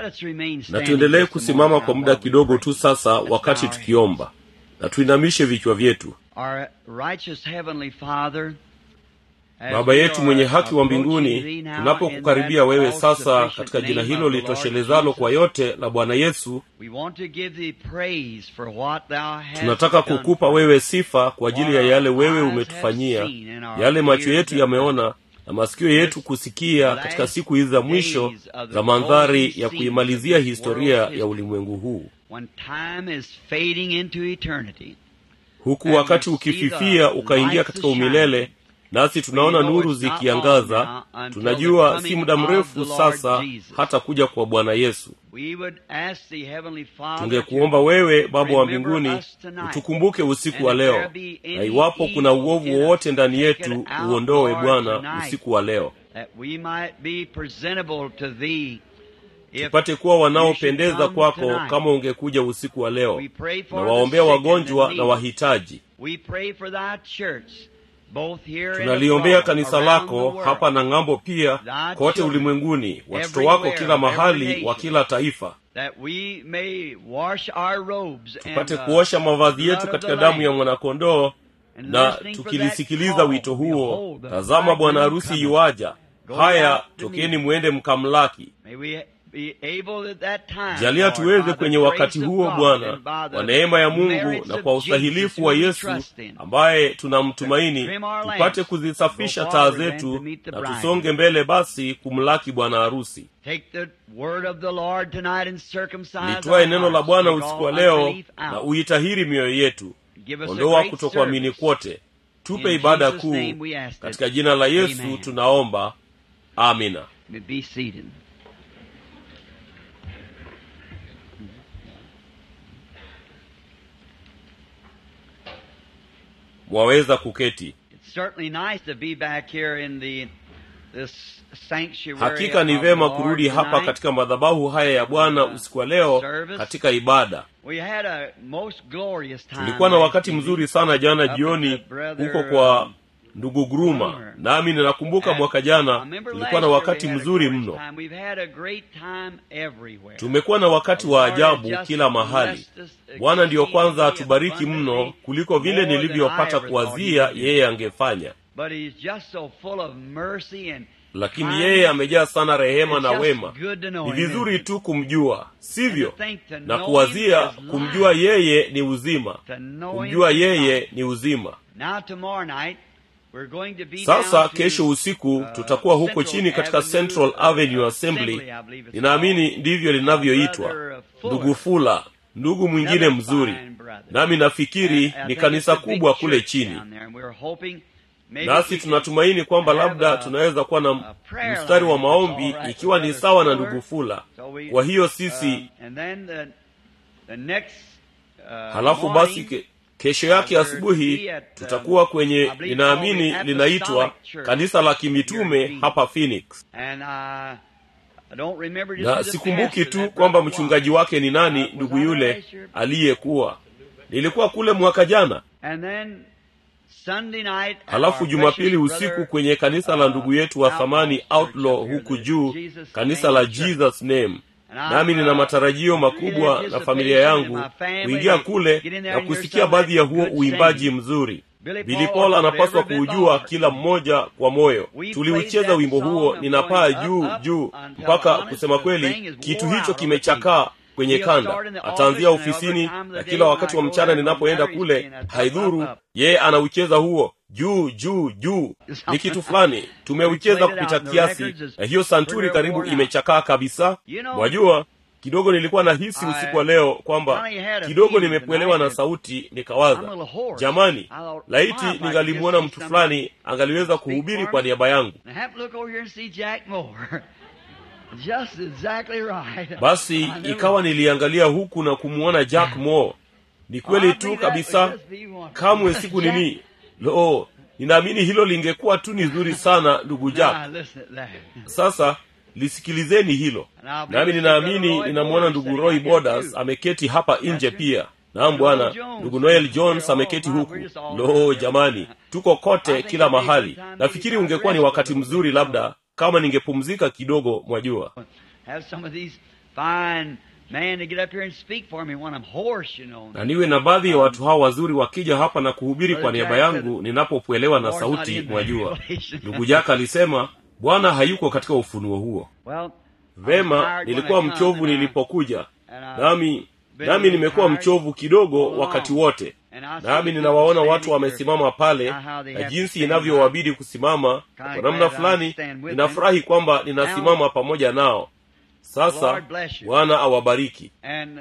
na tuendelee kusimama kwa muda kidogo tu sasa wakati tukiomba na tuinamishe vichwa vyetu baba yetu mwenye haki wa mbinguni tunapokukaribia wewe sasa katika jina hilo litoshelezalo kwa yote la bwana yesu tunataka kukupa wewe sifa kwa ajili ya yale wewe umetufanyia yale macho yetu yameona na masikio yetu kusikia katika siku hizi za mwisho za mandhari ya kuimalizia historia ya ulimwengu huu huku wakati ukififia ukaingia katika umilele nasi tunaona nuru zikiangaza tunajua si muda mrefu sasa hata kuja kwa bwana yesu tungekuomba wewe baba wa mbinguni utukumbuke usiku wa leo na iwapo kuna uovu wowote ndani yetu uondowe bwana usiku wa leo tupate kuwa wanaopendeza kwako kama ungekuja usiku wa leo na waombea wagonjwa na wahitaji tunaliombea kanisa lako hapa na ng'ambo pia kote ulimwenguni watoto wako kila mahali wa kila taifa tupate kuosha mavazi yetu katika damu ya mwanakondoo na tukilisikiliza wito huo tazama bwana harusi iwaja haya tokeni mwende mkamlaki jalia tuweze kwenye wakati huo bwana kwa neema ya mungu na kwa ustahilifu wa yesu ambaye tunamtumaini tupate kuzisafisha taa zetu na tusonge mbele basi kumlaki bwana harusi litwaye neno la bwana usiku wa leo na uitahiri mioyo yetu ondoa kutokuamini kwote tupe ibada kuu katika jina la yesu tunaomba amina mwaweza kuketi hakika ni vema kurudi hapa katika madhabahu haya ya bwana usiku wa leo katika ibada tulikuwa na wakati mzuri sana jana jioni huko kwa ndugu gruma nami ninakumbuka mwaka jana tulikuwa na wakati mzuri mno tumekuwa na wakati wa ajabu kila mahali bwana ndiyo kwanza atubariki mno kuliko vile nilivyopata kuwazia yeye angefanya lakini yeye amejaa sana rehema na wema ni vizuri tu kumjua sivyo na kuwazia kumjua yeye ni uzima kumjua yeye ni uzima sasa kesho usiku tutakuwa huko chini katika central avenue assembly ninaamini ndivyo linavyoitwa ndugu fula ndugu mwingine mzuri nami nafikiri ni kanisa kubwa kule chini nasi tunatumaini kwamba labda tunaweza kuwa na mstari wa maombi ikiwa ni sawa na ndugu fula kwa hiyo sisi halafu basi ke, kesho yake asubuhi tutakuwa kwenye ninaamini linaitwa kanisa la kimitume hapa phoenix na sikumbuki tu kwamba mchungaji wake ni nani ndugu yule aliyekuwa nilikuwa kule mwaka jana halafu jumapili usiku kwenye kanisa la ndugu yetu wa thamani outlaw huku juu kanisa la jesus name nami nina matarajio makubwa na familia yangu kuingia kule na kusikia baadhi ya huo uimbaji mzuri bili paul anapaswa kuujua kila mmoja kwa moyo tuliucheza wimbo huo ninapaa juu juu mpaka kusema kweli kitu hicho kimechakaa kwenye kanda ataanzia ofisini na kila wakati wa mchana ninapoenda kule haidhuru yeye anaucheza huo juu juu juu ni kitu fulani tumeucheza kupita kiasi na hiyo santuri karibu imechakaa kabisa mwajua kidogo nilikuwa na hisi usiku wa leo kwamba kidogo nimepwelewa na sauti nikawaza jamani laiti ningalimwona mtu fulani angaliweza kuhubiri kwa niaba yangu Just exactly right. basi ikawa niliangalia huku na kumwona jack moore ni kweli tu kabisa kamwe siku nini lo ninaamini hilo lingekuwa tu ni zuri sana ndugu jack Now, listen to that. sasa lisikilizeni hilo nami ninaamini ninamwona ndugu roy bodas ameketi hapa nje pia naam bwana ndugu noel jones ameketi huku lo jamani tuko kote kila mahali nafikiri ungekuwa ni wakati mzuri labda kama ningepumzika kidogo mwajua Have some of these fine man to get up here and speak for me when I'm hoarse, you know. na niwe na baadhi ya watu hawa wazuri wakija hapa na kuhubiri kwa niaba yangu ninapopwelewa na sauti mwajua ndugu jaka alisema bwana hayuko katika ufunuo huo Well, vema nilikuwa mchovu nilipokuja nami nami nimekuwa mchovu kidogo wakati wote nami ninawaona watu wamesimama pale na jinsi inavyowabidi kusimama kwa namna fulani ninafurahi kwamba ninasimama pamoja nao sasa bwana awabariki And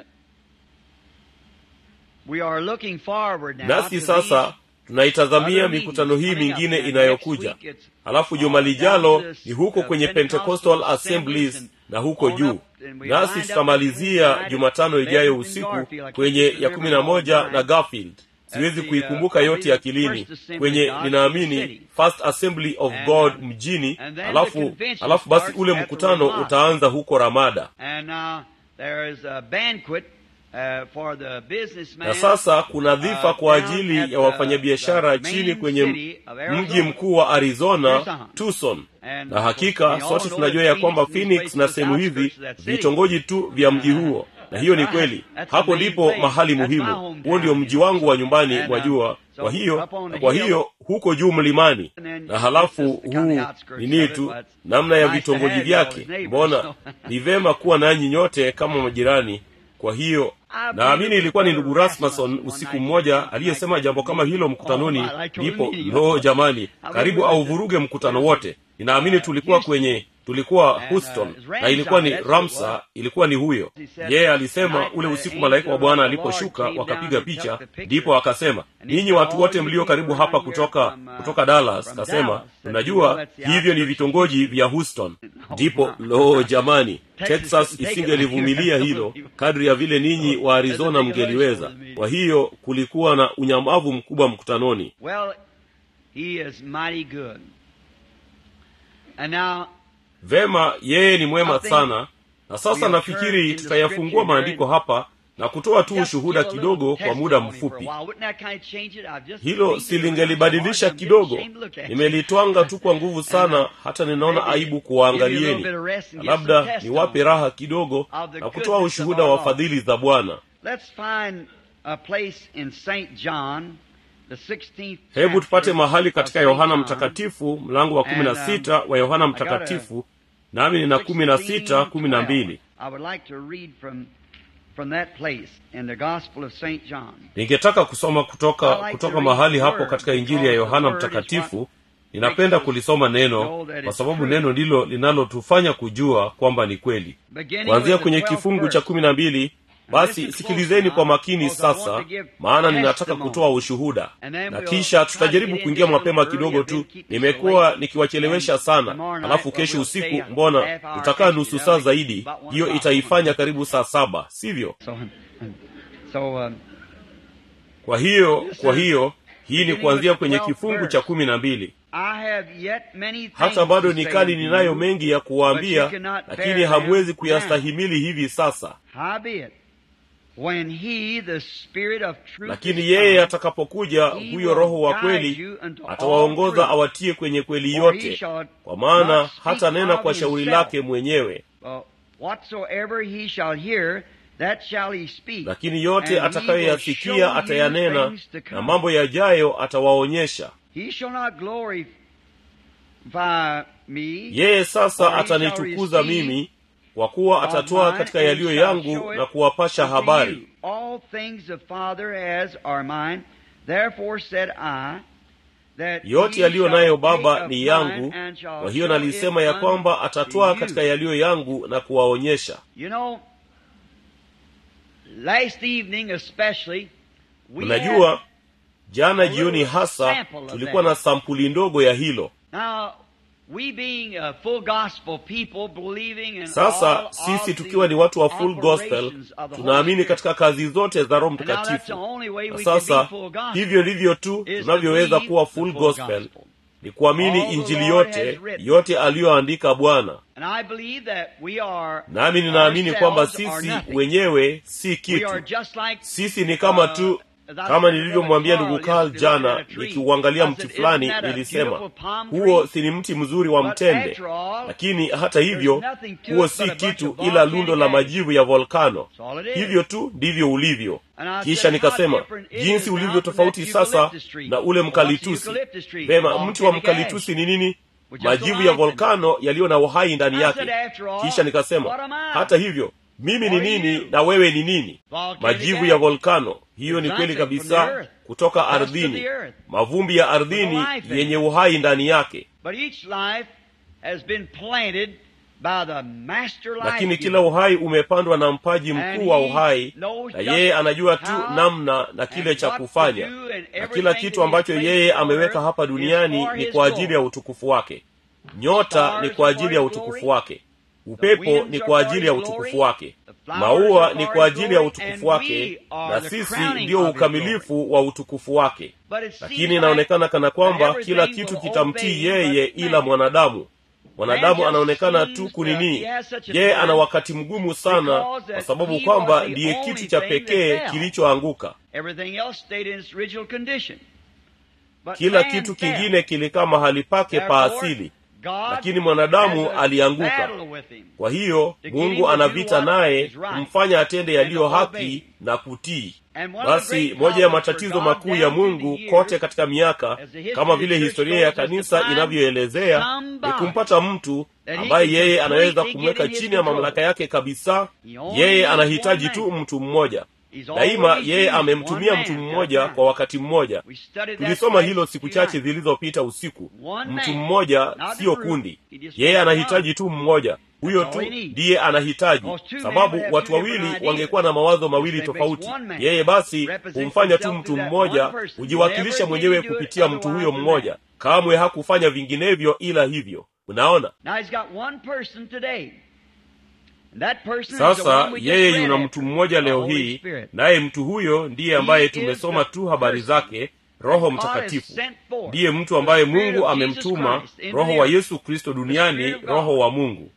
we are looking forward now nasi to sasa these tunaitazamia other mikutano hii meetings coming mingine up. inayokuja Next week it's halafu juma lijalo ni huko kwenye pentecostal assemblies na huko juu nasi tutamalizia jumatano ijayo usiku kwenye ya kumi na moja na garfield siwezi kuikumbuka yote akilini kwenye ninaamini first assembly of god mjini alafu alafu basi ule mkutano utaanza huko ramada And now there is a banquet uh, for the businessman. na sasa kuna dhifa uh, kwa down ajili at ya the- wafanyabiashara the chini main kwenye city of Arizona. mji mkuu wa arizona Tucson. tucson And na hakika we all sote know tunajua that ya kwamba Phoenix phoenix is na the sehemu hizi outskirts of that city. vitongoji tu vya mji huo na hiyo ni That's kweli right. That's the hapo main ndipo place. mahali That's my muhimu hometown, huo ndio you mji know. wangu wa nyumbani And, uh, mwajua so kwa hiyo up on the kwa hill- hiyo huko juu mlimani And then na halafu just the kind of huu outskirts nini of it, tu but namna ya nice to vitongoji have you all as vyake neighbors, mbona so. ni vema kuwa nanyi nyote kama majirani kwa hiyo naamini ilikuwa ni ndugu rasmuson usiku mmoja aliyesema jambo kama hilo mkutanoni ndipo lo jamani karibu auvuruge mkutano wote ninaamini tulikuwa kwenye tulikuwa houston na ilikuwa ni ramsa ilikuwa ni huyo yeye alisema ule usiku malaika wa bwana aliposhuka wakapiga picha ndipo akasema ninyi watu wote mlio karibu hapa kutoka kutoka dallas kasema unajua hivyo ni vitongoji vya houston ndipo lo jamani texas isingelivumilia hilo kadri ya vile ninyi wa arizona mngeliweza kwa hiyo kulikuwa na unyamavu mkubwa mkutanoni Well, he is mighty good. And now, vema yeye ni mwema sana na sasa nafikiri tutayafungua maandiko hapa na kutoa tu just ushuhuda give a kidogo little kwa muda testimony for a mfupi while. Wouldn't that kind of change it? I've just hilo read it silingelibadilisha around. I'm kidogo getting ashamed to look at you. nimelitwanga tu kwa nguvu sana hata ninaona aibu kuwaangalieni na labda niwape raha kidogo na kutoa ushuhuda wa fadhili za bwana Let's find a place in St. John, the 16th hebu tupate chapter mahali of katika St. yohana John. mtakatifu mlango wa kumi na sita wa yohana mtakatifu nami nina kumi na sita kumi na mbili I would like to read from from that place in the Gospel of St. John. ningetaka kusoma kutoka kutoka mahali hapo katika injili ya yohana mtakatifu ninapenda kulisoma neno kwa sababu neno ndilo linalotufanya kujua kwamba ni kweli Beginning kuanzia with the kwenye 12th kifungu verse. cha kumi na mbili basi sikilizeni kwa makini sasa maana ninataka kutoa ushuhuda na kisha tutajaribu kuingia mapema kidogo tu nimekuwa nikiwachelewesha sana alafu kesho usiku mbona tutakaa nusu saa zaidi hiyo itaifanya karibu saa saba sivyo So, so um, kwa hiyo kwa hiyo hii ni kuanzia kwenye kifungu cha kumi na mbili I have yet many things hata bado to say nikali unto ninayo you, mengi ya kuwaambia lakini hamwezi kuyastahimili hivi sasa Howbeit, when he, the Spirit of truth, lakini is yeye come, atakapokuja he huyo will roho wa guide kweli you unto all atawaongoza truth. awatie kwenye kweli For he yote shall kwa maana not speak hata nena of kwa shauri himself. lake mwenyewe Uh, whatsoever he shall hear, that shall he speak. lakini yote And he will atakayoyasikia show you atayanena things to come. na mambo yajayo atawaonyesha He shall not glorify me. yeye sasa For he shall atanitukuza receive mimi kwa kuwa of atatoa mine katika and yaliyo shall yangu show it na kuwapasha unto habari you. All things the Father has are mine. Therefore said I, that yote he yaliyo shall nayo take baba of ni mine yangu and shall kwa hiyo show nalisema it ya kwamba unto atatoa you. katika yaliyo yangu na kuwaonyesha You know, last evening especially, we mnajua had, jana a little jioni hasa sample of tulikuwa that. na sampuli ndogo ya hilo now we being a full gospel people believing in sasa all sisi of tukiwa the ni watu wa full gospel operations of the Holy tunaamini Spirit. katika kazi zote za roho And now that's the mtakatifu only way na we can sasa be full gospel. hivyo ndivyo tu is to tunavyoweza believe kuwa the full full gospel gospel. ni kuamini All the injili Lord yote has written. yote aliyoandika bwana And I believe that we are nami ninaamini kwamba ourselves are sisi nothing. wenyewe si We kitu are just like sisi ni kama tu kama nilivyomwambia ndugu Carl jana nikiuangalia mti fulani nilisema huo si ni mti mzuri wa mtende lakini hata hivyo huo si kitu ila lundo la majivu ya volkano hivyo tu ndivyo ulivyo kisha nikasema jinsi ulivyo tofauti sasa na ule mkalitusi vema mti wa mkalitusi ni nini majivu ya volkano yaliyo na uhai ndani yake kisha nikasema hata hivyo mimi ni nini na wewe ni nini majivu ya volkano hiyo ni kweli kabisa kutoka ardhini mavumbi ya ardhini yenye uhai ndani yake lakini kila uhai umepandwa na mpaji mkuu wa uhai na yeye anajua tu namna na kile cha kufanya na kila kitu ambacho yeye ameweka hapa duniani ni kwa ajili ya utukufu wake nyota ni kwa ajili ya utukufu wake upepo ni kwa ajili ya utukufu wake maua ni kwa ajili ya utukufu wake na sisi ndiyo ukamilifu wa utukufu wake lakini inaonekana kana kwamba kila kitu kitamtii yeye ila mwanadamu mwanadamu anaonekana tu kunini yeye ana wakati mgumu sana kwa sababu kwamba ndiye kitu cha pekee kilichoanguka kila kitu kingine kilikaa mahali pake pa asili lakini mwanadamu alianguka kwa hiyo mungu ana vita naye kumfanya atende yaliyo haki na kutii basi moja ya matatizo makuu ya mungu kote katika miaka kama vile historia ya kanisa inavyoelezea ni kumpata mtu ambaye yeye anaweza kumweka chini ya mamlaka yake kabisa yeye anahitaji tu mtu mmoja daima yeye amemtumia mtu mmoja kwa wakati mmoja tulisoma hilo siku chache zilizopita usiku mtu mmoja siyo kundi yeye anahitaji tu mmoja huyo tu ndiye anahitaji sababu watu wawili wangekuwa na mawazo mawili tofauti yeye basi humfanya tu mtu mmoja hujiwakilisha mwenyewe kupitia mtu huyo mmoja kamwe hakufanya vinginevyo ila hivyo unaona sasa yeye yuna mtu mmoja leo hii naye mtu huyo ndiye ambaye tumesoma tu habari zake roho mtakatifu ndiye mtu ambaye mungu amemtuma roho wa yesu kristo duniani roho wa mungu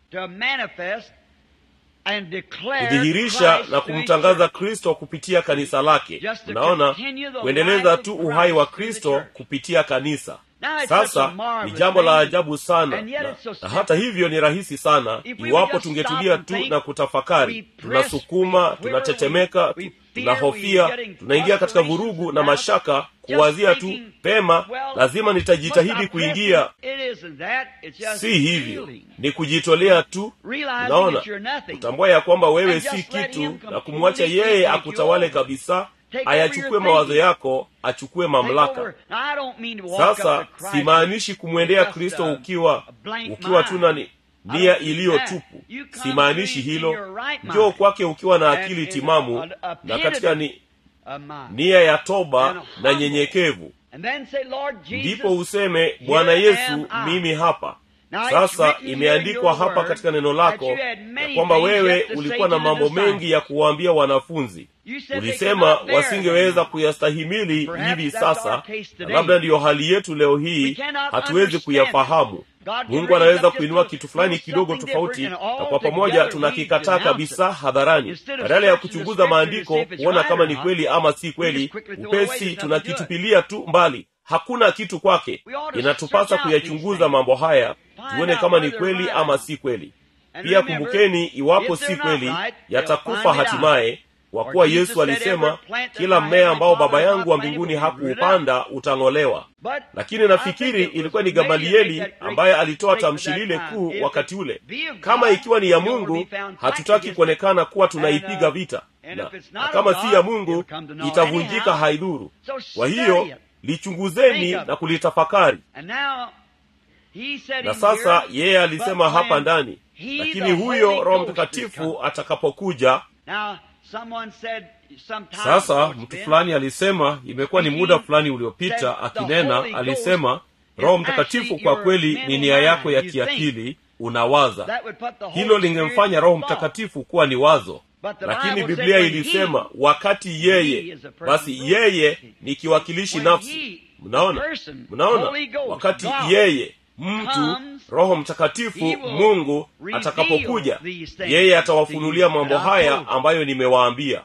kudhihirisha na kumtangaza kristo kupitia kanisa lake unaona kuendeleza tu uhai wa kristo kupitia kanisa sasa ni jambo la ajabu sana na, na hata hivyo ni rahisi sana iwapo tungetulia tu na kutafakari tunasukuma tunatetemeka tu, tunahofia tunaingia katika vurugu na mashaka kuwazia tu pema lazima nitajitahidi kuingia si hivyo ni kujitolea tu unaona kutambua ya kwamba wewe si kitu na kumwacha yeye akutawale kabisa ayachukue mawazo yako achukue mamlaka sasa simaanishi kumwendea kristo ukiwa ukiwa tu na nia iliyo tupu simaanishi hilo njoo kwake ukiwa na akili timamu na katika ni nia ya toba na nyenyekevu ndipo useme bwana yesu mimi hapa sasa imeandikwa hapa katika neno lako ya kwamba wewe ulikuwa na mambo mengi ya kuwaambia wanafunzi ulisema wasingeweza kuyastahimili hivi sasa na labda ndiyo hali yetu leo hii hatuwezi kuyafahamu mungu anaweza kuinua kitu fulani kidogo tofauti na kwa pamoja tunakikataa kabisa hadharani badala ya kuchunguza maandiko kuona kama ni kweli ama si kweli upesi tunakitupilia tu mbali hakuna kitu kwake inatupasa kuyachunguza mambo haya tuone kama ni kweli ama si kweli pia kumbukeni iwapo si kweli yatakufa hatimaye kwa kuwa yesu alisema kila mmea ambao baba yangu wa mbinguni hakuupanda utang'olewa lakini nafikiri ilikuwa ni gamalieli ambaye alitoa tamshi lile kuu wakati ule kama ikiwa ni ya mungu hatutaki kuonekana kuwa tunaipiga vita na, na kama si ya mungu itavunjika haidhuru kwa hiyo lichunguzeni na kulitafakari na sasa yeye alisema hapa ndani lakini huyo roho mtakatifu atakapokuja sasa mtu fulani alisema imekuwa ni muda fulani uliopita akinena alisema roho mtakatifu kwa kweli ni nia yako ya kiakili unawaza hilo lingemfanya roho mtakatifu kuwa ni wazo lakini biblia ilisema wakati yeye basi yeye ni kiwakilishi nafsi mnaona mnaona wakati yeye mtu roho mtakatifu mungu atakapokuja yeye atawafunulia mambo haya ambayo nimewaambia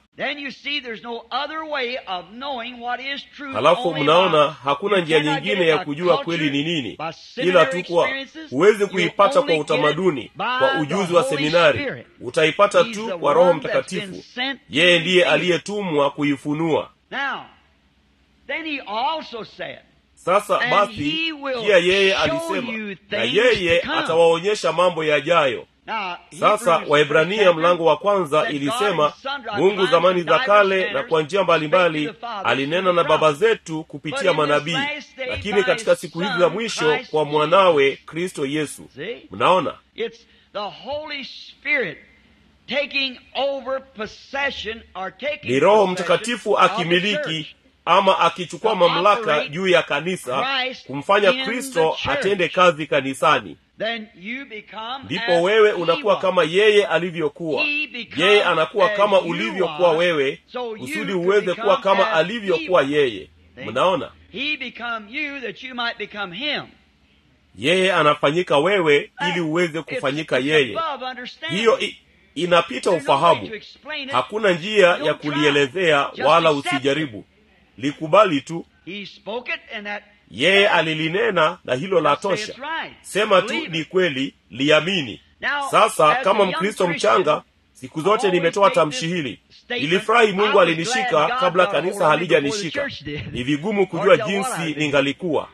halafu mnaona hakuna njia nyingine ya kujua kweli ni nini ila tu kwa huwezi kuipata kwa utamaduni kwa ujuzi wa seminari utaipata tu kwa roho mtakatifu yeye ndiye aliyetumwa kuifunua sasa basi pia yeye alisema na yeye atawaonyesha mambo yajayo sasa waibrania mlango wa kwanza ilisema mungu zamani za kale na kwa njia mbalimbali alinena na baba zetu kupitia manabii lakini katika siku hizi za mwisho kwa mwanawe kristo yesu mnaona ni roho mtakatifu akimiliki ama akichukua mamlaka juu ya kanisa kumfanya kristo atende kazi kanisani ndipo wewe unakuwa kama yeye alivyokuwa yeye anakuwa kama ulivyokuwa wewe kusudi uweze kuwa kama alivyokuwa yeye mnaona yeye anafanyika wewe ili uweze kufanyika yeye hiyo i, inapita ufahamu hakuna njia ya kulielezea wala usijaribu likubali tu yeye alilinena na hilo la tosha sema tu ni kweli liamini sasa kama mkristo mchanga siku zote nimetoa tamshi hili ilifurahi mungu alinishika kabla kanisa halijanishika ni vigumu kujua jinsi ningalikuwa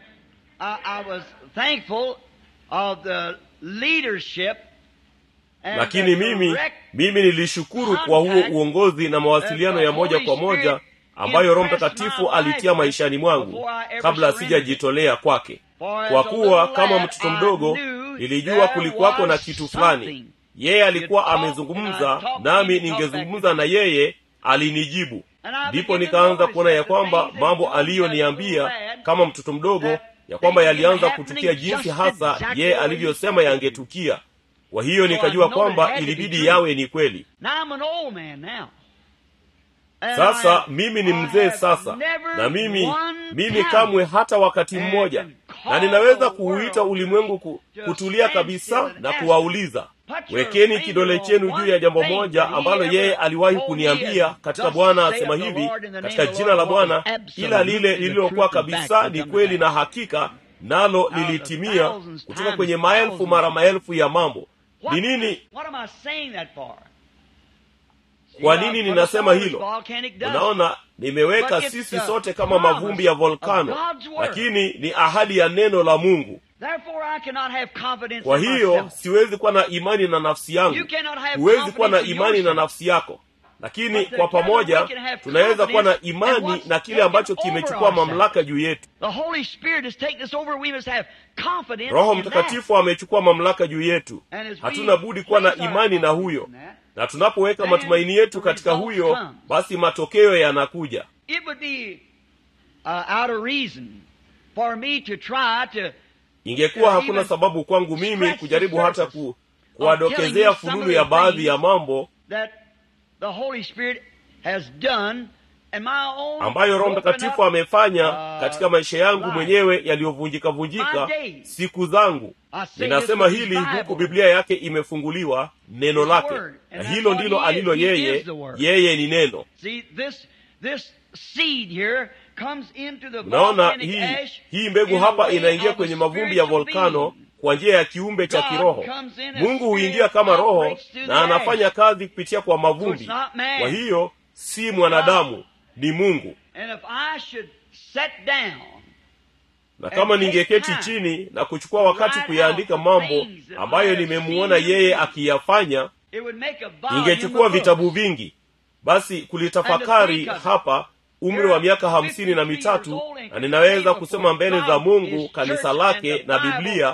lakini mimi mimi nilishukuru kwa huo uongozi na mawasiliano ya moja kwa moja ambayo roho mtakatifu alitia maishani mwangu kabla asijajitolea kwake kwa kuwa kama mtoto mdogo nilijua kulikuwako na kitu fulani yeye alikuwa amezungumza nami ningezungumza na yeye alinijibu ndipo nikaanza kuona ya kwamba mambo aliyoniambia kama mtoto mdogo ya kwamba yalianza kutukia jinsi hasa yeye alivyosema yangetukia kwa hiyo nikajua kwamba ilibidi yawe ni kweli sasa mimi ni mzee sasa na mimi mimi kamwe hata wakati mmoja na ninaweza kuuita ulimwengu ku, kutulia kabisa na kuwauliza wekeni kidole chenu juu ya jambo moja ambalo yeye aliwahi kuniambia katika bwana asema hivi katika jina la bwana kila lile lililokuwa kabisa ni kweli na hakika nalo lilitimia kutoka kwenye maelfu mara maelfu ya mambo ni nini kwa nini ninasema hilo unaona nimeweka sisi sote kama mavumbi ya volkano lakini ni ahadi ya neno la mungu kwa hiyo siwezi kuwa na imani na nafsi yangu huwezi kuwa na imani na nafsi yako lakini kwa pamoja tunaweza kuwa na imani na kile ambacho kimechukua mamlaka juu yetu roho mtakatifu amechukua mamlaka juu yetu hatuna budi kuwa na imani na huyo na tunapoweka matumaini yetu katika huyo basi matokeo yanakuja ingekuwa hakuna sababu kwangu mimi kujaribu hata ku, kuwadokezea fununu ya baadhi ya mambo ambayo roho mtakatifu amefanya katika maisha yangu mwenyewe yaliyovunjika vunjika siku zangu ninasema hili huku biblia yake imefunguliwa neno lake na hilo ndilo alilo yeye yeye ni neno unaona hii hii mbegu hapa inaingia kwenye mavumbi ya volkano kwa njia ya kiumbe cha kiroho mungu huingia kama roho na anafanya kazi kupitia kwa mavumbi kwa hiyo si mwanadamu ni mungu na kama ningeketi chini na kuchukua wakati kuyaandika mambo ambayo nimemuona yeye akiyafanya ingechukua vitabu vingi basi kulitafakari hapa umri wa miaka hamsini na mitatu na ninaweza kusema mbele za mungu kanisa lake na biblia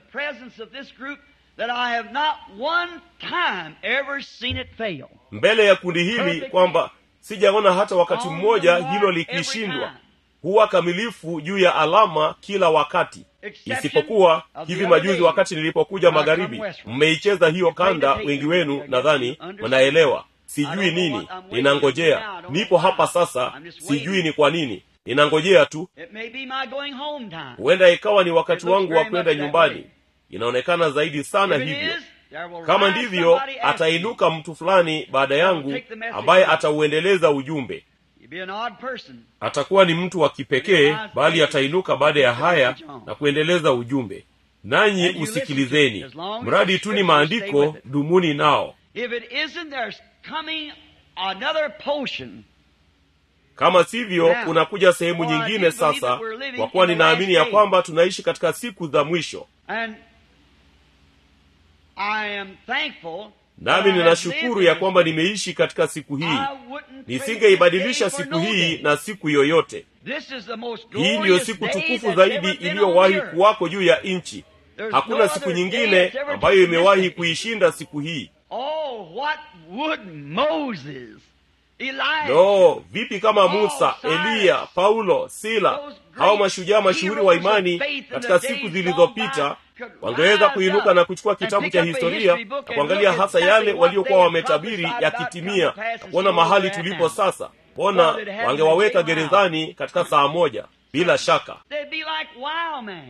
mbele ya kundi hili kwamba sijaona hata wakati mmoja hilo likishindwa huwa kamilifu juu ya alama kila wakati isipokuwa hivi majuzi wakati nilipokuja magharibi mmeicheza hiyo kanda wengi wenu nadhani mnaelewa sijui nini ninangojea nipo hapa sasa sijui ni kwa nini ninangojea tu It may be my going home time. huenda ikawa ni wakati wangu wa kwenda nyumbani inaonekana zaidi sana If it hivyo is, there will kama rise ndivyo somebody after atainuka mtu fulani baada yangu ambaye atauendeleza ujumbe you. You'll be an odd person. atakuwa ni mtu wa kipekee bali atainuka baada ya haya na kuendeleza ujumbe nanyi usikilizeni mradi tu ni maandiko dumuni nao If it isn't, there's coming another potion. kama sivyo kunakuja sehemu nyingine sasa kwa kuwa ninaamini ya kwamba tunaishi katika siku za mwisho And I am thankful that nami I have ninashukuru lived ya in kwamba this nimeishi katika siku hii I wouldn't trade nisingeibadilisha this day siku for no hii day. na siku yoyote This is the most hii ndiyo glorious siku day tukufu that's zaidi ever been on iliyowahi the earth. kuwako juu ya nchi There's hakuna no siku other day nyingine that's ever ambayo taken this imewahi day. kuishinda siku hii Oh, what would Moses, Elijah, no vipi kama Paul, musa Silas, eliya paulo sila those great hao mashujaa mashuhuri wa heroes of imani faith in katika the siku days zilizopita gone by could wangeweza rise kuinuka up na kuchukua and kitabu pick cha up a historia history book na and kuangalia look hasa exactly yale what waliokuwa they wametabiri prophesied about yakitimia coming to pass and kuona see mahali where they're tulipo at. sasa mbona Well, it happened wangewaweka in day one gerezani katika saa moja bila shaka They'd be like wild men.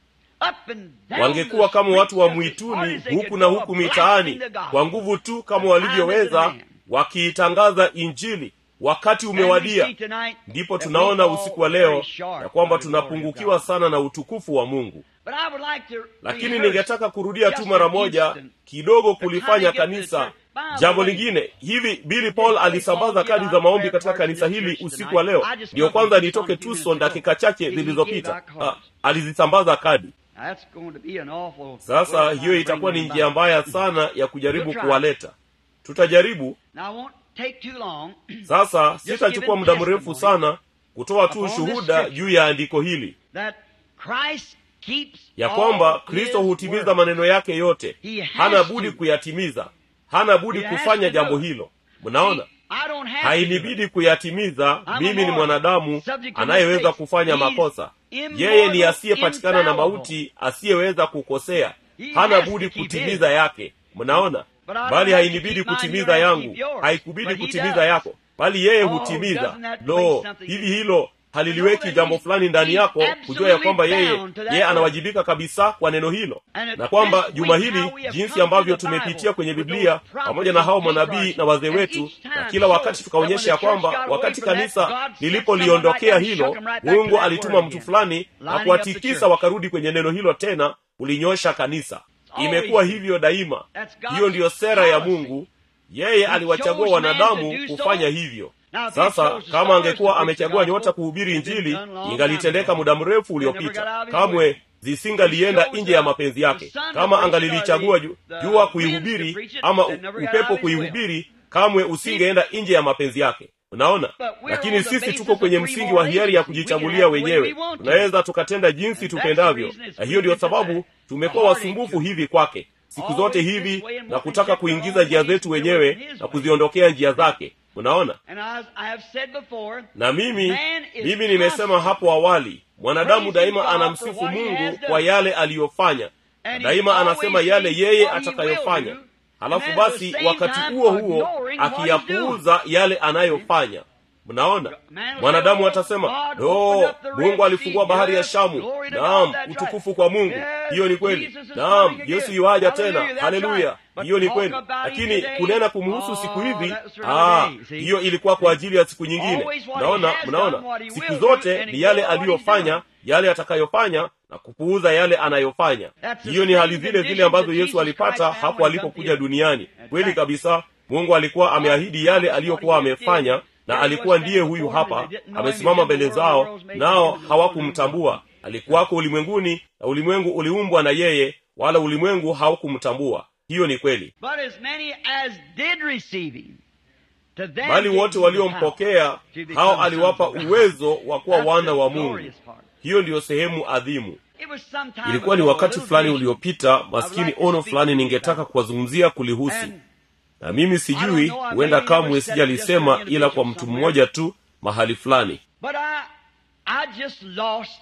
Up and down wangekuwa the kama watu wa streets as hard mwituni as they huku could na go, huku blasting mitaani the gospel. kwa nguvu tu kama The time is walivyoweza at hand. wakiitangaza injili wakati And we umewadia see tonight ndipo that tunaona we fall usiku wa very leo short ya kwamba of the glory of tunapungukiwa God. sana na utukufu wa mungu But I would like to lakini rehearse ningetaka kurudia tu just mara an moja instant kidogo the kulifanya time to get kanisa the church. By the jambo way, lingine hivi bili paul Paul alisambaza give kadi out za maombi prayer katika cards kanisa in this hili church usiku wa tonight. leo I just ndiyo come from kwanza Tucson nitoke a few tucson minutes dakika ago. chache He gave zilizopita out cards. Ah, alizisambaza kadi That's going to be an awful sasa way of hiyo trying to itakuwa bring ni them njia back. mbaya sana ya kujaribu We'll try. kuwaleta tutajaribu Now, I won't take too long. sasa sitachukua muda mrefu sana kutoa tu upon this ushuhuda scripture. juu ya andiko hili that Christ keeps ya all kwamba his kristo hutimiza word. maneno yake yote He has hana to. budi kuyatimiza hana budi He has kufanya to do jambo it. hilo mnaona I don't have to do hainibidi it. kuyatimiza I'm a mimi ni mortal, mwanadamu subject to anayeweza mistakes. kufanya He's makosa immortal, yeye ni asiyepatikana na infallible. mauti asiyeweza kukosea He hana has to budi keep kutimiza his. yake mnaona But I don't bali have to hainibidi keep mine, kutimiza you have to yangu keep yours. haikubidi But he kutimiza does. yako bali yeye Oh, hutimiza doesn't that lo place something hivi in- hilo haliliweki that jambo he's- fulani ndani he's yako kujua ya kwamba absolutely yeye bound to that yeye word. anawajibika kabisa kwa neno hilo And na at kwamba this juma week, hili how we have jinsi come ambavyo through the tumepitia Bible kwenye with biblia those prophets pamoja na hao and manabii patriarchs, na wazee and wetu each time na kila so wakati tukaonyesha ya that when the kwamba church got wakati away from that, kanisa God sent lilipoliondokea someone right hilo back and shook 'em right back to mungu that alituma word mtu again. fulani na Lining up the kuwatikisa church. wakarudi kwenye neno hilo tena kulinyosha kanisa always imekuwa been. hivyo daima That's God's hiyo ndiyo sera ya policy. mungu yeye aliwachagua chose man to wanadamu do so. kufanya hivyo Now, if he sasa chose the kama stars angekuwa to preach the amechagua gospel, nyota kuhubiri it'd been injili done long ingalitendeka time muda mrefu They never got uliopita out of his way. kamwe zisingalienda He chose nje ya the- mapenzi yake the sun to kama preach it, angalilichagua or ju- the- jua the winds to kuihubiri preach it, ama they u- never got upepo out of his will. kuihubiri kamwe usingeenda nje ya mapenzi yake unaona But we're lakini on the sisi basis tuko of kwenye free msingi wa moral hiari ya agency. We can kujichagulia act the way wenyewe we want to. tunaweza tukatenda jinsi And that's the tupendavyo reason it's na hiyo ndiyo given to sababu the tumekuwa heartache wasumbufu to- hivi kwake siku Always zote this hivi way and na walk kutaka and check kuingiza our njia ways zetu to do it wenyewe his na way. kuziondokea njia zake unaona And as I have said before, na mimi Man is mimi nimesema constant. hapo awali mwanadamu Praising daima God for anamsifu what he mungu has done. kwa yale aliyofanya na And daima he's anasema always yale saying yeye what he atakayofanya will do, halafu and at the basi same wakati time huo huo ignoring what he's akiyapuuza yale anayofanya mnaona Man will mwanadamu say, atasema God no opened up the Red mungu alifungua Sea. bahari ya Yes, shamu glory to naam God, that's utukufu right. kwa mungu Yes, hiyo ni kweli Jesus is naam coming again. yesu yuaja Hallelujah, tena that's haleluya right. But hiyo ni talk kweli about it lakini today, kunena kumhusu siku oh, hivi that's for ah, today, see? hiyo ilikuwa kwa ajili ya siku nyingine Always what he mnaona has mnaona done, what he siku will do, zote and ni he yale knows what he's aliyofanya done. yale atakayofanya na kupuuza yale anayofanya That's the hiyo ni same hali zile zile condition ambazo that yesu Jesus alipata Christ found hapo when he alipokuja come to duniani That's kweli right. kabisa mungu alikuwa ameahidi yale aliyokuwa amefanya na alikuwa ndiye huyu hapa amesimama mbele zao nao hawakumtambua alikuwako ulimwenguni na ulimwengu uliumbwa na yeye wala ulimwengu haukumtambua hiyo ni kweli But as many as did receive him, to them bali gave wote he the waliompokea power to become hao sons aliwapa of God. uwezo wa kuwa That's wana the wa mungu glorious part. hiyo ndiyo sehemu adhimu It was some time ilikuwa ni ago, a wakati little fulani vision. uliopita maskini ono fulani ningetaka kuwazungumzia kulihusu And na mimi sijui huenda kamwe sijalisema ila kwa mtu mmoja tu mahali fulani But I, I just lost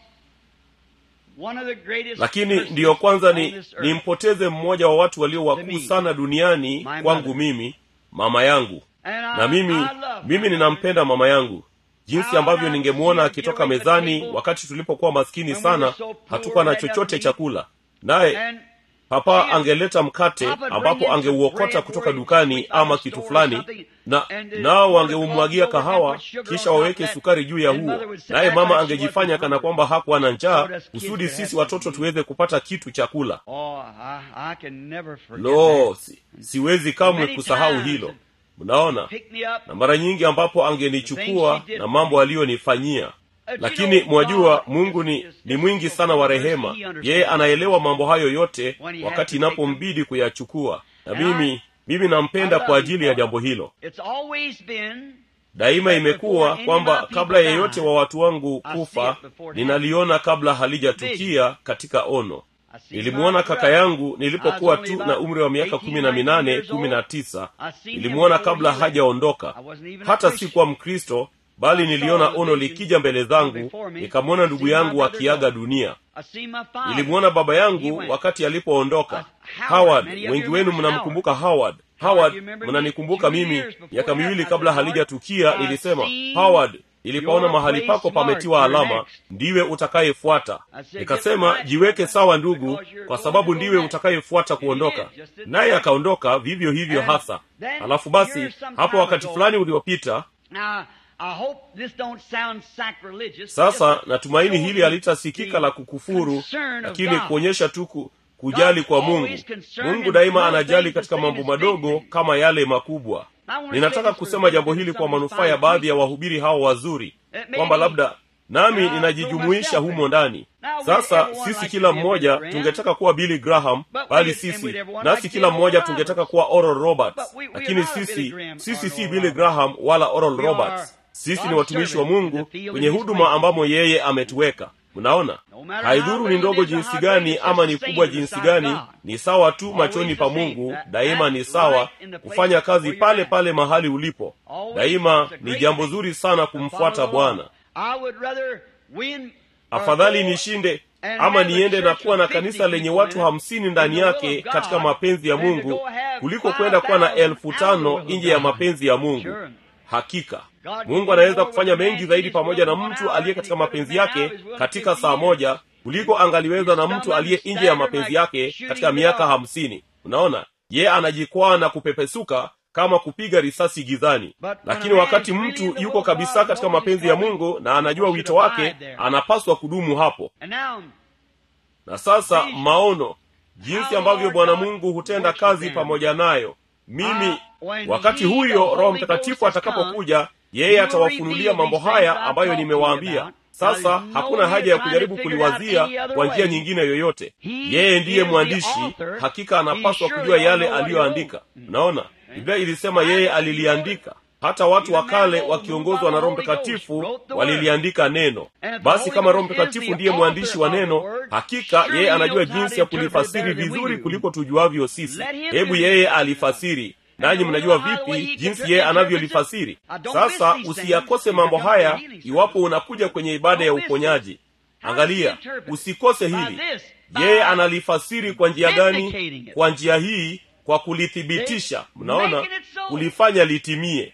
one of the greatest lakini persons ndiyo kwanza on ni this earth. nimpoteze mmoja wa watu walio To wakuu me. sana duniani My kwangu mother. mimi mama yangu And I, na mimi I love mimi my ninampenda mama yangu jinsi ambavyo ningemwona akitoka mezani wakati tulipokuwa maskini sana hatukuwa na chochote chakula naye papa angeleta mkate ambapo angeuokota kutoka dukani ama kitu fulani na nao wangeumwagia kahawa kisha waweke sukari juu ya huo naye mama angejifanya kana kwamba hakuwa na njaa kusudi sisi watoto tuweze kupata kitu cha kula lo si, siwezi kamwe kusahau hilo mnaona na mara nyingi ambapo angenichukua na mambo aliyonifanyia lakini mwajua mungu ni ni mwingi sana wa rehema yeye anaelewa mambo hayo yote wakati inapombidi kuyachukua na mimi mimi nampenda kwa ajili ya jambo hilo daima imekuwa kwamba kabla yeyote wa watu wangu kufa ninaliona kabla halijatukia katika ono nilimwona kaka yangu nilipokuwa tu na umri wa miaka kumi na minane kumi na tisa nilimwona kabla hajaondoka hata sikuwa mkristo bali niliona ono likija mbele zangu nikamwona ndugu yangu akiaga dunia nilimwona baba yangu wakati alipoondoka howard wengi wenu mnamkumbuka howard howard mnanikumbuka mimi miaka miwili kabla halijatukia nilisema howard nilipoona mahali pako pametiwa alama ndiwe utakayefuata nikasema jiweke sawa ndugu kwa sababu ndiwe utakayefuata kuondoka naye akaondoka vivyo hivyo hasa halafu basi hapo wakati fulani uliopita sasa natumaini hili halitasikika la kukufuru lakini kuonyesha tu kujali kwa mungu mungu daima anajali katika mambo madogo kama yale makubwa ninataka kusema jambo hili kwa manufaa ya baadhi ya wahubiri hao wazuri kwamba labda nami ninajijumuisha humo ndani sasa sisi kila mmoja tungetaka kuwa billy graham bali sisi nasi kila mmoja tungetaka kuwa oral roberts lakini sisi sisi si billy graham wala oral roberts sisi ni watumishi wa mungu kwenye huduma ambamo yeye ametuweka mnaona haidhuru ni ndogo jinsi gani ama ni kubwa jinsi gani ni sawa tu machoni pa mungu daima ni sawa kufanya kazi pale pale mahali ulipo daima ni jambo zuri sana kumfuata bwana afadhali nishinde ama niende na kuwa na kanisa lenye watu hamsini ndani yake katika mapenzi ya mungu kuliko kwenda kuwa na elfu tano nje ya mapenzi ya mungu hakika mungu anaweza kufanya mengi zaidi pamoja na mtu aliye katika mapenzi yake katika saa moja kuliko angaliweza na mtu aliye nje ya mapenzi yake katika miaka hamsini unaona ye anajikwaa na kupepesuka kama kupiga risasi gizani lakini wakati mtu yuko kabisa katika mapenzi ya mungu na anajua wito wake anapaswa kudumu hapo na sasa maono jinsi ambavyo bwana mungu hutenda kazi pamoja nayo mimi wakati huyo roho mtakatifu atakapokuja yeye atawafunulia mambo haya ambayo nimewaambia sasa hakuna haja ya kujaribu kuliwazia kwa njia nyingine yoyote yeye ndiye mwandishi hakika anapaswa kujua yale aliyoandika unaona biblia ilisema yeye aliliandika hata watu wa kale wakiongozwa na roho mtakatifu waliliandika neno basi kama roho mtakatifu ndiye mwandishi wa neno hakika yeye anajua jinsi ya kulifasiri vizuri kuliko tujuavyo sisi hebu yeye alifasiri nanyi mnajua vipi jinsi yeye anavyolifasiri sasa usiyakose mambo haya iwapo unakuja kwenye ibada ya uponyaji angalia usikose hili yeye analifasiri kwa njia gani kwa njia hii kwa kulithibitisha mnaona kulifanya litimie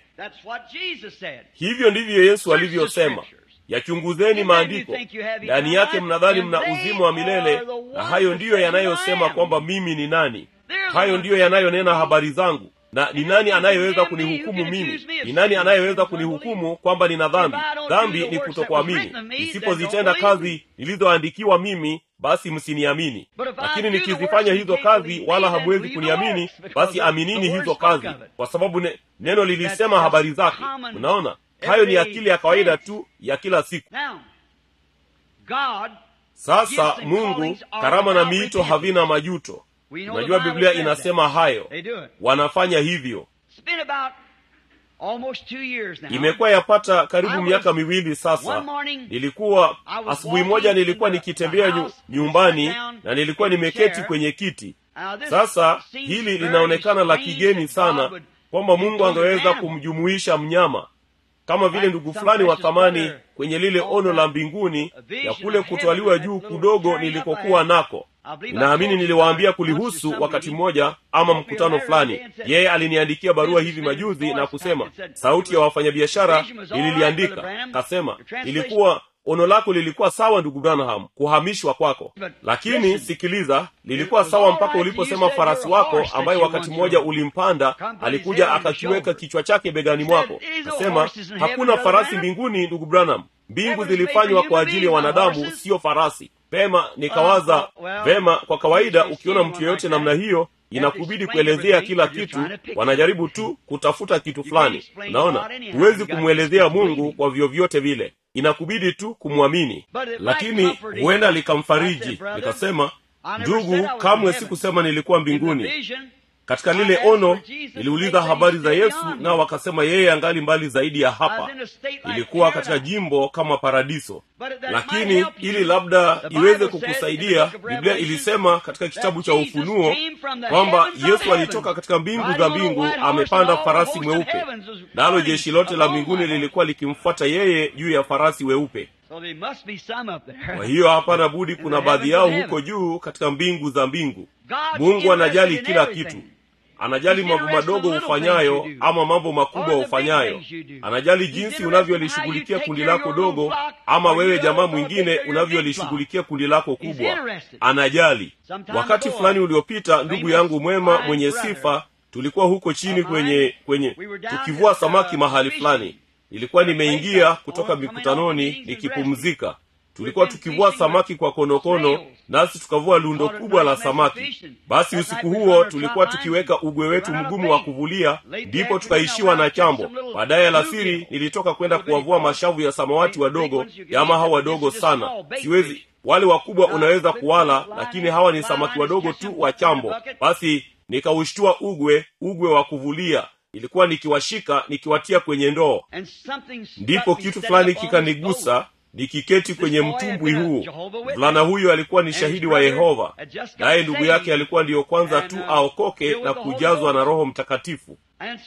hivyo ndivyo yesu alivyosema yachunguzeni maandiko ndani yake mnadhani mna uzima wa milele na hayo ndiyo yanayosema kwamba mimi ni nani hayo ndiyo yanayonena habari zangu na ni nani anayeweza kunihukumu mimi ni nani anayeweza kunihukumu kwamba nina dhambi dhambi ni kutokuamini nisipozitenda kazi nilizoandikiwa mimi basi msiniamini lakini nikizifanya hizo kazi wala hamwezi kuniamini basi aminini hizo kazi kwa sababu ne, neno lilisema habari zake unaona hayo ni akili ya kawaida tu ya kila siku sasa mungu karama na miito havina majuto unajua biblia inasema hayo wanafanya hivyo imekuwa yapata karibu miaka miwili sasa nilikuwa asubuhi moja nilikuwa nikitembea nyu, nyumbani na nilikuwa nimeketi kwenye kiti sasa hili linaonekana la kigeni sana kwamba mungu angeweza kumjumuisha mnyama kama vile ndugu fulani wa thamani kwenye lile ono la mbinguni ya kule kutwaliwa juu kidogo nilikokuwa nako ninaamini niliwaambia kulihusu wakati mmoja ama mkutano fulani yeye aliniandikia barua hivi majuzi na kusema sauti ya wafanyabiashara ililiandika kasema ilikuwa ono lako lilikuwa sawa ndugu branham kuhamishwa kwako lakini sikiliza lilikuwa sawa mpaka uliposema farasi wako ambaye wakati mmoja ulimpanda alikuja akakiweka kichwa chake begani mwako kasema hakuna farasi mbinguni ndugu branham mbingu zilifanywa kwa ajili ya wanadamu siyo farasi pema nikawaza vema kwa kawaida ukiona mtu yeyote namna hiyo inakubidi kuelezea kila kitu wanajaribu tu kutafuta kitu fulani unaona huwezi kumwelezea mungu kwa vyovyote vile inakubidi tu kumwamini lakini huenda likamfariji nikasema ndugu kamwe sikusema nilikuwa mbinguni katika lile ono niliuliza habari za yesu nao wakasema yeye angali mbali zaidi ya hapa ilikuwa katika jimbo kama paradiso lakini ili labda iweze kukusaidia biblia ilisema katika kitabu cha ufunuo kwamba yesu alitoka katika mbingu za mbingu amepanda farasi mweupe nalo jeshi lote la mbinguni lilikuwa likimfuata yeye juu ya farasi weupe kwa hiyo hapana budi kuna baadhi yao huko juu katika mbingu za mbingu mungu anajali kila kitu anajali mambo madogo ufanyayo ama mambo makubwa ufanyayo anajali jinsi unavyolishughulikia kundi lako dogo ama wewe jamaa mwingine unavyolishughulikia kundi lako kubwa anajali wakati fulani uliopita ndugu yangu mwema mwenye sifa tulikuwa huko chini kwenye kwenye tukivua samaki mahali fulani nilikuwa nimeingia kutoka mikutanoni nikipumzika tulikuwa tukivua samaki kwa konokono nasi tukavua lundo kubwa la samaki basi usiku huo tulikuwa tukiweka ugwe wetu mgumu wa kuvulia ndipo tukaishiwa na chambo baadaye alasiri nilitoka kwenda kuwavua mashavu ya samawati wadogo yama hawa wadogo sana siwezi wale wakubwa unaweza kuwala lakini hawa ni samaki wadogo tu wa chambo basi nikaushtua ugwe ugwe wa kuvulia ilikuwa nikiwashika nikiwatia kwenye ndoo ndipo kitu fulani kikanigusa nikiketi kwenye mtumbwi huu mvulana huyo alikuwa ni shahidi wa yehova naye ndugu yake alikuwa ndiyo kwanza tu aokoke na kujazwa na roho mtakatifu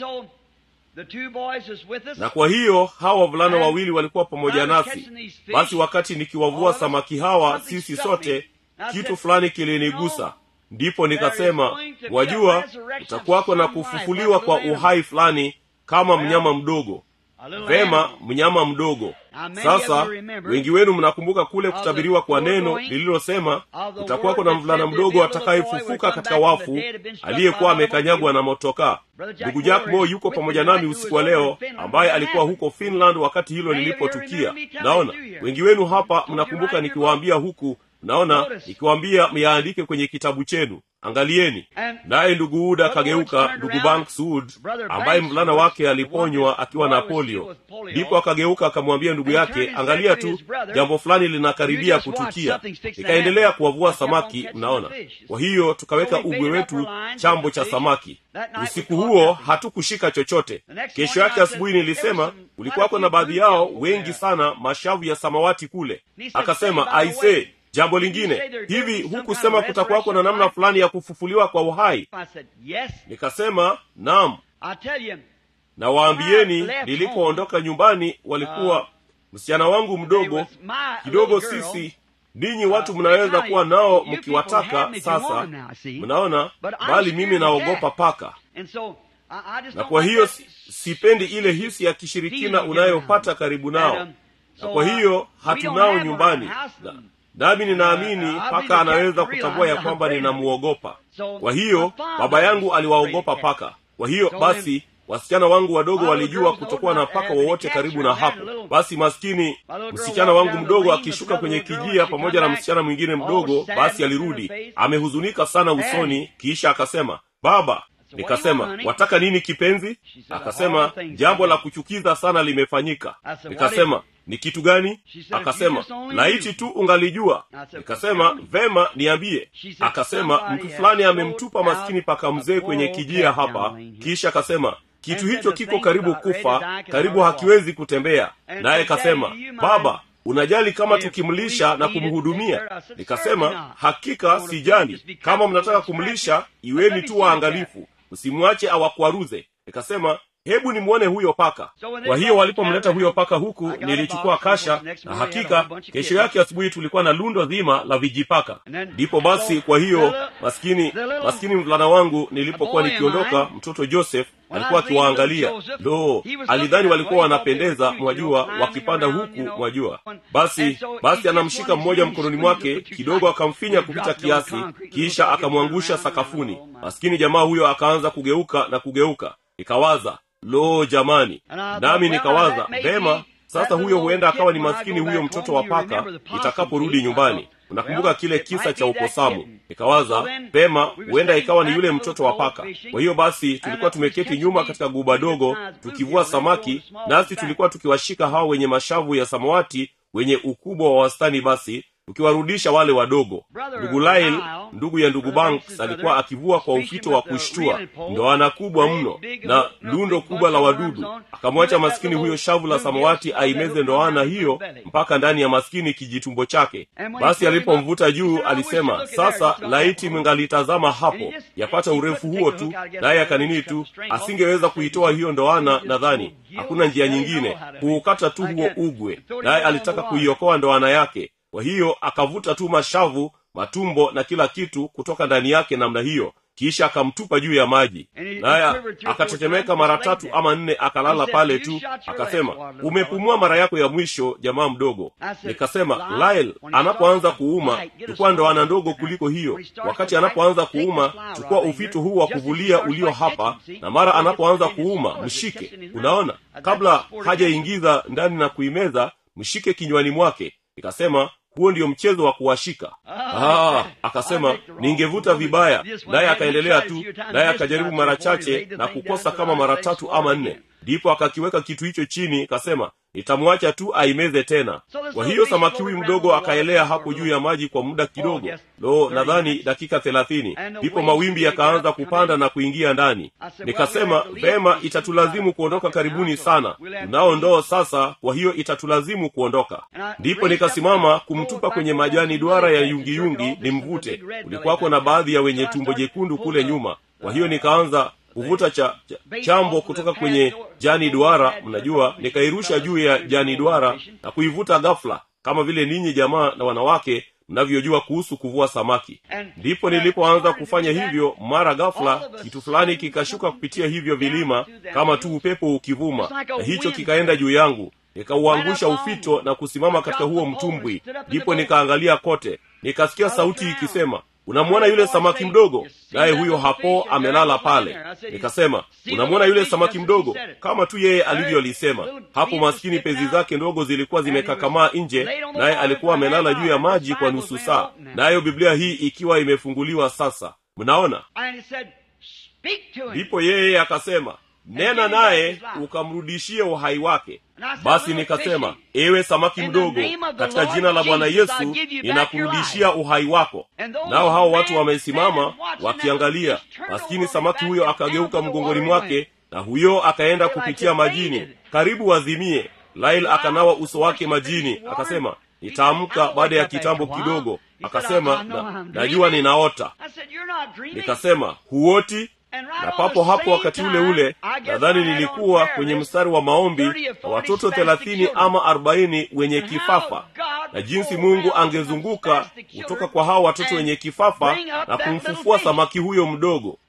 na kwa hiyo hawa wavulana wawili walikuwa pamoja nasi basi wakati nikiwavua samaki hawa sisi sote kitu fulani kilinigusa ndipo nikasema wajua utakuwako na kufufuliwa kwa uhai fulani kama mnyama mdogo vema mnyama mdogo sasa wengi wenu mnakumbuka kule kutabiriwa kwa neno lililosema utakuwako na mvulana mdogo atakayefufuka katika wafu aliyekuwa amekanyagwa na motokaa ndugu jack mo yuko pamoja nami usiku wa leo ambaye alikuwa huko finland wakati hilo lilipotukia naona wengi wenu hapa mnakumbuka nikiwaambia huku naona nikiwaambia myaandike kwenye kitabu chenu angalieni naye ndugu uda akageuka ndugu banks wood ambaye mvulana wake aliponywa akiwa na polio ndipo akageuka akamwambia ndugu yake angalia tu jambo fulani linakaribia kutukia ikaendelea kuwavua samaki mnaona kwa hiyo tukaweka ugwe wetu chambo cha samaki usiku huo hatukushika chochote kesho yake asubuhi nilisema kulikuwako na baadhi yao wengi sana mashavu ya samawati kule akasema aisee jambo lingine hivi hukusema kutakuwako na namna fulani ya kufufuliwa kwa uhai nikasema naam na waambieni nilipoondoka nyumbani walikuwa msichana wangu mdogo kidogo sisi ninyi watu mnaweza kuwa nao mkiwataka sasa mnaona bali mimi naogopa paka na kwa hiyo sipendi ile hisi ya kishirikina unayopata karibu nao na kwa hiyo hatunao nyumbani na, nami ninaamini paka anaweza kutambua ya kwamba ninamuogopa kwa hiyo baba yangu aliwaogopa paka kwa hiyo basi wasichana wangu wadogo walijua kutokuwa na paka wowote karibu na hapo basi maskini msichana wangu mdogo akishuka kwenye kijia pamoja na msichana mwingine mdogo basi alirudi amehuzunika sana usoni kisha akasema baba nikasema wataka nini kipenzi akasema jambo la kuchukiza sana limefanyika nikasema ni kitu gani akasema laiti tu ungalijua nikasema vema niambie akasema mtu fulani amemtupa maskini paka mzee kwenye kijia hapa kisha akasema kitu hicho kiko karibu kufa karibu hakiwezi kutembea naye kasema baba unajali kama tukimlisha na kumhudumia nikasema hakika sijali kama mnataka kumlisha iweni tu waangalifu msimwache awakwaruze nikasema hebu nimwone huyo paka kwa hiyo walipomleta huyo paka huku nilichukua kasha na hakika kesho yake asubuhi tulikuwa na lundo zima la vijipaka ndipo basi kwa hiyo maskini maskini mvulana wangu nilipokuwa nikiondoka mtoto joseph alikuwa akiwaangalia lo alidhani walikuwa wanapendeza mwajua wakipanda huku mwajua basi basi anamshika mmoja mkononi mwake kidogo akamfinya kupita kiasi kisha akamwangusha sakafuni maskini jamaa huyo akaanza kugeuka na kugeuka nikawaza lo jamani nami nikawaza vema sasa huyo huenda akawa ni maskini huyo mtoto wa paka itakaporudi nyumbani unakumbuka kile kisa cha uposamu nikawaza pema huenda ikawa ni yule mtoto wa paka kwa hiyo basi tulikuwa tumeketi nyuma katika guba dogo tukivua samaki nasi tulikuwa tukiwashika hao wenye mashavu ya samawati wenye ukubwa wa wastani basi tukiwarudisha wale wadogo ndugu lail ndugu ya ndugu banks alikuwa akivua kwa ufito wa kushtua ndoana kubwa mno na lundo kubwa la wadudu akamwacha maskini huyo shavu la samawati aimeze ndoana hiyo mpaka ndani ya maskini kijitumbo chake basi alipomvuta juu alisema sasa laiti mngalitazama hapo yapata urefu huo tu naye akanini tu asingeweza kuitoa hiyo ndoana nadhani hakuna njia nyingine kuukata tu huo ugwe naye alitaka kuiokoa ndoana yake kwa hiyo akavuta tu mashavu matumbo na kila kitu kutoka ndani yake namna hiyo kisha akamtupa juu ya maji naye akatetemeka mara tatu ama nne akalala pale tu akasema umepumua mara yako ya mwisho jamaa mdogo nikasema lyle anapoanza kuuma chukua ndoana ndogo kuliko hiyo wakati anapoanza kuuma chukua ufito huu wa kuvulia ulio hapa na mara anapoanza kuuma mshike unaona kabla hajaingiza ndani na kuimeza mshike kinywani mwake nikasema huo ndio mchezo wa kuwashika ah, akasema ningevuta vibaya naye akaendelea tu naye akajaribu mara chache na kukosa kama mara tatu ama nne ndipo akakiweka kitu hicho chini kasema nitamwacha tu aimeze tena kwa hiyo samaki huyu mdogo akaelea hapo juu ya maji kwa muda kidogo lo nadhani dakika thelathini ndipo mawimbi yakaanza kupanda na kuingia ndani nikasema vema itatulazimu kuondoka karibuni sana tunao ndoo sasa kwa hiyo itatulazimu kuondoka ndipo nikasimama kumtupa kwenye majani duara ya yungiyungi nimvute kulikuwako na baadhi ya wenye tumbo jekundu kule nyuma kwa hiyo nikaanza kuvuta cha, cha chambo kutoka kwenye jani duara mnajua nikairusha juu ya jani duara na kuivuta ghafla kama vile ninyi jamaa na wanawake mnavyojua kuhusu kuvua samaki ndipo nilipoanza kufanya hivyo mara ghafla kitu fulani kikashuka kupitia hivyo vilima kama tu upepo ukivuma na hicho kikaenda juu yangu nikauangusha ufito na kusimama katika huo mtumbwi ndipo nikaangalia kote nikasikia sauti ikisema unamwona yule samaki mdogo naye huyo hapo amelala pale nikasema unamwona yule samaki mdogo kama tu yeye alivyolisema hapo maskini pezi zake ndogo zilikuwa zimekakamaa nje naye alikuwa amelala juu ya maji kwa nusu saa nayo biblia hii ikiwa imefunguliwa sasa mnaona ndipo yeye akasema nena naye ukamrudishie uhai wake basi nikasema ewe samaki mdogo katika jina la bwana yesu ninakurudishia uhai wako nao hao watu wamesimama wakiangalia maskini samaki huyo akageuka mgongoni mwake na huyo akaenda kupitia majini karibu wazimie lail akanawa uso wake majini akasema nitaamka baada ya kitambo kidogo akasema na, najua ninaota nikasema huoti na papo hapo wakati ule ule nadhani nilikuwa kwenye mstari wa maombi na watoto thelathini ama arobaini wenye kifafa na jinsi mungu angezunguka kutoka kwa hao watoto wenye kifafa na kumfufua samaki huyo mdogo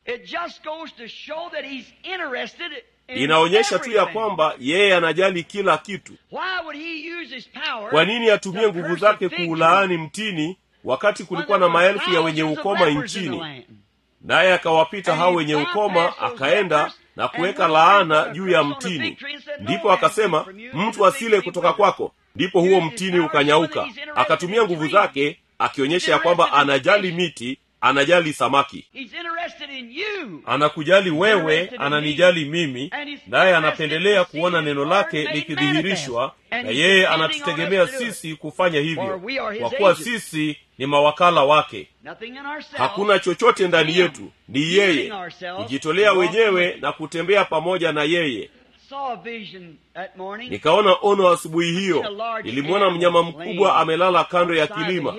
inaonyesha tu ya kwamba yeye anajali kila kitu kwa nini atumie nguvu zake kuulaani mtini wakati kulikuwa na maelfu ya wenye ukoma nchini naye akawapita hao wenye ukoma akaenda na kuweka laana juu ya mtini ndipo akasema mtu asile kutoka kwako ndipo huo mtini ukanyauka akatumia nguvu zake akionyesha ya kwamba anajali miti anajali samaki anakujali wewe ananijali mimi naye anapendelea kuona neno lake likidhihirishwa na yeye anatutegemea sisi kufanya hivyo kwa kuwa sisi ni mawakala wake hakuna chochote ndani yetu ni yeye kujitolea wenyewe na kutembea pamoja na yeye saw a vision that morning. nikaona ono asubuhi hiyo nilimwona mnyama mkubwa amelala kando ya kilima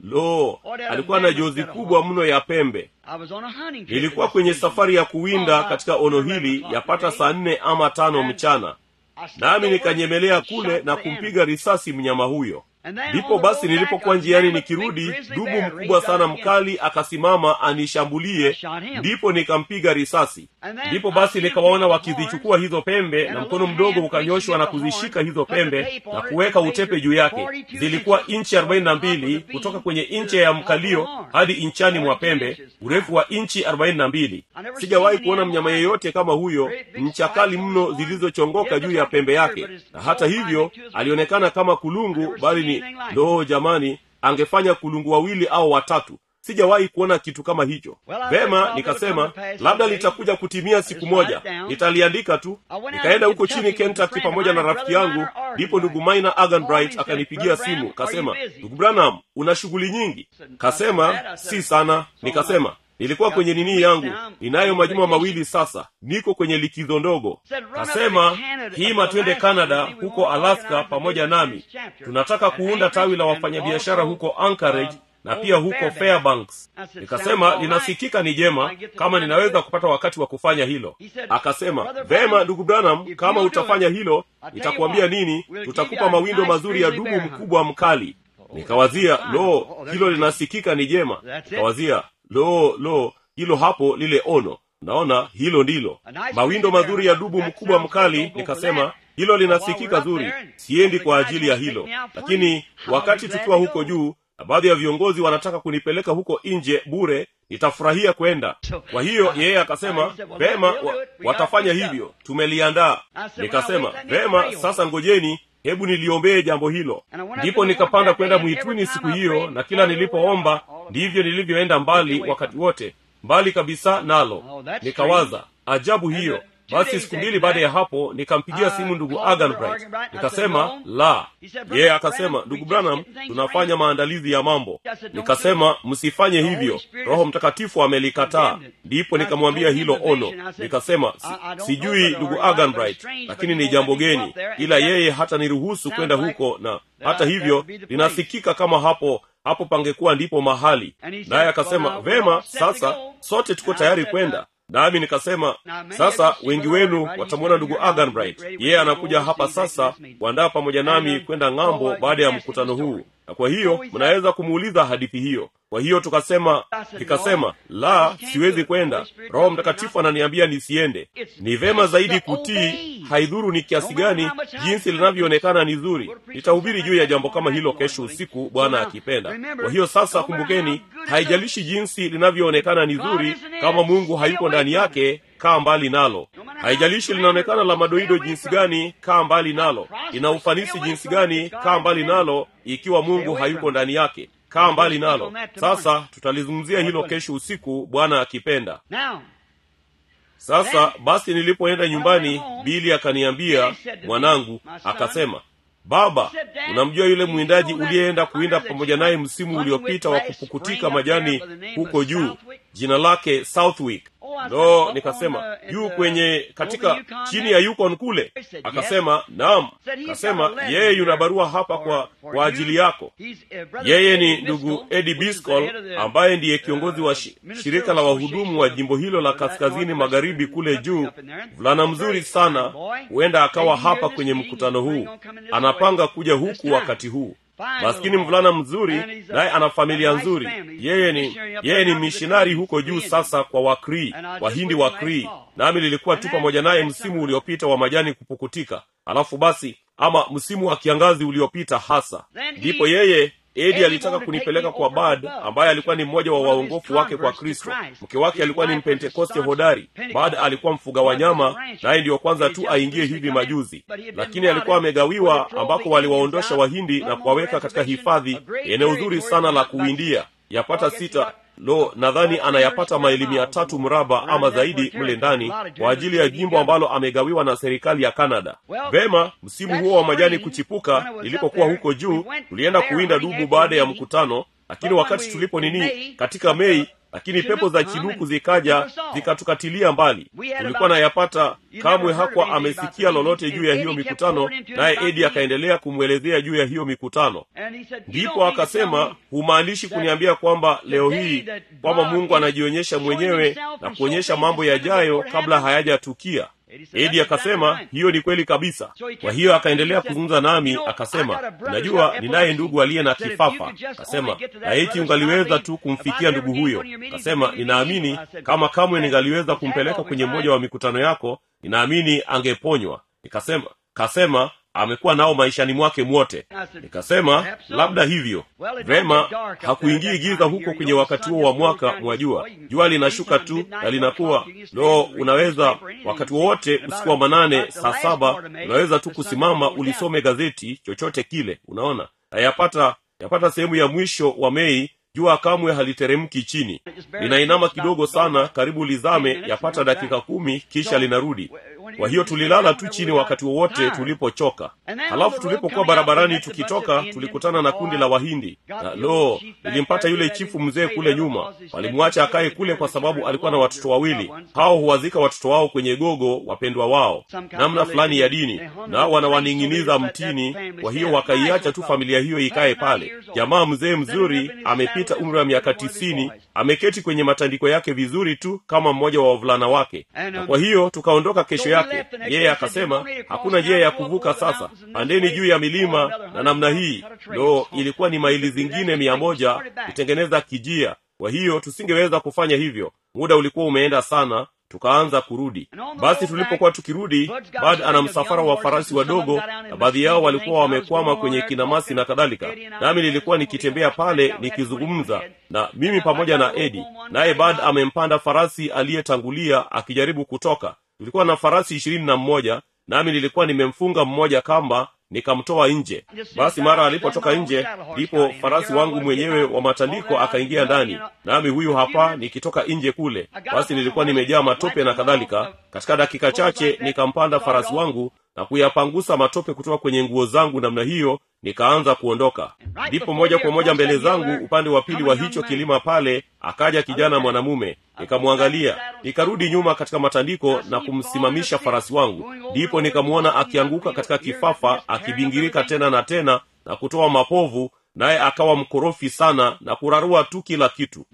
lo alikuwa na jozi kubwa mno ya pembe I was on a hunting trip. nilikuwa with kwenye this vision. safari ya kuwinda katika ono hili yapata saa nne ama tano mchana I stepped nami over nikanyemelea and kule shot na the kumpiga risasi mnyama huyo And then ndipo on the basi road nilipokuwa back, a njiani mammoth big nikirudi grizzly dubu bear mkubwa raced sana up mkali akasimama anishambulie I shot him. ndipo nikampiga risasi And then ndipo I basi see nikawaona the wakizichukua hizo pembe and na a mkono little mdogo hand ukanyoshwa na reaching at the kuzishika horn, hizo put the pembe tape on na it, kuweka and utepe measured juu yake 42 zilikuwa inches inchi arobaini na from the top of mbili the kutoka beam kwenye to inchi the ya top of the mkalio horn. hadi inchani mwa 42 pembe inches. urefu wa inchi arobaini na mbili I never sijawahi seen kuona any mnyama animal yeyote kama huyo great big ncha kali spikes on mno his horn. zilizochongoka It juu was ya like a pembe deer, yake but his na hata whole hivyo body to his alionekana kama kulungu never bali seen ni anything like it. loo jamani angefanya kulungu wawili au watatu sijawahi kuona kitu kama hicho Well, I vema thought it nikasema would come to pass labda someday. litakuja kutimia siku just write moja it down. nitaliandika tu I went out nikaenda to huko chini Kentucky with a kentucky friend of pamoja na mine, rafiki Brother yangu Minor ndipo ndugu Arganbright. maina Called me aganbright and akanipigia said, "Brother simu Branham, are kasema you busy?" ndugu branham una shughuli nyingi kasema I said, si sana nikasema nilikuwa kwenye nini yangu ninayo majuma mawili sasa niko kwenye likizo ndogo kasema hima twende canada huko alaska pamoja nami tunataka kuunda tawi la wafanyabiashara huko anchorage na pia huko fairbanks nikasema linasikika ni jema kama ninaweza kupata wakati wa kufanya hilo akasema vema ndugu branham kama utafanya hilo nitakuambia nini tutakupa mawindo mazuri ya dubu mkubwa mkali nikawazia lo hilo linasikika ni jema nikawazia lo lo hilo hapo lile ono naona hilo ndilo mawindo mazuri ya dubu mkubwa mkali nikasema hilo linasikika zuri siendi kwa ajili ya hilo lakini wakati tukiwa huko juu na baadhi ya viongozi wanataka kunipeleka huko nje bure nitafurahia kwenda kwa hiyo yeye akasema vema wa, watafanya hivyo tumeliandaa nikasema vema sasa ngojeni hebu niliombee jambo hilo ndipo nikapanda kwenda mwituni siku hiyo na kila nilipoomba ndivyo nilivyoenda mbali wakati wote mbali kabisa nalo nikawaza ajabu hiyo basi siku mbili baada ya hapo nikampigia simu ndugu aganbright nikasema la yeye akasema ndugu branham tunafanya maandalizi ya mambo nikasema msifanye hivyo roho mtakatifu amelikataa ndipo nikamwambia hilo ono nikasema si, sijui ndugu aganbright lakini ni jambo geni ila yeye hata niruhusu kwenda huko na hata hivyo linasikika kama hapo hapo pangekuwa ndipo mahali naye akasema vema sasa sote tuko tayari kwenda nami nikasema sasa wengi wenu watamwona ndugu aganbright yeye anakuja hapa sasa kuandaa pamoja nami kwenda ng'ambo baada ya mkutano huu na kwa hiyo mnaweza kumuuliza hadithi hiyo kwa hiyo tukasema nikasema la siwezi kwenda roho mtakatifu ananiambia nisiende ni vema zaidi kutii haidhuru ni kiasi gani jinsi linavyoonekana ni zuri nitahubiri juu ya jambo kama hilo kesho usiku bwana akipenda kwa hiyo sasa kumbukeni haijalishi jinsi linavyoonekana ni zuri kama mungu hayuko ndani yake kaa mbali nalo haijalishi linaonekana la madoido jinsi gani kaa mbali nalo ina ufanisi jinsi gani kaa mbali nalo ikiwa mungu hayuko ndani yake kaa mbali nalo sasa tutalizungumzia hilo kesho usiku bwana akipenda sasa basi nilipoenda nyumbani bili akaniambia mwanangu akasema baba unamjua yule mwindaji uliyeenda kuwinda pamoja naye msimu uliopita wa kupukutika majani huko juu jina lake southwick no nikasema juu kwenye katika chini ya yukon kule akasema naam akasema yeye yuna barua hapa kwa kwa ajili yako yeye ni ndugu edi biscol ambaye ndiye kiongozi wa shi, shirika la wahudumu wa jimbo hilo la kaskazini magharibi kule juu mvulana mzuri sana huenda akawa hapa kwenye mkutano huu anapanga kuja huku wakati huu maskini mvulana mzuri naye ana familia nzuri yeye ni yeye ni mishonari huko juu sasa kwa wakrii wahindi wakrii nami lilikuwa tu pamoja naye msimu uliopita wa majani kupukutika alafu basi ama msimu wa kiangazi uliopita hasa ndipo yeye edi alitaka kunipeleka kwa bad ambaye alikuwa ni mmoja wa waongofu wake kwa kristo mke wake alikuwa ni mpentekoste hodari bad alikuwa mfuga wanyama naye ndiyo kwanza tu aingie hivi majuzi lakini alikuwa amegawiwa ambako waliwaondosha wahindi na kuwaweka katika hifadhi eneo zuri sana la kuwindia yapata sita lo nadhani anayapata maili mia tatu mraba ama zaidi mle ndani kwa ajili ya jimbo ambalo amegawiwa na serikali ya canada vema msimu huo wa majani kuchipuka nilipokuwa huko juu tulienda kuwinda dubu baada ya mkutano lakini wakati tulipo nini katika mei lakini pepo za chinuku zikaja zikatukatilia mbali tulikuwa nayapata kamwe hakuwa amesikia lolote juu ya hiyo mikutano naye edi akaendelea kumwelezea juu ya hiyo mikutano ndipo akasema humaanishi kuniambia kwamba leo hii kwamba mungu anajionyesha mwenyewe na kuonyesha mambo yajayo kabla hayajatukia edi akasema hiyo ni kweli kabisa kwa hiyo akaendelea kuzungumza nami akasema najua ninaye ndugu aliye na kifafa akasema na eti ungaliweza tu kumfikia ndugu huyo akasema ninaamini kama kamwe ningaliweza kumpeleka kwenye mmoja wa mikutano yako ninaamini angeponywa nikasema kasema amekuwa nao maishani mwake mwote nikasema labda hivyo vema hakuingii giza huko kwenye wakati huo wa mwaka mwajua jua linashuka tu na linakuwa lo unaweza wakati wowote usiku wa manane saa saba unaweza tu kusimama ulisome gazeti chochote kile unaona na yapata yapata sehemu ya mwisho wa mei jua kamwe haliteremki chini linainama kidogo sana karibu lizame yapata dakika kumi kisha linarudi kwa hiyo tulilala tu chini wakati wowote tulipochoka halafu tulipokuwa barabarani tukitoka tulikutana na kundi la wahindi na lo lilimpata yule chifu mzee kule nyuma walimwacha akaye kule kwa sababu alikuwa na watoto wawili hao huwazika watoto wao kwenye gogo wapendwa wao namna fulani ya dini nao wanawaning'iniza mtini kwa hiyo wakaiacha tu familia hiyo ikaye pale jamaa mzee mzuri amepita umri wa miaka tisini ameketi kwenye matandiko yake vizuri tu kama mmoja wa wavulana wake na kwa hiyo tukaondoka kesho yake yeye akasema hakuna njia ya kuvuka sasa pandeni juu ya milima na namna hii lo ilikuwa ni maili zingine mia moja kutengeneza kijia kwa hiyo tusingeweza kufanya hivyo muda ulikuwa umeenda sana tukaanza kurudi basi tulipokuwa tukirudi bad ana msafara wa farasi wadogo na baadhi yao walikuwa wamekwama kwenye kinamasi na kadhalika nami nilikuwa nikitembea pale nikizungumza na mimi pamoja na edi naye bad amempanda farasi aliyetangulia akijaribu kutoka tulikuwa na farasi ishirini na mmoja nami nilikuwa nimemfunga mmoja kamba nikamtoa nje basi mara alipotoka nje ndipo farasi wangu mwenyewe wa matandiko akaingia ndani nami huyu hapa nikitoka nje kule basi nilikuwa nimejaa matope na kadhalika katika dakika chache nikampanda farasi wangu na kuyapangusa matope kutoka kwenye nguo zangu namna hiyo nikaanza kuondoka ndipo moja kwa moja mbele zangu upande wa pili wa hicho kilima pale akaja kijana mwanamume nikamwangalia nikarudi nyuma katika matandiko na kumsimamisha farasi wangu ndipo nikamwona akianguka katika kifafa akibingirika tena na tena na kutoa mapovu naye akawa mkorofi sana na kurarua tu kila kitu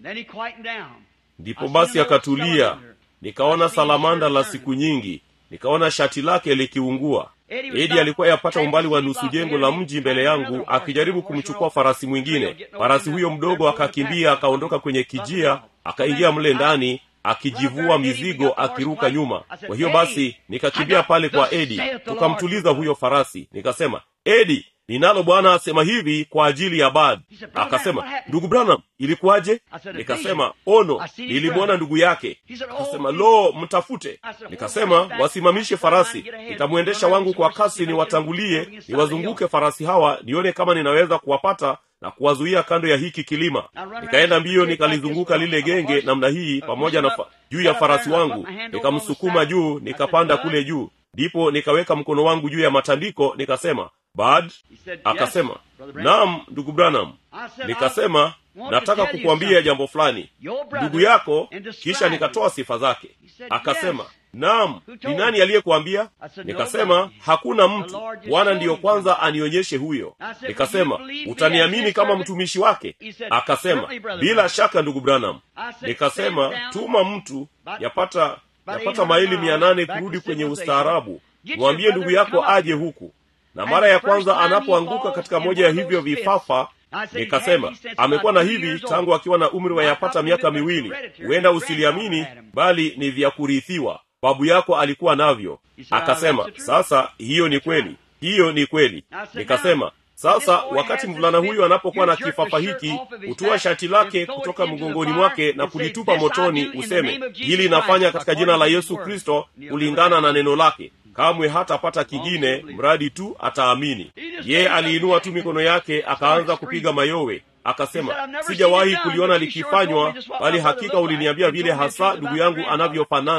ndipo basi akatulia nikaona salamanda la siku nyingi nikaona shati lake likiungua edi alikuwa yapata umbali wa nusu jengo la mji mbele yangu akijaribu kumchukua farasi mwingine farasi huyo mdogo akakimbia akaondoka kwenye kijia akaingia mle ndani akijivua mizigo akiruka nyuma kwa hiyo basi nikakimbia pale kwa edi tukamtuliza huyo farasi nikasema edi ninalo bwana asema hivi kwa ajili ya bad akasema ndugu branham ilikuwaje nikasema ono nilimwona ndugu yake akasema lo mtafute nikasema wasimamishe farasi nitamwendesha wangu kwa kasi niwatangulie niwazunguke farasi hawa nione kama ninaweza kuwapata na kuwazuia kando ya hiki kilima nikaenda mbio nikalizunguka lile genge namna hii pamoja na fa- juu ya farasi wangu nikamsukuma juu nikapanda kule juu ndipo nikaweka mkono wangu juu ya matandiko nikasema bad akasema naam ndugu branham nikasema nataka kukuambia jambo fulani ndugu yako kisha nikatoa sifa zake akasema naam ni nani aliyekuambia nikasema hakuna mtu bwana ndiyo kwanza anionyeshe huyo nikasema utaniamini kama mtumishi wake akasema bila shaka ndugu branham nikasema tuma mtu yapata yapata maili mia nane kurudi kwenye ustaarabu mwambie ndugu yako aje huku na mara ya kwanza anapoanguka katika moja ya hivyo vifafa nikasema amekuwa na hivi tangu akiwa na umri wa yapata miaka miwili huenda usiliamini bali ni vya kurithiwa babu yako alikuwa navyo akasema sasa hiyo ni kweli hiyo ni kweli nikasema sasa wakati mvulana huyu anapokuwa na kifafa hiki hutua shati lake kutoka mgongoni mwake na kulitupa motoni useme hili inafanya katika jina la yesu kristo kulingana na neno lake kamwe hatapata kingine mradi tu ataamini yeye aliinua tu mikono yake akaanza kupiga mayowe akasema sijawahi kuliona likifanywa bali hakika uliniambia vile hasa ndugu yangu anavyofanana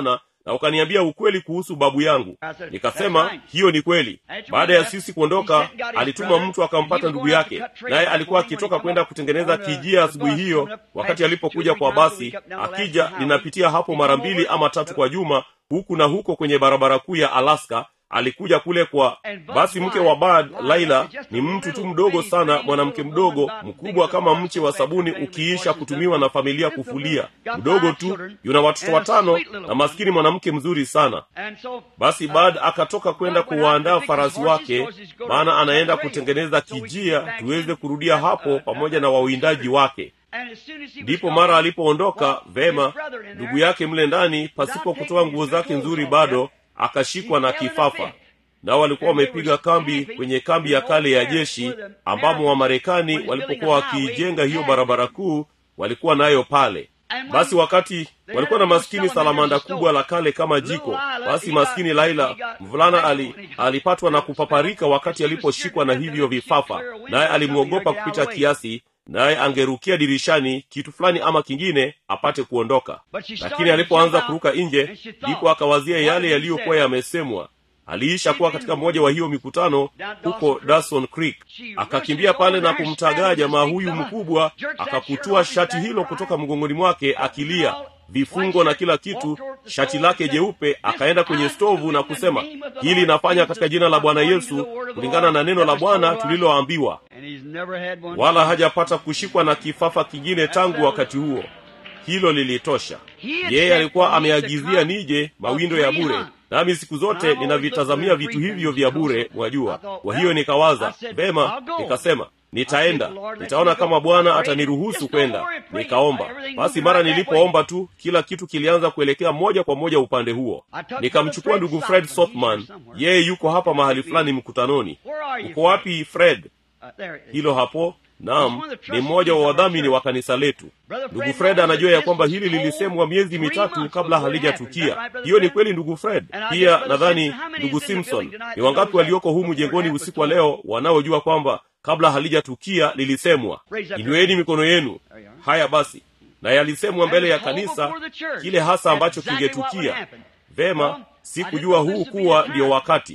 na ukaniambia ukweli kuhusu babu yangu nikasema hiyo ni kweli baada ya sisi kuondoka alituma mtu akampata ndugu yake naye alikuwa akitoka kwenda kutengeneza kijia asubuhi hiyo wakati alipokuja kwa basi akija linapitia hapo mara mbili ama tatu kwa juma huku na huko kwenye barabara kuu ya alaska alikuja kule kwa basi mke wa bad laila ni mtu tu mdogo sana mwanamke mdogo mkubwa kama mche wa sabuni ukiisha kutumiwa na familia kufulia mdogo tu yuna watoto watano na maskini mwanamke mzuri sana basi bad akatoka kwenda kuwaandaa farasi wake maana anaenda kutengeneza kijia tuweze kurudia hapo pamoja na wawindaji wake ndipo mara alipoondoka vema ndugu yake mle ndani pasipo kutoa nguo zake nzuri bado akashikwa na kifafa nao walikuwa wamepiga kambi kwenye kambi ya kale ya jeshi ambamo wamarekani walipokuwa wakiijenga hiyo barabara kuu walikuwa nayo pale basi wakati walikuwa na maskini salamanda kubwa la kale kama jiko basi maskini laila mvulana ali, alipatwa na kupaparika wakati aliposhikwa na hivyo vifafa naye alimwogopa kupita kiasi naye angerukia dirishani kitu fulani ama kingine apate kuondoka lakini alipoanza kuruka nje ndipo akawazia yale yaliyokuwa yamesemwa aliisha kuwa katika mmoja wa hiyo mikutano huko dawson creek akakimbia pale na kumtagaa jamaa huyu mkubwa akakutua shati hilo kutoka mgongoni mwake akilia vifungo na kila kitu shati lake jeupe akaenda kwenye stovu na kusema hili inafanya katika jina la bwana yesu kulingana na neno la bwana tuliloambiwa wala hajapata kushikwa na kifafa kingine tangu wakati huo hilo lilitosha yeye alikuwa ameagizia nije mawindo ya bure nami siku zote ninavitazamia vitu hivyo vya bure mwajua kwa hiyo nikawaza vema nikasema nitaenda nitaona kama bwana ataniruhusu kwenda nikaomba basi mara nilipoomba tu kila kitu kilianza kuelekea moja kwa moja upande huo nikamchukua ndugu fred sothman yeye yuko hapa mahali fulani mkutanoni uko wapi fred hilo hapo naam ni mmoja wa wadhamini wa kanisa letu ndugu fred anajua ya kwamba hili lilisemwa miezi mitatu kabla halijatukia hiyo ni kweli ndugu fred pia nadhani ndugu simpson ni wangapi walioko humu jengoni usiku wa leo wanaojua kwamba kabla halijatukia lilisemwa inueni mikono yenu haya basi na yalisemwa mbele ya kanisa kile hasa ambacho kingetukia vema sikujua huu kuwa ndiyo wakati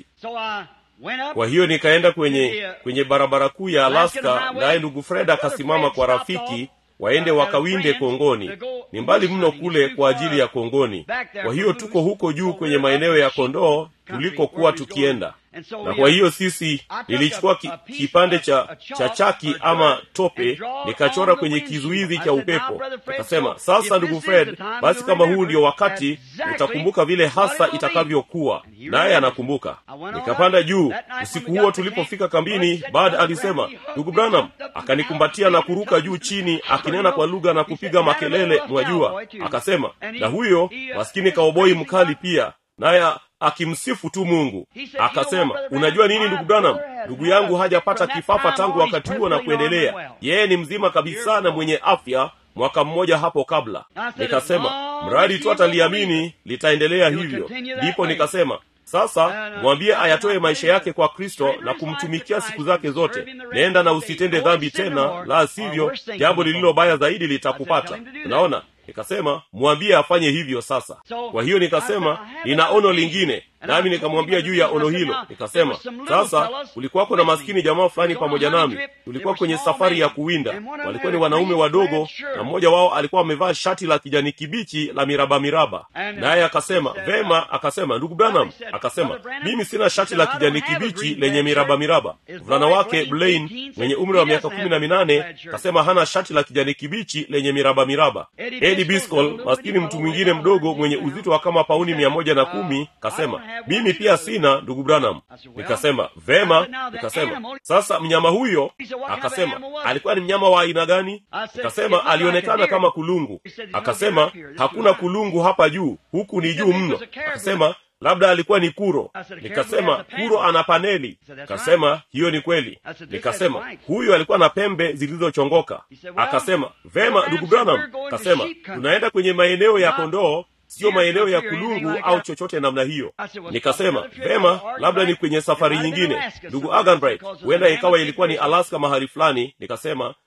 kwa hiyo nikaenda kwenye kwenye barabara kuu ya alaska naye ndugu fred akasimama kwa rafiki waende wakawinde kongoni ni mbali mno kule kwa ajili ya kongoni kwa hiyo tuko huko juu kwenye maeneo ya kondoo tulikokuwa tukienda na kwa hiyo sisi nilichukua ki, kipande cha cha chaki ama tope nikachora kwenye kizuizi cha upepo nikasema sasa ndugu fred basi kama huu ndio wakati utakumbuka vile hasa itakavyokuwa naye anakumbuka nikapanda juu usiku huo tulipofika kambini bad alisema ndugu branham akanikumbatia na kuruka juu chini akinena kwa lugha na kupiga makelele mwajua akasema na huyo maskini kaoboi mkali pia naye akimsifu tu mungu akasema unajua nini ndugu branham ndugu yangu hajapata kifafa tangu wakati huo na kuendelea yeye ni mzima kabisa na mwenye afya mwaka mmoja hapo kabla nikasema mradi tu ataliamini litaendelea hivyo ndipo nikasema sasa mwambie ayatoe maisha yake kwa kristo na kumtumikia siku zake zote nenda na usitende dhambi tena la sivyo jambo lililo baya zaidi litakupata unaona nikasema mwambie afanye hivyo sasa kwa hiyo nikasema nina ono lingine nami nikamwambia juu ya ono hilo nikasema sasa kulikuwako na maskini jamaa fulani pamoja nami tulikuwa kwenye safari ya kuwinda walikuwa ni wanaume wadogo na mmoja wao alikuwa amevaa shati la kijani kibichi la miraba miraba naye akasema vema akasema ndugu branham akasema mimi sina shati la kijani kibichi lenye miraba miraba mvulana wake blain mwenye umri wa miaka kumi na minane akasema hana shati la kijani kibichi lenye miraba miraba edi biscol maskini mtu mwingine mdogo mwenye uzito wa kama pauni mia moja na kumi kasema mimi pia sina ndugu branham nikasema vema nikasema sasa mnyama huyo akasema alikuwa ni mnyama wa aina gani nikasema alionekana kama kulungu akasema hakuna kulungu hapa juu huku ni juu mno akasema labda alikuwa ni kuro nikasema kuro ana paneli akasema hiyo ni kweli nikasema huyu alikuwa na pembe zilizochongoka akasema vema ndugu branham akasema tunaenda kwenye maeneo ya kondoo siyo maeneo ya kulungu au chochote namna hiyo nikasema vema labda ni kwenye safari nyingine ndugu aganbright huenda ikawa ilikuwa ni alaska mahali fulani nikasema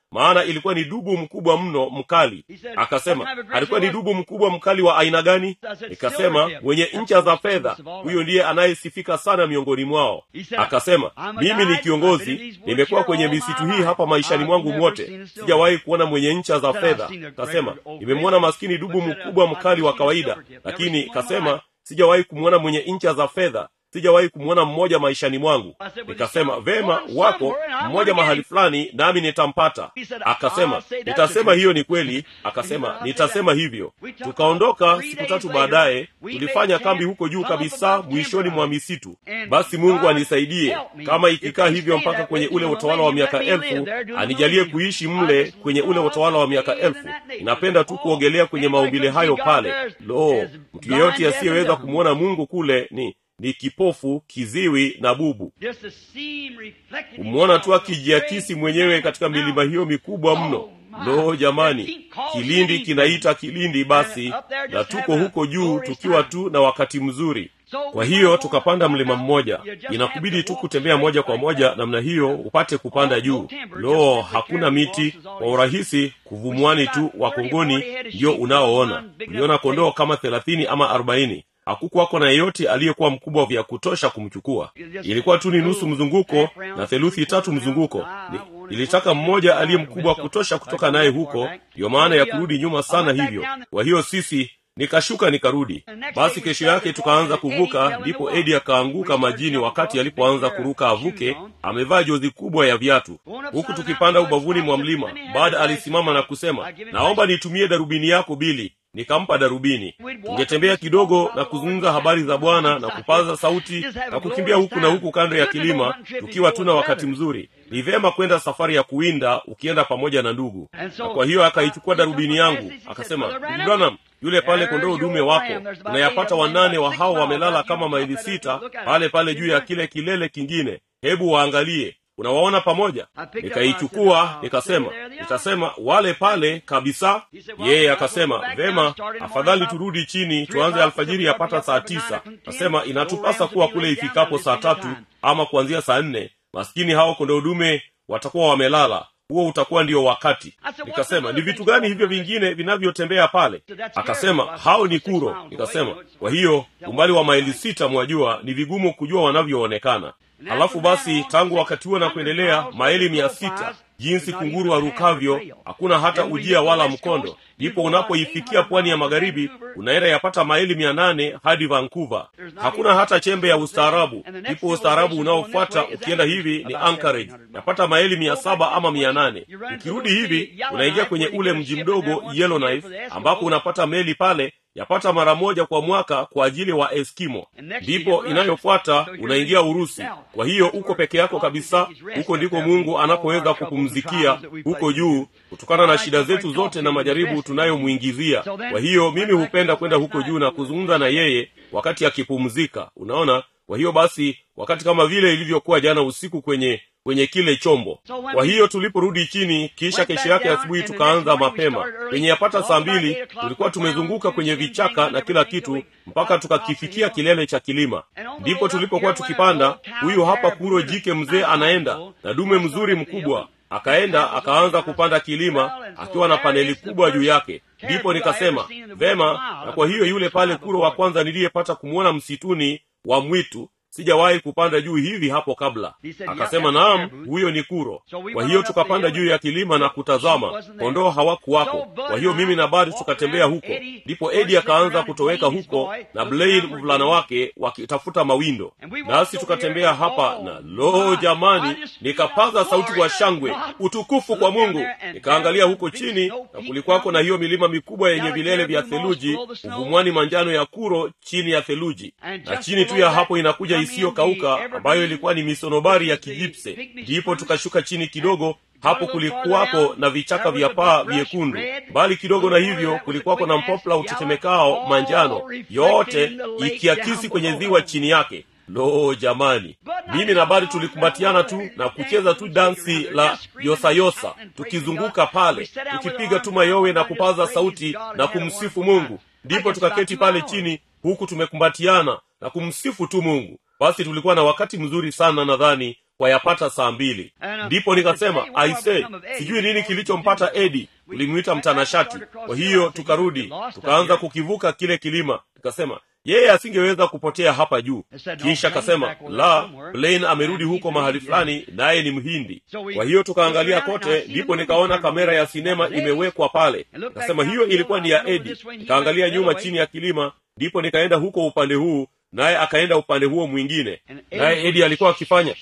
maana ilikuwa ni dubu mkubwa mno mkali akasema alikuwa ni dubu mkubwa mkali wa aina gani nikasema mwenye ncha za fedha huyo ndiye anayesifika sana miongoni mwao akasema mimi ni kiongozi nimekuwa kwenye misitu hii hapa maishani mwangu mwote sijawahi kuona mwenye ncha za fedha kasema nimemwona maskini dubu mkubwa mkali wa kawaida lakini kasema sijawahi kumwona mwenye ncha za fedha sijawahi kumwona mmoja maishani mwangu nikasema vema wako mmoja mahali fulani nami nitampata akasema nitasema hiyo ni kweli akasema nitasema hivyo tukaondoka siku tatu baadaye tulifanya kambi huko juu kabisa mwishoni mwa misitu basi mungu anisaidie kama ikikaa hivyo mpaka kwenye ule utawala wa miaka elfu anijalie kuishi mle kwenye ule utawala wa miaka elfu napenda tu kuogelea kwenye maumbile hayo pale lo mtu yeyote asiyeweza kumwona mungu kule ni ni kipofu kiziwi na bubu kumwona tu akijiakisi mwenyewe katika milima hiyo mikubwa mno lo jamani kilindi kinaita kilindi basi na tuko huko juu tukiwa tu na wakati mzuri kwa hiyo tukapanda mlima mmoja inakubidi tu kutembea moja kwa moja namna hiyo upate kupanda juu lo hakuna miti kwa urahisi kuvumwani tu wakongoni ndio unaoona uliona kondoo kama thelathini ama arobaini hakukuwako na yeyote aliyekuwa mkubwa vya kutosha kumchukua ilikuwa tu ni nusu mzunguko na theluthi tatu mzunguko ni, ilitaka mmoja aliye mkubwa kutosha kutoka naye huko ndiyo maana ya kurudi nyuma sana hivyo kwa hiyo sisi nikashuka nikarudi basi kesho yake tukaanza kuvuka ndipo edi akaanguka majini wakati alipoanza kuruka avuke amevaa jozi kubwa ya viatu huku tukipanda ubavuni mwa mlima baada alisimama na kusema naomba nitumie darubini yako bili nikampa darubini tungetembea kidogo na kuzungumza habari za bwana na kupaza sauti na kukimbia huku na huku kando ya kilima tukiwa tuna wakati mzuri ni vyema kwenda safari ya kuwinda ukienda pamoja na ndugu na kwa hiyo akaichukua darubini yangu akasema ndugu branham yule pale kondoo dume wako unayapata wanane wa hao wamelala kama maili sita pale pale juu ya kile kilele kingine hebu waangalie unawaona pamoja nikaichukua nikasema nitasema wale pale kabisa yeye akasema vema afadhali turudi chini tuanze alfajiri yapata saa tisa nasema inatupasa kuwa kule ifikapo saa tatu ama kuanzia saa nne maskini hao kondoudume watakuwa wamelala huo utakuwa ndio wakati nikasema ni vitu gani hivyo vingine vinavyotembea pale akasema hao ni kuro nikasema kwa hiyo umbali wa maili sita mwajua ni vigumu kujua wanavyoonekana halafu basi tangu wakati huo na kuendelea maili mia sita jinsi kunguru warukavyo hakuna hata ujia wala mkondo ndipo unapoifikia pwani ya magharibi unaenda yapata maili mia nane hadi vancouver hakuna hata chembe ya ustaarabu ndipo ustaarabu unaofuata ukienda hivi ni anchorage yapata maili mia saba ama mia nane ukirudi hivi unaingia kwenye ule mji mdogo yellowknife ambapo unapata meli pale yapata mara moja kwa mwaka kwa ajili wa eskimo ndipo inayofuata unaingia urusi kwa hiyo uko peke yako kabisa huko ndiko mungu anapoweza kupumzikia huko juu kutokana na shida zetu zote na majaribu tunayomwingizia kwa hiyo mimi hupenda kwenda huko juu na kuzungumza na yeye wakati akipumzika unaona kwa hiyo basi wakati kama vile ilivyokuwa jana usiku kwenye kwenye kile chombo kwa hiyo tuliporudi chini kisha kesho yake asubuhi tukaanza mapema kwenye yapata saa mbili tulikuwa tumezunguka kwenye vichaka na kila kitu mpaka tukakifikia kilele cha kilima ndipo tulipokuwa tukipanda huyu hapa kuro jike mzee anaenda na dume mzuri mkubwa akaenda akaanza kupanda kilima akiwa na paneli kubwa juu yake ndipo nikasema vema na kwa hiyo yule pale kuro wa kwanza niliyepata kumwona msituni wa mwitu sijawahi kupanda juu hivi hapo kabla akasema naam huyo ni kuro kwa hiyo tukapanda juu ya kilima na kutazama kondoo hawakuwako kwa hiyo mimi na badi tukatembea huko ndipo edi akaanza kutoweka huko na blain mvulana wake wakitafuta mawindo nasi tukatembea hapa na lo jamani nikapaza sauti kwa shangwe utukufu kwa mungu nikaangalia huko chini na kulikwako na hiyo milima mikubwa yenye vilele vya theluji uvumwani manjano ya kuro chini ya theluji na chini tu ya hapo inakuja isiyokauka ambayo ilikuwa ni misonobari ya kijipse ndipo tukashuka chini kidogo hapo kulikuwako na vichaka vya paa vyekundu mbali kidogo na hivyo kulikuwako na mpopla utetemekao manjano yote ikiakisi kwenye ziwa chini yake lo jamani mimi na bari tulikumbatiana tu na kucheza tu dansi la yosayosa tukizunguka pale tukipiga tu mayowe na kupaza sauti na kumsifu mungu ndipo tukaketi pale chini huku tumekumbatiana na kumsifu tu mungu basi tulikuwa na wakati mzuri sana nadhani kwa yapata saa mbili ndipo nikasema aise sijui nini kilichompata edi tulimwita mtanashati kwa hiyo tukarudi tukaanza kukivuka kile kilima tukasema yeye asingeweza kupotea hapa juu kisha akasema la blaine amerudi huko mahali fulani naye ni mhindi kwa hiyo tukaangalia kote ndipo nikaona kamera ya sinema imewekwa pale nikasema hiyo ilikuwa ni ya edi nikaangalia nyuma chini ya kilima ndipo nikaenda huko upande huu naye akaenda upande huo mwingine naye edi alikuwa akifanya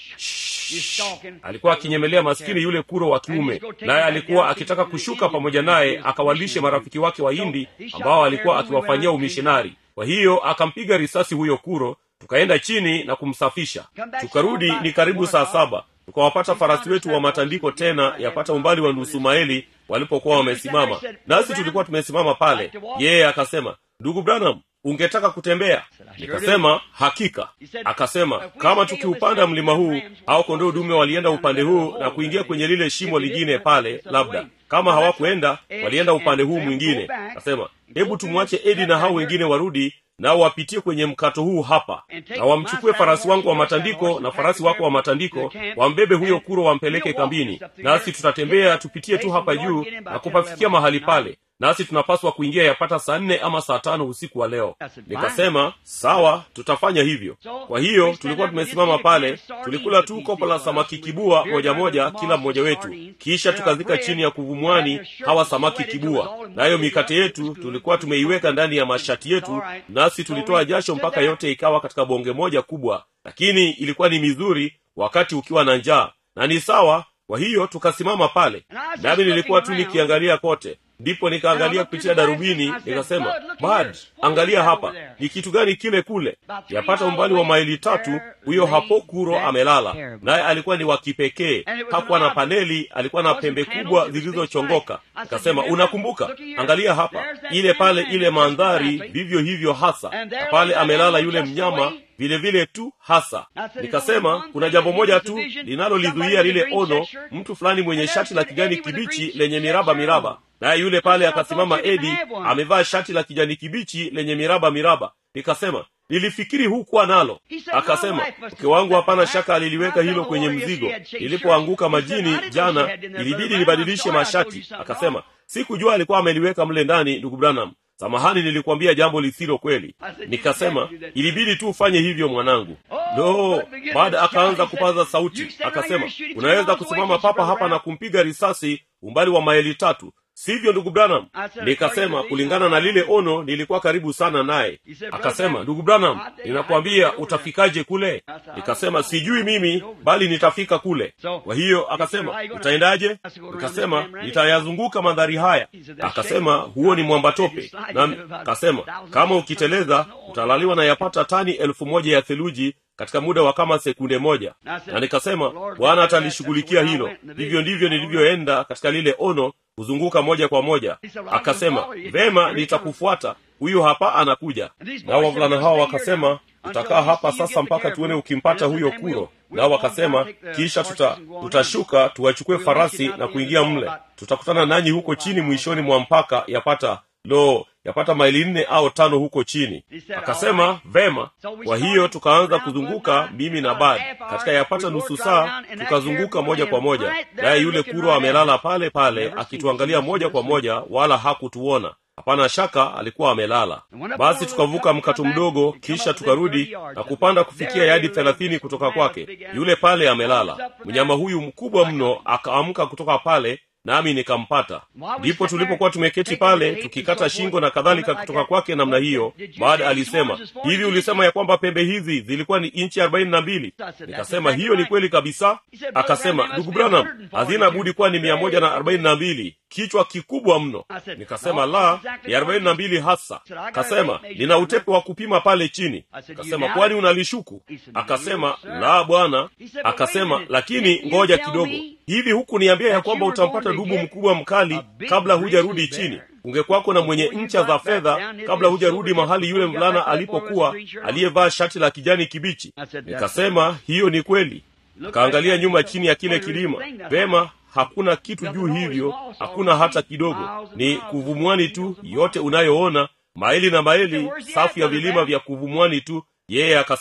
alikuwa akinyemelea maskini yule kuro wa kiume naye alikuwa akitaka kushuka pamoja naye akawalishe marafiki wake wa hindi ambao alikuwa akiwafanyia umishinari kwa hiyo akampiga risasi huyo kuro tukaenda chini na kumsafisha tukarudi ni karibu saa saba tukawapata farasi wetu wa matandiko tena yapata umbali wa nusu maeli walipokuwa wamesimama nasi tulikuwa tumesimama pale yeye akasema ndugu branham ungetaka kutembea nikasema hakika akasema kama tukiupanda mlima huu au kondoo dume walienda upande huu na kuingia kwenye lile shimo lingine pale labda kama hawakuenda walienda upande huu mwingine akasema hebu tumwache edi na hao wengine warudi nao wapitie kwenye mkato huu hapa na wamchukue farasi wangu wa matandiko na farasi wako wa matandiko wambebe huyo kuro wampeleke kambini nasi tutatembea tupitie tu hapa juu na kupafikia mahali pale nasi tunapaswa kuingia yapata saa nne ama saa tano usiku wa leo nikasema sawa tutafanya hivyo kwa hiyo tulikuwa tumesimama pale tulikula tu kopo la samaki kibua moja moja kila mmoja wetu kisha tukazika chini ya kuvumwani hawa samaki kibua nayo mikate yetu tulikuwa tumeiweka ndani ya mashati yetu nasi tulitoa jasho mpaka yote ikawa katika bonge moja kubwa lakini ilikuwa ni mizuri wakati ukiwa na njaa na ni sawa kwa hiyo tukasimama pale nami nilikuwa tu nikiangalia kote ndipo nikaangalia kupitia darubini nikasema bad angalia hapa ni kitu gani kile kule yapata umbali wa maili tatu huyo hapo kuro amelala naye alikuwa ni wa kipekee hakuwa na paneli alikuwa na pembe kubwa zilizochongoka nikasema unakumbuka angalia hapa ile pale ile mandhari vivyo hivyo hasa na pale amelala yule mnyama vile vile tu hasa nikasema kuna jambo moja tu linalolizuia lile ono mtu fulani mwenye shati la kijani kibichi lenye miraba miraba naye yule pale akasimama edi amevaa shati la kijani kibichi lenye miraba miraba nikasema nilifikiri hukuwa nalo akasema mke wangu hapana shaka aliliweka hilo kwenye mzigo nilipoanguka majini jana ilibidi nibadilishe mashati akasema sikujua alikuwa ameliweka mle ndani ndugu branham samahani nilikwambia jambo lisilo kweli nikasema ilibidi tu ufanye hivyo mwanangu no baada akaanza kupaza sauti akasema unaweza kusimama papa hapa na kumpiga risasi umbali wa maili tatu sivyo ndugu branham nikasema kulingana na lile ono nilikuwa karibu sana naye akasema ndugu branham ninakwambia utafikaje kule nikasema sijui mimi bali nitafika kule kwa hiyo akasema utaendaje nikasema nitayazunguka mandhari haya akasema huo ni mwambatope nami akasema kama ukiteleza utalaliwa na yapata tani elfu moja ya theluji katika muda wa kama sekunde moja na nikasema bwana atalishughulikia hilo hivyo ndivyo nilivyoenda katika lile ono kuzunguka moja kwa moja akasema vema nitakufuata huyu hapa anakuja nao wavulana hao wakasema tutakaa hapa sasa mpaka tuone ukimpata huyo kuro nao wakasema kisha tuta, tutashuka tuwachukue farasi na kuingia mle tutakutana nanyi huko chini mwishoni mwa mpaka yapata lo yapata maili nne au tano huko chini akasema vema kwa hiyo tukaanza kuzunguka mimi na bad katika yapata nusu saa tukazunguka moja kwa moja naye yule kuro amelala pale pale akituangalia moja kwa moja wala hakutuona hapana shaka alikuwa amelala basi tukavuka mkato mdogo kisha tukarudi na kupanda kufikia yadi thelathini kutoka kwake yule pale amelala mnyama huyu mkubwa mno akaamka kutoka pale nami nikampata ndipo tulipokuwa tumeketi pale tukikata shingo na kadhalika kutoka kwake namna hiyo baada alisema hivi ulisema ya kwamba pembe hizi zilikuwa ni inchi arobaini na mbili nikasema hiyo ni kweli kabisa akasema ndugu branham hazina budi kuwa ni mia moja na arobaini na mbili kichwa kikubwa mno nikasema la ni arobaini na mbili hasa akasema nina utepe wa kupima pale chini akasema kwani unalishuku akasema la bwana akasema lakini ngoja kidogo hivi huku niambia ya kwamba utampata dubu mkubwa mkali kabla hujarudi chini ungekwako na mwenye ncha za fedha kabla hujarudi mahali yule mvulana alipokuwa aliyevaa shati la kijani kibichi nikasema hiyo ni kweli akaangalia nyuma chini ya kile kilima vema hakuna kitu juu hivyo hakuna hata kidogo ni kuvumwani tu yote unayoona maili na maili safu ya vilima vya kuvumwani tu yeye akasema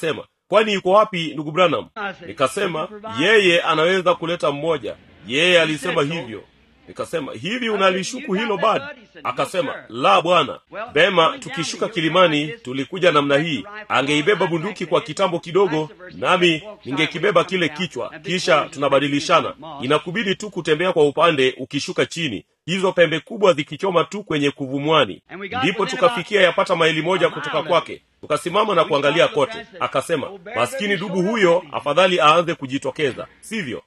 kwani yuko wapi ndugu branham nikasema yeye anaweza kuleta mmoja yeye alisema hivyo nikasema hivi unalishuku hilo bado akasema la bwana vema tukishuka kilimani tulikuja namna hii angeibeba bunduki kwa kitambo kidogo nami ningekibeba kile kichwa kisha tunabadilishana inakubidi tu kutembea kwa upande ukishuka chini hizo pembe kubwa zikichoma tu kwenye kuvumwani ndipo tukafikia yapata maili moja kutoka kwake tukasimama na kuangalia kote akasema maskini dubu huyo afadhali aanze kujitokeza sivyo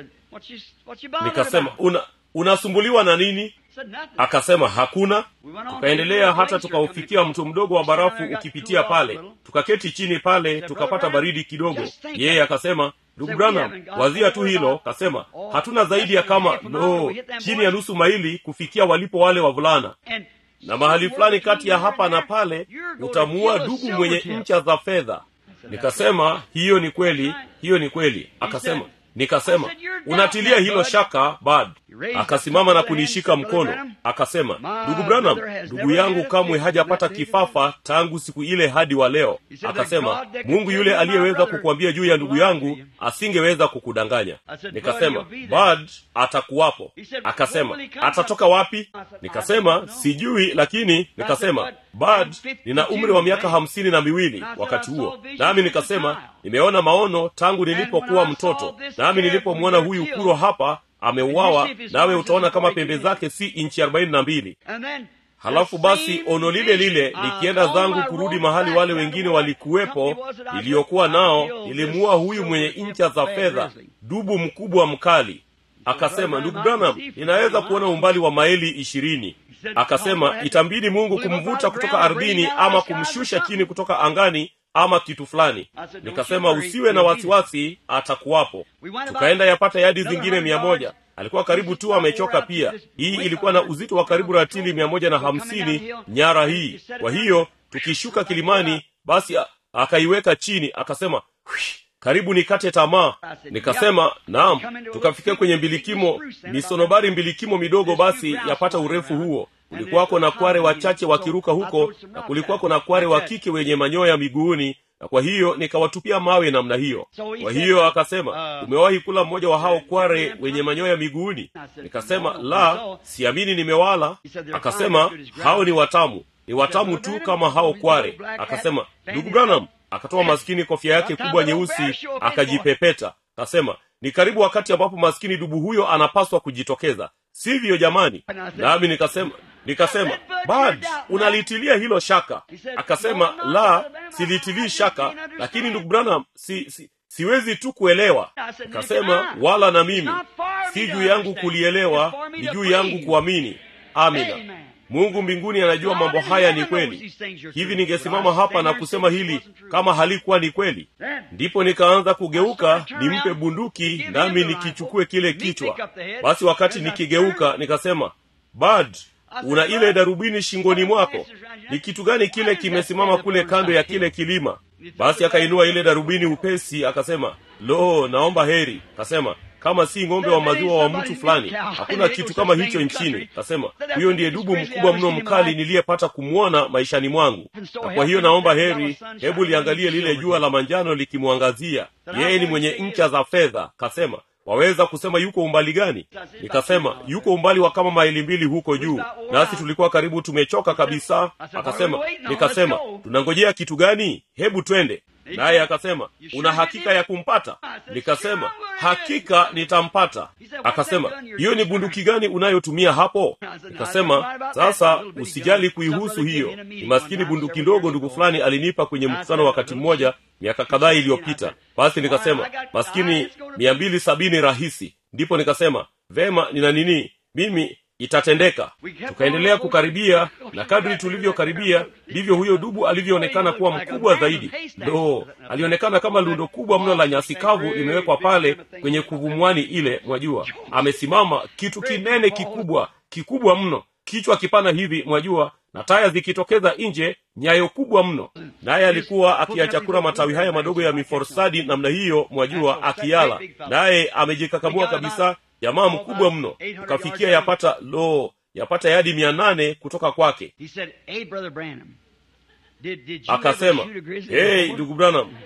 nikasema una unasumbuliwa na nini akasema hakuna tukaendelea hata tukaufikia mto mdogo wa barafu ukipitia pale tukaketi chini pale tukapata baridi kidogo yeye akasema ndugu branham wazia tu hilo kasema hatuna zaidi ya kama no chini ya nusu maili kufikia walipo wale wavulana na mahali fulani kati ya hapa na pale utamuua dugu mwenye ncha za fedha nikasema hiyo ni kweli hiyo ni kweli akasema nikasema unatilia hilo shaka bad akasimama na kunishika mkono akasema ndugu branham ndugu yangu kamwe hajapata kifafa tangu siku ile hadi wa leo akasema mungu yule aliyeweza kukuambia juu ya ndugu yangu asingeweza kukudanganya nikasema bad atakuwapo akasema atatoka wapi nikasema sijui lakini nikasema bad nina umri wa miaka hamsini na miwili wakati huo nami nikasema nimeona maono tangu nilipokuwa mtoto nami nilipomwona huyu kuro hapa ameuawa nawe utaona kama pembe zake si inchi arobaini na mbili halafu basi ono lile lile nikienda zangu kurudi mahali wale wengine walikuwepo niliyokuwa nao nilimuua huyu mwenye incha za fedha dubu mkubwa mkali akasema ndugu branham ninaweza kuona umbali wa maili ishirini akasema itambidi mungu kumvuta kutoka ardhini ama kumshusha chini kutoka angani ama kitu fulani nikasema usiwe na wasiwasi atakuwapo tukaenda yapata yadi zingine mia moja alikuwa karibu tu amechoka pia hii ilikuwa na uzito wa karibu ratili mia moja na hamsini nyara hii kwa hiyo tukishuka kilimani basi akaiweka chini akasema karibu nikate tamaa nikasema naam tukafikia kwenye mbilikimo misonobari mbilikimo midogo basi yapata urefu huo kulikuwako na kware wachache wakiruka huko na kulikuwako na kware wa kike wenye manyoya miguuni na kwa hiyo nikawatupia mawe namna hiyo kwa hiyo akasema umewahi kula mmoja wa hao kware wenye manyoya miguuni nikasema la siamini nimewala akasema hao ni watamu ni watamu tu kama hao kware akasema ndugu branham akatoa maskini kofia yake kubwa nyeusi akajipepeta akasema ni karibu wakati ambapo maskini dubu huyo anapaswa kujitokeza sivyo jamani nami nikasema nikasema bad unalitilia hilo shaka akasema la silitilii shaka lakini ndugu branham si, si siwezi tu kuelewa akasema wala na mimi si juu yangu kulielewa ni juu yangu kuamini amina mungu mbinguni anajua mambo haya ni kweli hivi ningesimama hapa na kusema hili kama halikuwa ni kweli ndipo nikaanza kugeuka nimpe bunduki nami nikichukue kile kichwa basi wakati nikigeuka nikasema bad una ile darubini shingoni mwako ni kitu gani kile kimesimama kule kando ya kile kilima basi akainua ile darubini upesi akasema lo naomba heri kasema kama si ng'ombe wa maziwa wa mtu fulani hakuna kitu kama hicho nchini kasema huyo ndiye dubu mkubwa mno mkali niliyepata kumwona maishani mwangu na kwa hiyo naomba heri hebu liangalie lile jua la manjano likimwangazia yeye ni mwenye ncha za fedha kasema waweza kusema yuko umbali gani nikasema yuko umbali wa kama maili mbili huko juu nasi tulikuwa karibu tumechoka kabisa akasema nikasema tunangojea kitu gani hebu twende naye akasema una hakika ya kumpata nikasema hakika nitampata akasema hiyo ni bunduki gani unayotumia hapo nikasema sasa usijali kuihusu hiyo ni maskini bunduki ndogo ndugu fulani alinipa kwenye mkutano wakati mmoja miaka kadhaa iliyopita basi nikasema maskini mia mbili sabini rahisi ndipo nikasema vema nina nini mimi itatendeka tukaendelea kukaribia na kadri tulivyokaribia ndivyo huyo dubu alivyoonekana kuwa mkubwa zaidi ndo alionekana kama lundo kubwa mno la nyasi kavu limewekwa pale kwenye kuvumwani ile mwajua amesimama kitu kinene kikubwa kikubwa mno kichwa kipana hivi mwajua na taya zikitokeza nje nyayo kubwa mno naye alikuwa akiyachakura matawi haya madogo ya miforsadi namna hiyo mwajua akiyala naye amejikakamua kabisa jamaa mkubwa mno ukafikia yapata lo yapata yadi mia nane kutoka kwake He said, Hey, Brother Branham, did, did you akasema ever shoot a grizzly hey before?" ndugu branham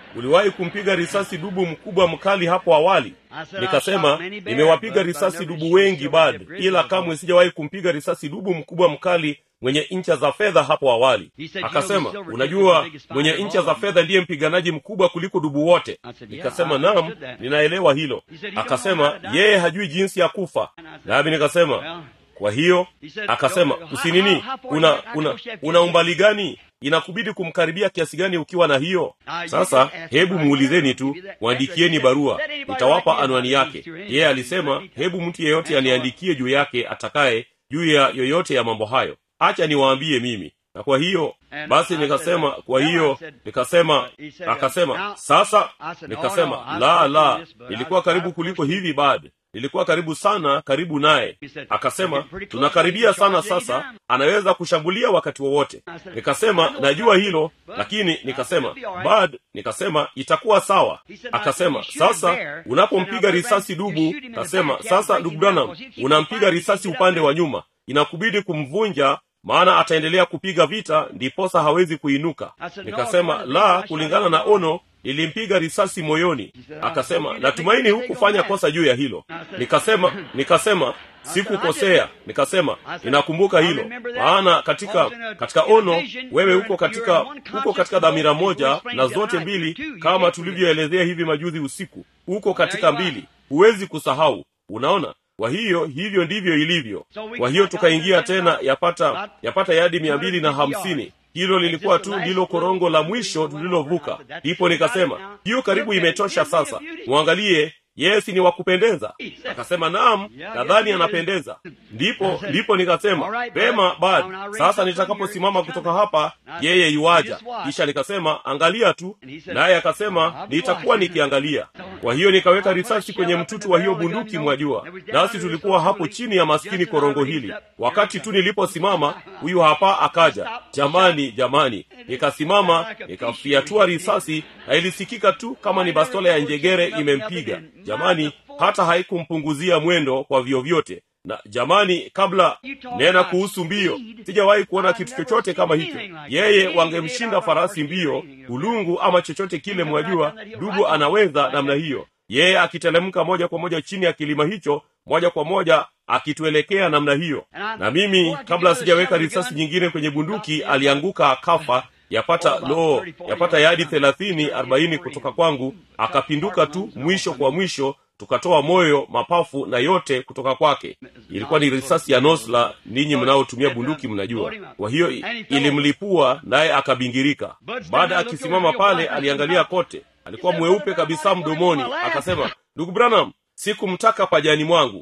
uliwahi kumpiga risasi dubu mkubwa mkali hapo awali nikasema nimewapiga risasi dubu wengi bad ila kamwe sijawahi kumpiga risasi dubu mkubwa mkali mwenye ncha za fedha hapo awali akasema unajua mwenye ncha za fedha ndiye mpiganaji mkubwa kuliko dubu wote nikasema nam ninaelewa hilo akasema yeye hajui jinsi ya kufa nami nikasema kwa hiyo akasema usinini una una una umbali gani inakubidi kumkaribia kiasi gani ukiwa na hiyo sasa hebu muulizeni tu mwandikieni barua nitawapa anwani yake yeye alisema hebu mtu yeyote aniandikie juu yake atakaye juu ya yoyote ya mambo hayo acha niwaambie mimi na kwa hiyo basi nikasema kwa hiyo nikasema akasema sasa nikasema la la nilikuwa karibu kuliko hivi bad nilikuwa karibu sana karibu naye akasema tunakaribia sana sasa anaweza kushambulia wakati wowote nikasema najua hilo lakini nikasema bad nikasema itakuwa sawa akasema sasa unapompiga risasi dubu kasema sasa ndugu branham unampiga risasi upande wa nyuma inakubidi kumvunja maana ataendelea kupiga vita ndiposa hawezi kuinuka nikasema la kulingana na ono nilimpiga risasi moyoni akasema natumaini hukufanya kosa juu ya hilo nikasema nikasema sikukosea nikasema ninakumbuka hilo maana katika katika ono wewe huko katika huko katika dhamira moja na zote mbili kama tulivyoelezea hivi majuzi usiku huko katika mbili huwezi kusahau unaona kwa hiyo hivyo ndivyo ilivyo kwa hiyo tukaingia tena yapata yapata yadi mia mbili na hamsini hilo lilikuwa tu ndilo korongo la mwisho tulilovuka ndipo nikasema hiyo karibu imetosha sasa mwangalie yesi ni wakupendeza akasema naam nadhani anapendeza ndipo ndipo nikasema pema bad sasa nitakaposimama kutoka hapa yeye iwaja kisha nikasema angalia tu naye akasema nitakuwa nikiangalia kwa hiyo nikaweka risasi kwenye mtutu wa hiyo bunduki mwajua nasi tulikuwa hapo chini ya maskini korongo hili wakati tu niliposimama huyu hapa akaja jamani jamani nikasimama nikafiatua risasi na ilisikika tu kama ni bastola ya njegere imempiga jamani hata haikumpunguzia mwendo kwa vyovyote na jamani kabla nena kuhusu mbio sijawahi kuona kitu chochote kama hicho yeye wangemshinda farasi mbio ulungu ama chochote kile mwajua dubu anaweza namna hiyo yeye akitelemka moja kwa moja chini ya kilima hicho moja kwa moja akituelekea namna hiyo na mimi kabla sijaweka risasi nyingine kwenye bunduki alianguka akafa yapata lo yapata yadi thelathini arobaini kutoka kwangu akapinduka tu mwisho kwa mwisho tukatoa moyo mapafu na yote kutoka kwake ilikuwa ni risasi ya nosla ninyi mnaotumia bunduki mnajua kwa hiyo ilimlipua naye akabingirika baada ya akisimama pale aliangalia kote alikuwa mweupe kabisa mdomoni akasema ndugu branham sikumtaka pajani mwangu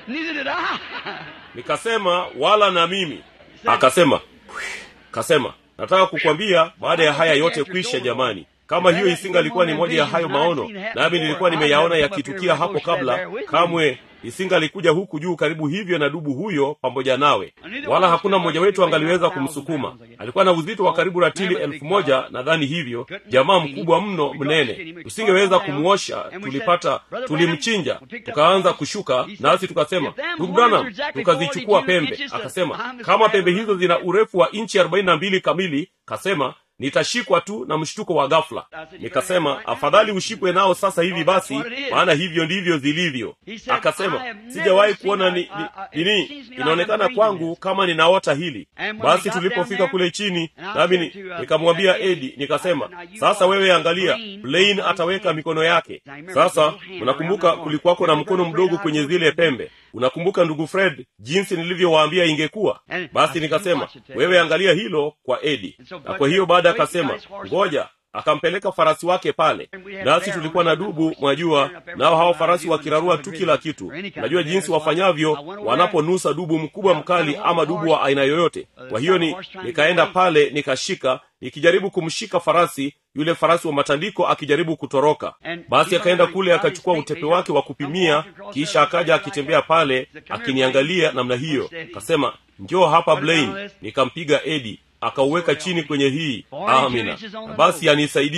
nikasema wala na mimi akasema kasema nataka kukwambia baada ya haya yote kwisha jamani kama hiyo isingalikuwa ni moja ya hayo maono nami nilikuwa nimeyaona yakitukia hapo kabla kamwe isingalikuja huku juu karibu hivyo na dubu huyo pamoja nawe wala hakuna mmoja wetu angaliweza kumsukuma alikuwa na uzito wa karibu ratili elfu moja nadhani hivyo jamaa mkubwa mno mnene tusingeweza kumwosha tulipata tulimchinja tukaanza kushuka nasi tukasema ndugu branham tukazichukua pembe akasema kama pembe hizo zina urefu wa inchi arobaini na mbili kamili kasema nitashikwa tu na mshtuko wa ghafla nikasema afadhali ushikwe nao sasa hivi basi maana hivyo ndivyo zilivyo akasema sijawahi kuona ni, ni, nini inaonekana kwangu kama ninaota hili basi tulipofika kule chini nami ni, nikamwambia edi nikasema sasa wewe angalia blain ataweka mikono yake sasa unakumbuka kulikuwako na mkono mdogo kwenye zile pembe unakumbuka ndugu fred jinsi nilivyowaambia ingekuwa basi nikasema wewe angalia hilo kwa edi na kwa hiyo baada akasema ngoja akampeleka farasi wake pale nasi tulikuwa na dubu mwajua nao hao farasi wakirarua tu kila kitu najua jinsi wafanyavyo wanaponusa dubu mkubwa mkali ama dubu wa aina yoyote kwa hiyo ni nikaenda pale nikashika nikijaribu kumshika farasi yule farasi wa matandiko akijaribu kutoroka basi akaenda kule akachukua utepe wake wa kupimia kisha akaja akitembea pale akiniangalia namna hiyo akasema njoo hapa blain nikampiga edi akauweka chini kwenye hii amina na basi anisaidie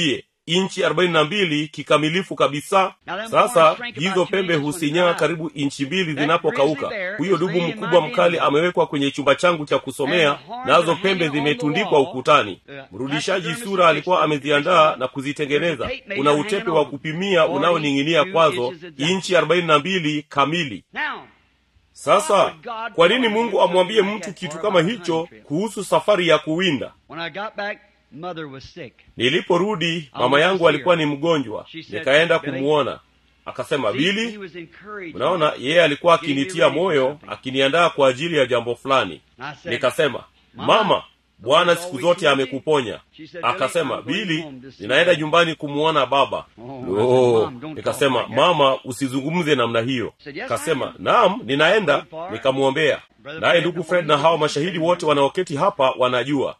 inchi arobaini na mbili kikamilifu kabisa sasa hizo pembe husinyaa karibu inchi mbili zinapokauka huyo dubu mkubwa mkali amewekwa kwenye chumba changu cha kusomea nazo pembe zimetundikwa ukutani mrudishaji sura alikuwa ameziandaa na kuzitengeneza kuna utepe wa kupimia unaoning'inia kwazo inchi arobaini na mbili kamili sasa kwa nini mungu amwambie mtu kitu kama hicho kuhusu safari ya kuwinda niliporudi mama yangu alikuwa ni mgonjwa nikaenda kumwona akasema bili unaona yeye alikuwa akinitia moyo akiniandaa kwa ajili ya jambo fulani nikasema mama bwana siku zote amekuponya akasema bili ninaenda nyumbani kumwona baba oh, nikasema mama usizungumze namna hiyo kasema naam ninaenda nikamwombea naye ndugu fred na hawa mashahidi wote wanaoketi hapa wanajua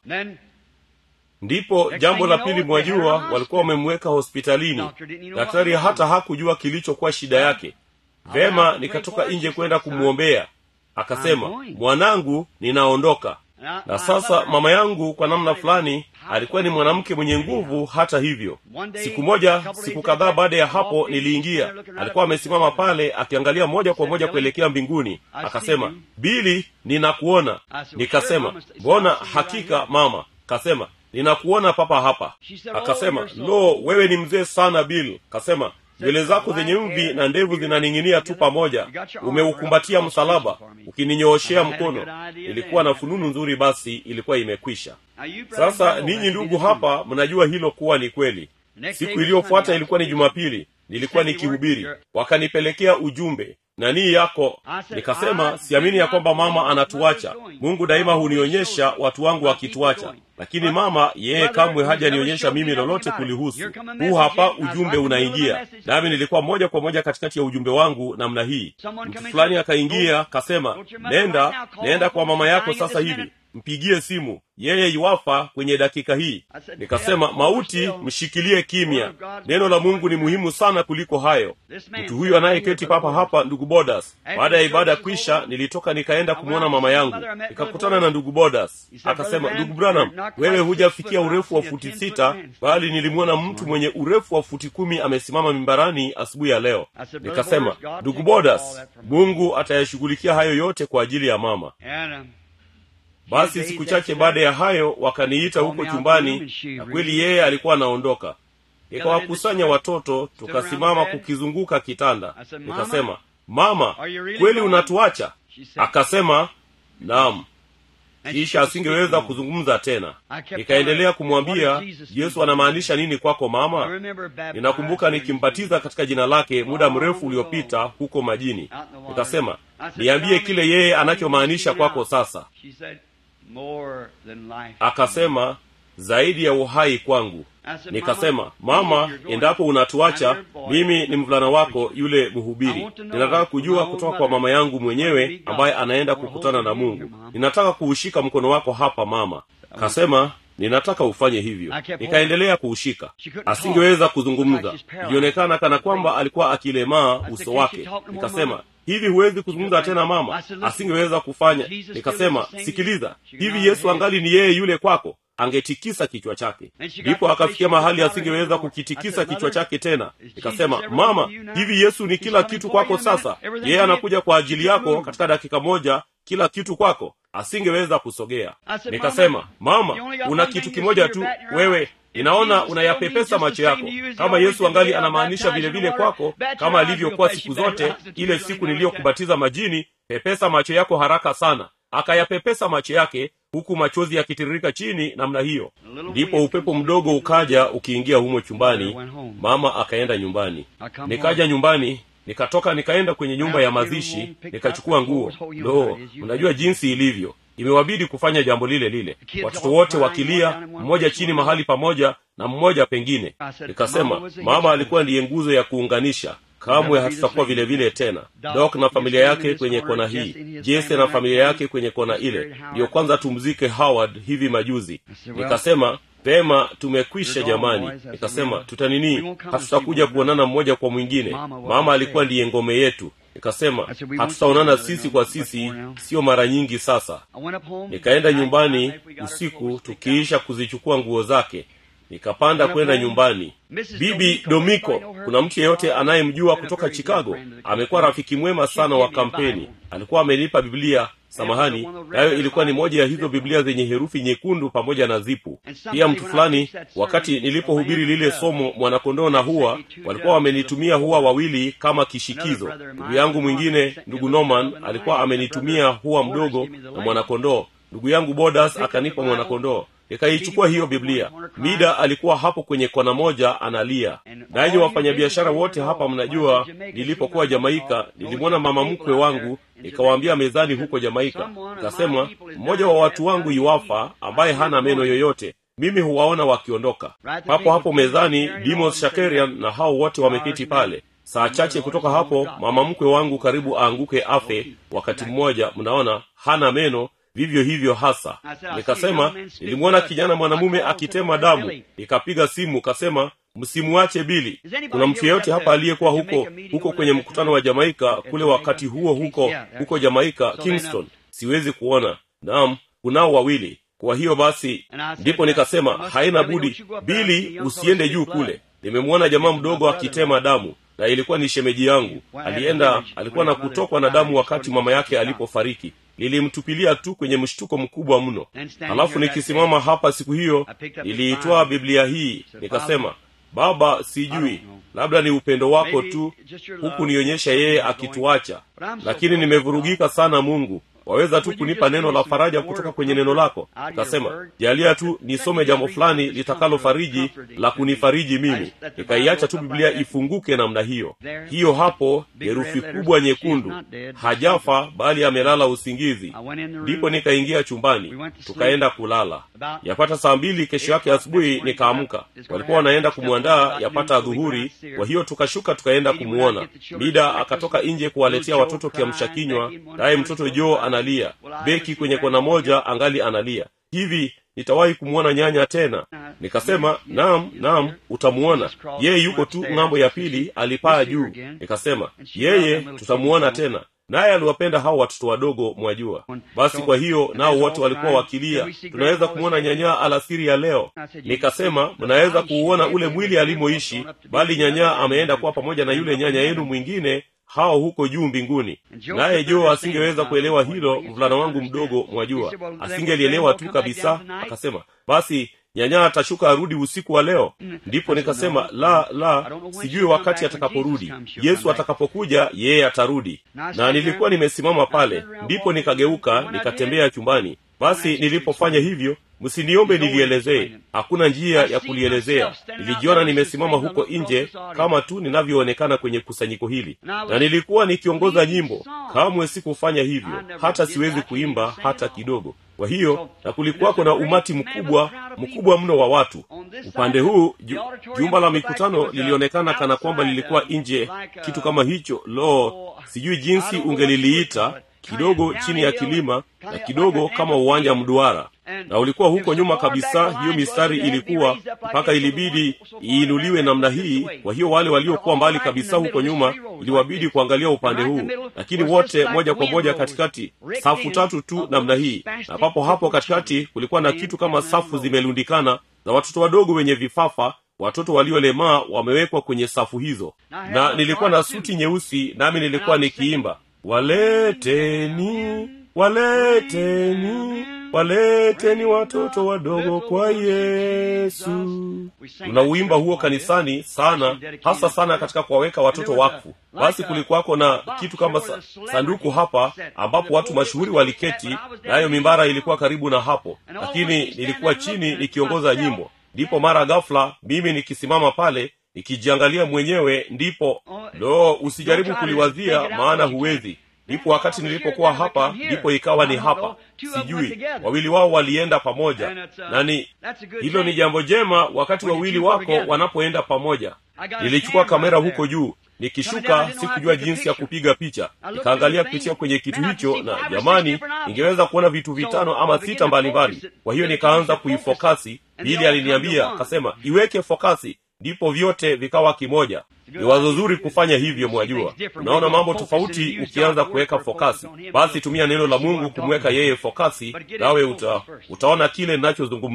ndipo jambo la pili mwajua walikuwa wamemweka hospitalini daktari hata hakujua kilichokuwa shida yake vema nikatoka nje kwenda kumwombea akasema mwanangu ninaondoka na sasa mama yangu kwa namna fulani alikuwa ni mwanamke mwenye nguvu hata hivyo siku moja siku kadhaa baada ya hapo niliingia alikuwa amesimama pale akiangalia moja kwa moja kuelekea mbinguni akasema bili ninakuona nikasema mbona hakika mama kasema ninakuona papa hapa akasema lo wewe ni mzee sana bill kasema nywele zako zenye mvi na ndevu zinaning'inia tu pamoja umeukumbatia msalaba ukininyooshea mkono ilikuwa na fununu nzuri basi ilikuwa imekwisha sasa ninyi ndugu hapa mnajua hilo kuwa ni kweli siku iliyofuata ilikuwa ni jumapili nilikuwa nikihubiri wakanipelekea ujumbe nanii yako nikasema siamini ya kwamba mama anatuacha mungu daima hunionyesha watu wangu wakituacha lakini mama yeye kamwe hajanionyesha mimi lolote kulihusu huu hapa ujumbe unaingia nami nilikuwa moja kwa moja katikati ya ujumbe wangu namna hii mtu fulani akaingia kasema nenda nenda kwa mama yako sasa hivi mpigie simu yeye iwafa kwenye dakika hii nikasema mauti mshikilie kimya neno la mungu ni muhimu sana kuliko hayo mtu huyu anayeketi papa hapa ndugu bodas baada ya ibada kwisha nilitoka nikaenda kumwona mama yangu nikakutana na ndugu bodas akasema ndugu branham wewe hujafikia urefu wa futi sita bali nilimwona mtu mwenye urefu wa futi kumi amesimama mimbarani asubuhi ya leo nikasema ndugu bodas mungu atayashughulikia hayo yote kwa ajili ya mama basi siku chache baada ya hayo wakaniita huko chumbani na kweli yeye alikuwa anaondoka nikawakusanya watoto tukasimama kukizunguka kitanda nikasema mama kweli unatuacha akasema naam kisha asingeweza kuzungumza tena nikaendelea kumwambia yesu anamaanisha nini kwako mama ninakumbuka nikimbatiza katika jina lake muda mrefu uliopita huko majini nikasema niambie kile yeye anachomaanisha kwako sasa akasema zaidi ya uhai kwangu nikasema mama endapo unatuacha mimi ni mvulana wako yule mhubiri ninataka kujua kutoka kwa mama yangu mwenyewe ambaye anaenda kukutana na mungu ninataka kuushika mkono wako hapa mama kasema ninataka ufanye hivyo nikaendelea kuushika asingeweza kuzungumza ilionekana kana kwamba alikuwa akilemaa uso wake nikasema hivi huwezi kuzungumza tena mama asingeweza kufanya nikasema sikiliza hivi yesu angali ni yeye yule kwako angetikisa kichwa chake ndipo akafikia mahali asingeweza kukitikisa kichwa chake tena nikasema mama hivi yesu ni kila kitu kwako sasa yeye anakuja kwa ajili yako katika dakika moja kila kitu kwako asingeweza kusogea nikasema mama una kitu kimoja tu wewe inaona unayapepesa macho yako kama yesu angali anamaanisha vile vile kwako kama alivyokuwa siku zote ile siku niliyokubatiza majini pepesa macho yako haraka sana akayapepesa macho yake huku machozi yakitiririka chini namna hiyo ndipo upepo mdogo ukaja ukiingia humo chumbani mama akaenda nyumbani nikaja nyumbani nikatoka nikaenda kwenye nyumba ya mazishi nikachukua nguo lo unajua jinsi ilivyo imewabidi kufanya jambo lile lile watoto wote wakilia mmoja chini mahali pamoja na mmoja pengine nikasema mama alikuwa ndiye nguzo ya kuunganisha kamwe hatutakuwa vile vile tena dok na familia yake kwenye kona hii jese na familia yake kwenye kona ile ndiyo kwanza tumzike howard hivi majuzi nikasema pema tumekwisha jamani nikasema tutanini hatutakuja kuonana mmoja kwa mwingine mama alikuwa ndiye ngome yetu nikasema hatutaonana sisi kwa sisi sio mara nyingi sasa nikaenda nyumbani usiku tukiisha kuzichukua nguo zake nikapanda kwenda nyumbani bibi domiko kuna mtu yeyote anayemjua kutoka chicago amekuwa rafiki mwema sana wa kampeni alikuwa amenipa biblia samahani nayo ilikuwa ni moja ya hizo biblia zenye herufi nyekundu pamoja na zipu pia mtu fulani wakati nilipohubiri lile somo mwanakondoo na huwa walikuwa wamenitumia huwa wawili kama kishikizo ndugu yangu mwingine ndugu norman alikuwa amenitumia huwa mdogo na mwanakondoo ndugu yangu bodas akanipa mwanakondoo nikaichukua hiyo biblia mida alikuwa hapo kwenye kona moja analia nanyi wafanyabiashara wote hapa mnajua nilipokuwa jamaika nilimwona mama mkwe wangu nikawaambia mezani huko jamaika nikasema mmoja wa watu wangu iwafa ambaye hana meno yoyote mimi huwaona wakiondoka papo hapo mezani dimos shakerian na hao wote wameketi pale saa chache kutoka hapo mama mkwe wangu karibu aanguke afe wakati mmoja mnaona hana meno vivyo hivyo hasa nikasema nilimwona kijana mwanamume akitema damu nikapiga simu kasema msimuache bili kuna mtu yeyote hapa aliyekuwa huko huko kwenye mkutano wa jamaika kule wakati huo huko huko jamaika kingston siwezi kuona naam kunao wawili kwa hiyo basi ndipo nikasema haina budi bili usiende juu kule nimemwona jamaa mdogo akitema damu na ilikuwa ni shemeji yangu alienda alikuwa na kutokwa na damu wakati mama yake alipofariki nilimtupilia tu kwenye mshtuko mkubwa mno halafu nikisimama hapa siku hiyo niliitwaa biblia hii nikasema baba sijui labda ni upendo wako tu huku nionyesha yeye akituacha lakini nimevurugika sana mungu waweza tu kunipa neno la faraja kutoka kwenye neno lako nikasema jalia tu nisome jambo fulani litakalo fariji la kunifariji mimi nikaiacha tu biblia ifunguke namna hiyo hiyo hapo herufi kubwa nyekundu hajafa bali amelala usingizi ndipo nikaingia chumbani tukaenda kulala yapata saa mbili kesho yake asubuhi nikaamka walikuwa wanaenda kumwandaa yapata dhuhuri kwa hiyo tukashuka tukaenda kumwona mida akatoka nje kuwaletea watoto kiamsha kinywa naye mtoto joo analia beki kwenye kona moja angali analia hivi nitawahi kumwona nyanya tena nikasema naam naam utamuona yeye yuko tu ng'ambo ya pili alipaa juu nikasema yeye tutamuona tena naye aliwapenda hao watoto wadogo mwajua basi kwa hiyo nao wote walikuwa wakilia tunaweza kumwona nyanyaa alasiri ya leo nikasema mnaweza kuuona ule mwili alimoishi bali nyanyaa ameenda kuwa pamoja na yule nyanya yenu mwingine hao huko juu mbinguni naye joo asingeweza kuelewa hilo mvulana wangu mdogo mwajua asingelielewa tu kabisa akasema basi nyanyaa atashuka arudi usiku wa leo ndipo nikasema la la sijui wakati atakaporudi yesu atakapokuja yeye atarudi na nilikuwa nimesimama pale ndipo nikageuka nikatembea chumbani basi nilipofanya hivyo msiniombe nilielezee hakuna njia ya kulielezea nilijiona nimesimama huko nje kama tu ninavyoonekana kwenye kusanyiko hili na nilikuwa nikiongoza nyimbo kamwe sikufanya hivyo hata siwezi kuimba hata kidogo kwa hiyo na kulikuwako na umati mkubwa mkubwa mno wa watu upande huu ju, jumba la mikutano lilionekana kana kwamba lilikuwa nje kitu kama hicho lo sijui jinsi ungeliliita kidogo chini ya kilima na kidogo kama uwanja mduara na ulikuwa huko nyuma kabisa hiyo mistari ilikuwa mpaka ilibidi iinuliwe namna hii kwa hiyo wale waliokuwa mbali kabisa huko nyuma iliwabidi kuangalia upande huu lakini wote moja kwa moja katikati safu tatu tu namna hii na papo hapo katikati kulikuwa na kitu kama safu zimelundikana na watoto wadogo wenye vifafa watoto waliolemaa wamewekwa kwenye safu hizo na nilikuwa na suti nyeusi nami nilikuwa nikiimba waleteni waleteni waleteni watoto wadogo kwa yesu tunauimba huo kanisani sana hasa sana katika kuwaweka watoto wakfu basi kulikuwako na kitu kama sa, sanduku hapa ambapo watu mashuhuri waliketi nayo mimbara ilikuwa karibu na hapo lakini nilikuwa chini nikiongoza nyimbo ndipo mara ghafula mimi nikisimama pale nikijiangalia mwenyewe ndipo lo usijaribu kuliwazia maana huwezi ndipo wakati nilipokuwa hapa ndipo ikawa ni hapa sijui wawili wao walienda pamoja nani hilo ni jambo jema wakati wawili wako wanapoenda pamoja nilichukua kamera huko juu nikishuka sikujua jinsi ya kupiga picha nikaangalia kupitia kwenye kitu hicho na jamani ningeweza kuona vitu vitano ama sita mbalimbali kwa hiyo nikaanza kuifokasi bili aliniambia akasema iweke fokasi ndipo vyote vikawa kimoja ni wazo zuri kufanya hivyo mwajua unaona mambo tofauti ukianza kuweka fokasi basi tumia neno la mungu kumweka yeye fokasi nawe uta, utaona kile ninachozungumzia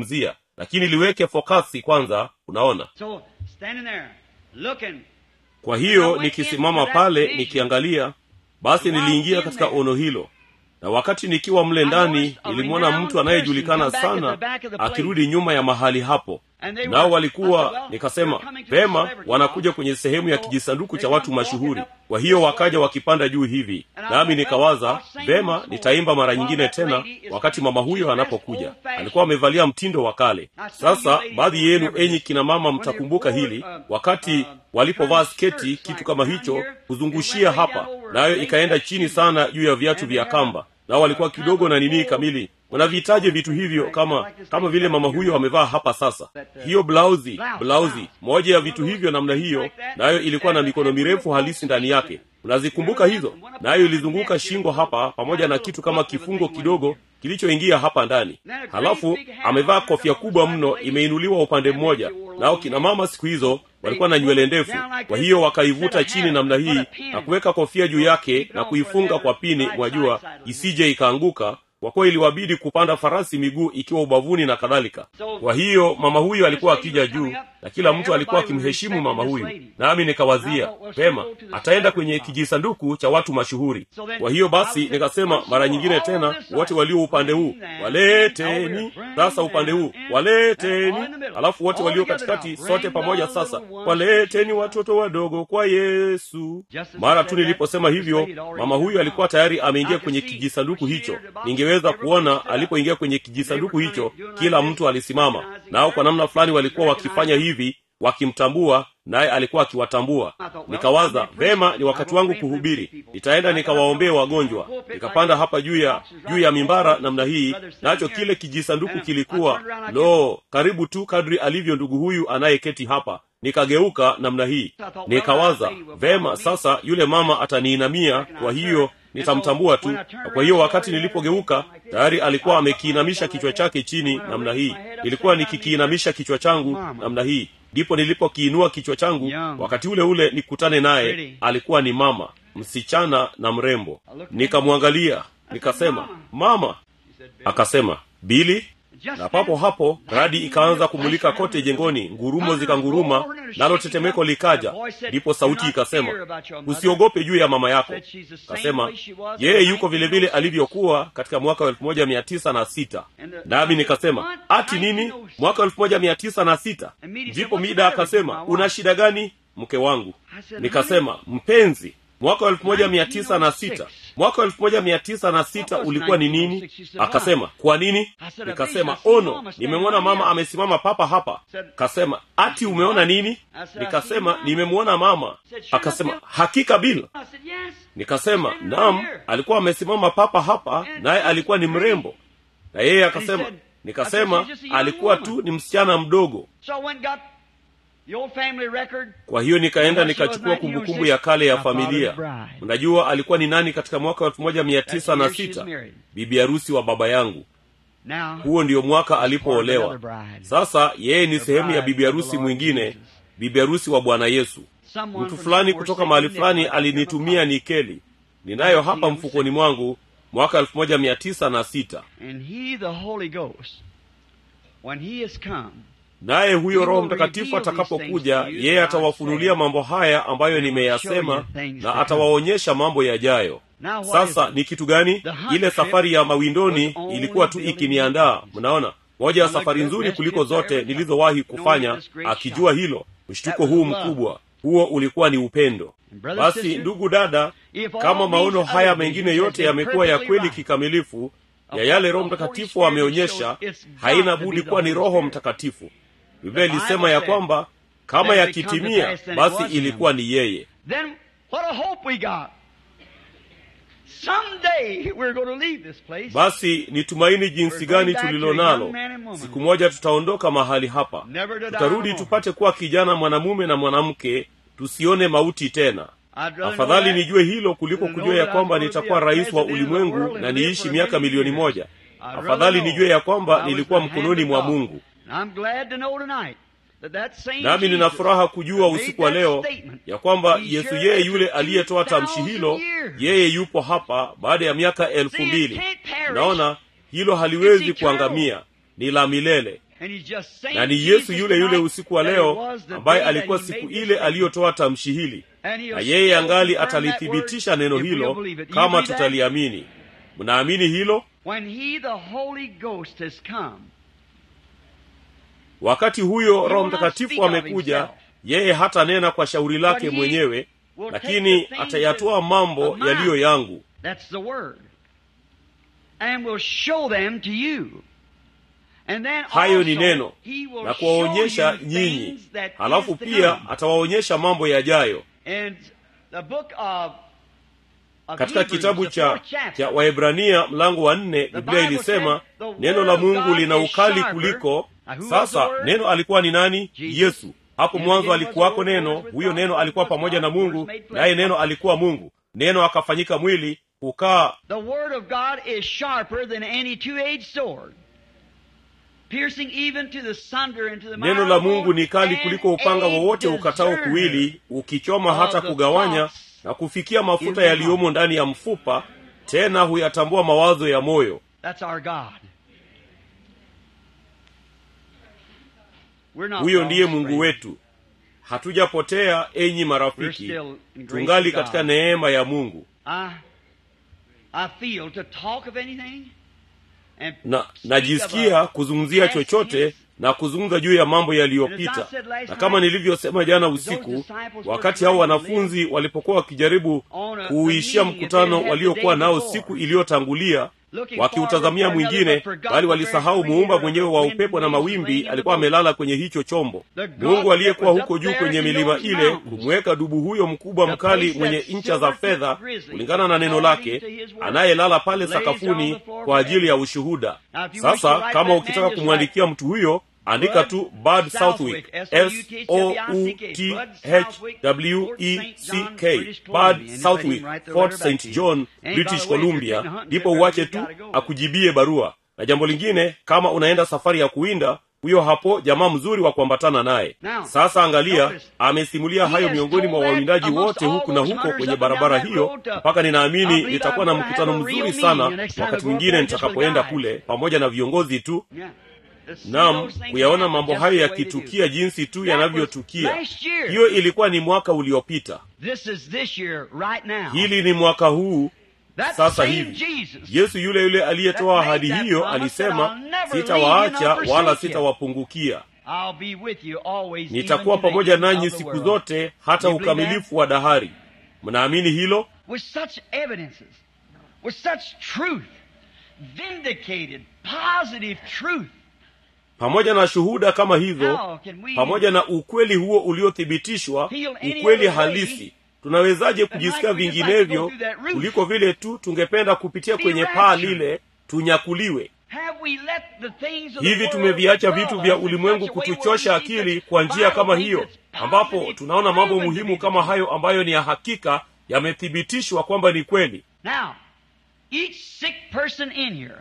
lakini liweke fokasi kwanza unaona So, standing there, looking, kwa hiyo nikisimama pale nikiangalia basi niliingia katika ono hilo na wakati nikiwa mle ndani nilimwona mtu anayejulikana sana akirudi nyuma ya mahali hapo nao walikuwa nikasema vema wanakuja kwenye sehemu ya kijisanduku cha watu mashuhuri kwa hiyo wakaja wakipanda juu hivi nami nikawaza vema nitaimba mara nyingine tena wakati mama huyo anapokuja alikuwa amevalia mtindo wa kale sasa baadhi yenu enyi kina mama mtakumbuka hili wakati walipovaa sketi kitu kama hicho kuzungushia hapa nayo ikaenda chini sana juu ya viatu vya kamba nao walikuwa kidogo na nini kamili wanavihitaji vitu hivyo kama kama vile mama huyo amevaa hapa sasa hiyo blauzi blauzi moja ya vitu hivyo namna hiyo nayo ilikuwa na mikono mirefu halisi ndani yake unazikumbuka hizo nayo ilizunguka shingo hapa pamoja na kitu kama kifungo kidogo kilichoingia hapa ndani halafu amevaa kofia kubwa mno imeinuliwa upande mmoja nao kina mama siku hizo walikuwa na nywele ndefu kwa hiyo wakaivuta chini namna hii na kuweka kofia juu yake na kuifunga kwa pini mwajua isije ikaanguka kwa kuwa iliwabidi kupanda farasi miguu ikiwa ubavuni na kadhalika kwa hiyo mama huyu alikuwa akija juu na kila mtu alikuwa akimheshimu mama huyu nami nikawazia pema ataenda kwenye kijisanduku cha watu mashuhuri kwa hiyo basi nikasema mara nyingine tena wote walio upande huu waleteni sasa upande huu waleteni alafu wote walio katikati sote pamoja sasa waleteni watoto wadogo kwa yesu mara tu niliposema hivyo mama huyu alikuwa tayari ameingia kwenye kijisanduku hicho ningeweza kuona alipoingia kwenye kijisanduku hicho kila mtu alisimama nao kwa namna fulani walikuwa wakifanya hivi wakimtambua naye alikuwa akiwatambua nikawaza vema ni wakati wangu kuhubiri nitaenda nikawaombee wagonjwa nikapanda hapa juu ya juu ya mimbara namna hii nacho kile kijisanduku kilikuwa lo karibu tu kadri alivyo ndugu huyu anayeketi hapa nikageuka namna hii nikawaza vema sasa yule mama ataniinamia kwa hiyo nitamtambua tu na kwa hiyo wakati nilipogeuka tayari alikuwa amekiinamisha kichwa chake chini namna hii nilikuwa nikikiinamisha kichwa changu namna hii ndipo nilipokiinua kichwa changu wakati ule ule nikutane naye alikuwa ni mama msichana na mrembo nikamwangalia nikasema mama akasema bili na papo hapo radi ikaanza kumulika kote jengoni ngurumo zikanguruma nalo tetemeko likaja ndipo sauti ikasema usiogope juu ya mama yako kasema yeye yuko vile vile alivyokuwa katika mwaka wa elfu moja mia tisa na sita nami nikasema ati nini mwaka wa elfu moja mia tisa na sita ndipo mida akasema una shida gani mke wangu nikasema mpenzi mwaka wa elfu moja mia tisa na sita mwaka wa elfu moja mia tisa na sita ulikuwa ni nini akasema kwa nini nikasema ono nimemwona mama amesimama papa hapa kasema ati umeona nini nikasema nimemwona mama akasema hakika bila nikasema nam alikuwa amesimama papa hapa naye alikuwa ni mrembo na yeye akasema nikasema alikuwa tu ni msichana mdogo kwa hiyo nikaenda nikachukua kumbukumbu ya kale ya familia mnajua alikuwa ni nani katika mwaka wa elfu moja mia tisa na sita bibi harusi wa baba yangu huo ndio mwaka alipoolewa sasa yeye ni sehemu ya bibi harusi mwingine bibi harusi wa bwana yesu mtu fulani kutoka mahali fulani alinitumia nikeli ninayo hapa mfukoni mwangu mwaka elfu moja mia tisa na sita naye huyo roho mtakatifu atakapokuja yeye atawafunulia mambo haya ambayo nimeyasema na atawaonyesha mambo yajayo sasa ni kitu gani ile safari ya mawindoni ilikuwa tu ikiniandaa mnaona moja ya safari nzuri kuliko zote nilizowahi kufanya akijua hilo mshtuko huu mkubwa huo ulikuwa ni upendo basi ndugu dada kama maono haya mengine yote yamekuwa ya kweli kikamilifu ya yale roho mtakatifu ameonyesha haina budi kuwa ni roho mtakatifu biblia ilisema ya kwamba kama yakitimia basi ilikuwa ni yeye basi ni tumaini jinsi gani tulilo nalo siku moja tutaondoka mahali hapa tutarudi tupate kuwa kijana mwanamume na mwanamke tusione mauti tena afadhali nijue hilo kuliko kujua ya kwamba nitakuwa rais wa ulimwengu na niishi miaka milioni moja afadhali nijue ya kwamba nilikuwa mkononi mwa mungu nami nina furaha kujua usiku wa leo ya kwamba yesu yeye yule aliyetoa tamshi hilo yeye yupo hapa baada ya miaka elfu mbili naona hilo haliwezi kuangamia ni la milele And he's just saying na ni Jesus yesu yule yule tonight usiku wa that it leo was the ambaye day that alikuwa he siku made this ile statement. aliyotoa tamshi hili And he'll na yeye still angali confirm that atalithibitisha word neno if we'll hilo believe it. Do you kama believe that? tutaliamini mnaamini hilo When he, the Holy Ghost, has come, wakati huyo will roho not mtakatifu speak of amekuja himself. yeye hata nena kwa shauri lake But he mwenyewe will lakini take the things atayatoa that- mambo of mine. yaliyo yangu That's the word. And will show them to you. And then hayo ni also, neno he will na show kuwaonyesha you nyinyi things that halafu is to pia come. atawaonyesha mambo yajayo And the book of, of katika Hebrews, kitabu the cha fourth chapter, cha waebrania mlango wa nne The biblia Bible ilisema said, "The neno word la of mungu God lina is ukali sharper." kuliko Now, who was sasa the word? neno alikuwa ni nani Jesus. yesu hapo In the mwanzo beginning was the alikuwako Word, the neno Word was huyo God, neno the alikuwa Word was pamoja God, na the Word mungu was made flesh. naye neno alikuwa mungu neno akafanyika mwili kukaa The word of God is sharper than any two-edged sword, piercing even to the sunder and to the neno la marrow mungu ni kali and kuliko upanga a wowote ukatao discerner kuwili ukichoma of hata the kugawanya thoughts na kufikia in mafuta the yaliyomo heart. ndani ya mfupa tena huyatambua mawazo ya moyo That's our God. We're not huyo lost, ndiye mungu friends. wetu hatujapotea enyi We're marafiki still in grace tungali of God. katika neema ya mungu I, I feel to talk of anything and na speak of najisikia a kuzungumzia past chochote tense. na kuzungumza juu ya mambo yaliyopita na kama nilivyosema jana usiku wakati hao wanafunzi walipokuwa wakijaribu kuuishia mkutano waliokuwa nao siku iliyotangulia wakiutazamia mwingine bali walisahau muumba mwenyewe wa upepo na mawimbi alikuwa amelala kwenye hicho chombo mungu aliyekuwa huko juu kwenye milima ile kumweka dubu huyo mkubwa mkali mwenye ncha za fedha kulingana na neno lake anayelala pale sakafuni kwa ajili ya ushuhuda sasa kama ukitaka kumwandikia mtu huyo andika tu bud southwick s o u t h w e c k bud southwick fort st john british columbia ndipo uache tu akujibie barua na jambo lingine kama unaenda safari ya kuwinda huyo hapo jamaa mzuri wa kuambatana naye sasa angalia amesimulia hayo miongoni mwa wawindaji wote huku na huko kwenye barabara hiyo mpaka ninaamini nitakuwa na mkutano mzuri sana wakati mwingine nitakapoenda kule pamoja na viongozi tu nam kuyaona mambo hayo yakitukia jinsi tu yanavyotukia hiyo ilikuwa ni mwaka uliopita This is this year, right now. hili ni mwaka huu That sasa same hivi Jesus yesu yule yule aliyetoa ahadi hiyo alisema sitawaacha wala sitawapungukia I'll be with you always, even nitakuwa to the pamoja end nanyi of the siku world. zote hata You believe ukamilifu wa dahari mnaamini hilo With such evidences, with such truth, vindicated, positive truth. pamoja na shuhuda kama hizo How can we pamoja na ukweli huo uliothibitishwa ukweli halisi tunawezaje kujisikia vinginevyo kuliko vile tu tungependa kupitia kwenye paa lile tunyakuliwe have we let the things of the hivi world tumeviacha dull vitu us vya in ulimwengu such a way where kutuchosha we see akili the kwa njia Bible kama things hiyo that's ambapo positive, tunaona mambo proven to muhimu be kama the hayo ambayo ni ya hakika yamethibitishwa kwamba ni kweli Now, each sick person in here,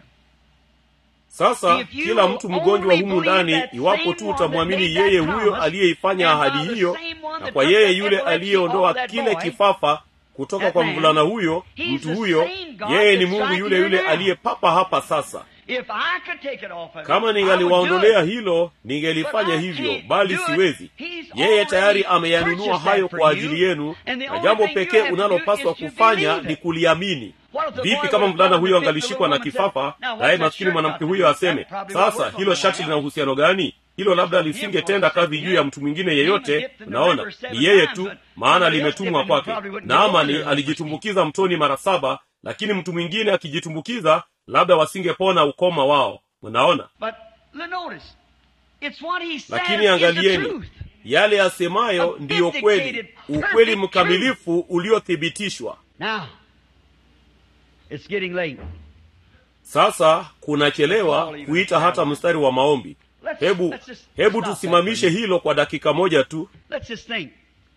sasa If you kila mtu mgonjwa only humu believe ndani that iwapo same tu one utamwamini that made yeye that huyo promise, aliyeifanya and by ahadi the hiyo same one na that kwa took yeye the yule epilepsy aliyeondoa off that kile boy, kifafa kutoka that kwa man, mvulana huyo he's mtu the huyo same God yeye ni that's mungu right yule here yule now. aliyepapa hapa sasa if I could take it off of kama him, I would do ningaliwaondolea it. hilo ningelifanya But I hivyo can't bali do it. siwezi He's yeye already tayari ameyanunua purchased hayo that for kwa you, ajili yenu and the na only jambo thing you pekee have to do unalopaswa is to kufanya believe ni it. kuliamini What if the vipi boy kama would mvulana have huyo gone to the angalishikwa na woman and said, kifafa "Now, what's naye that maskini shirt mwanamke got huyo to do? aseme That probably won't sasa work on hilo no shati one lina else." uhusiano gani hilo labda Him lisingetenda for kazi him. juu ya mtu mwingine Him yeyote dipped in the unaona river seven ni yeye times, tu but maana somebody else limetumwa dipped him, kwake probably wouldn't get over naamani there. alijitumbukiza mtoni mara saba lakini mtu mwingine akijitumbukiza labda wasingepona ukoma wao mnaona But l- notice, it's what he says lakini is the angalieni truth. yale yasemayo A ndiyo kweli vindicated, ukweli perfect mkamilifu uliothibitishwa Now, it's getting late. sasa kunachelewa kuita hata mstari wa maombi Let's, hebu let's just hebu stop that tusimamishe for a minute. hilo kwa dakika moja tu Let's just think.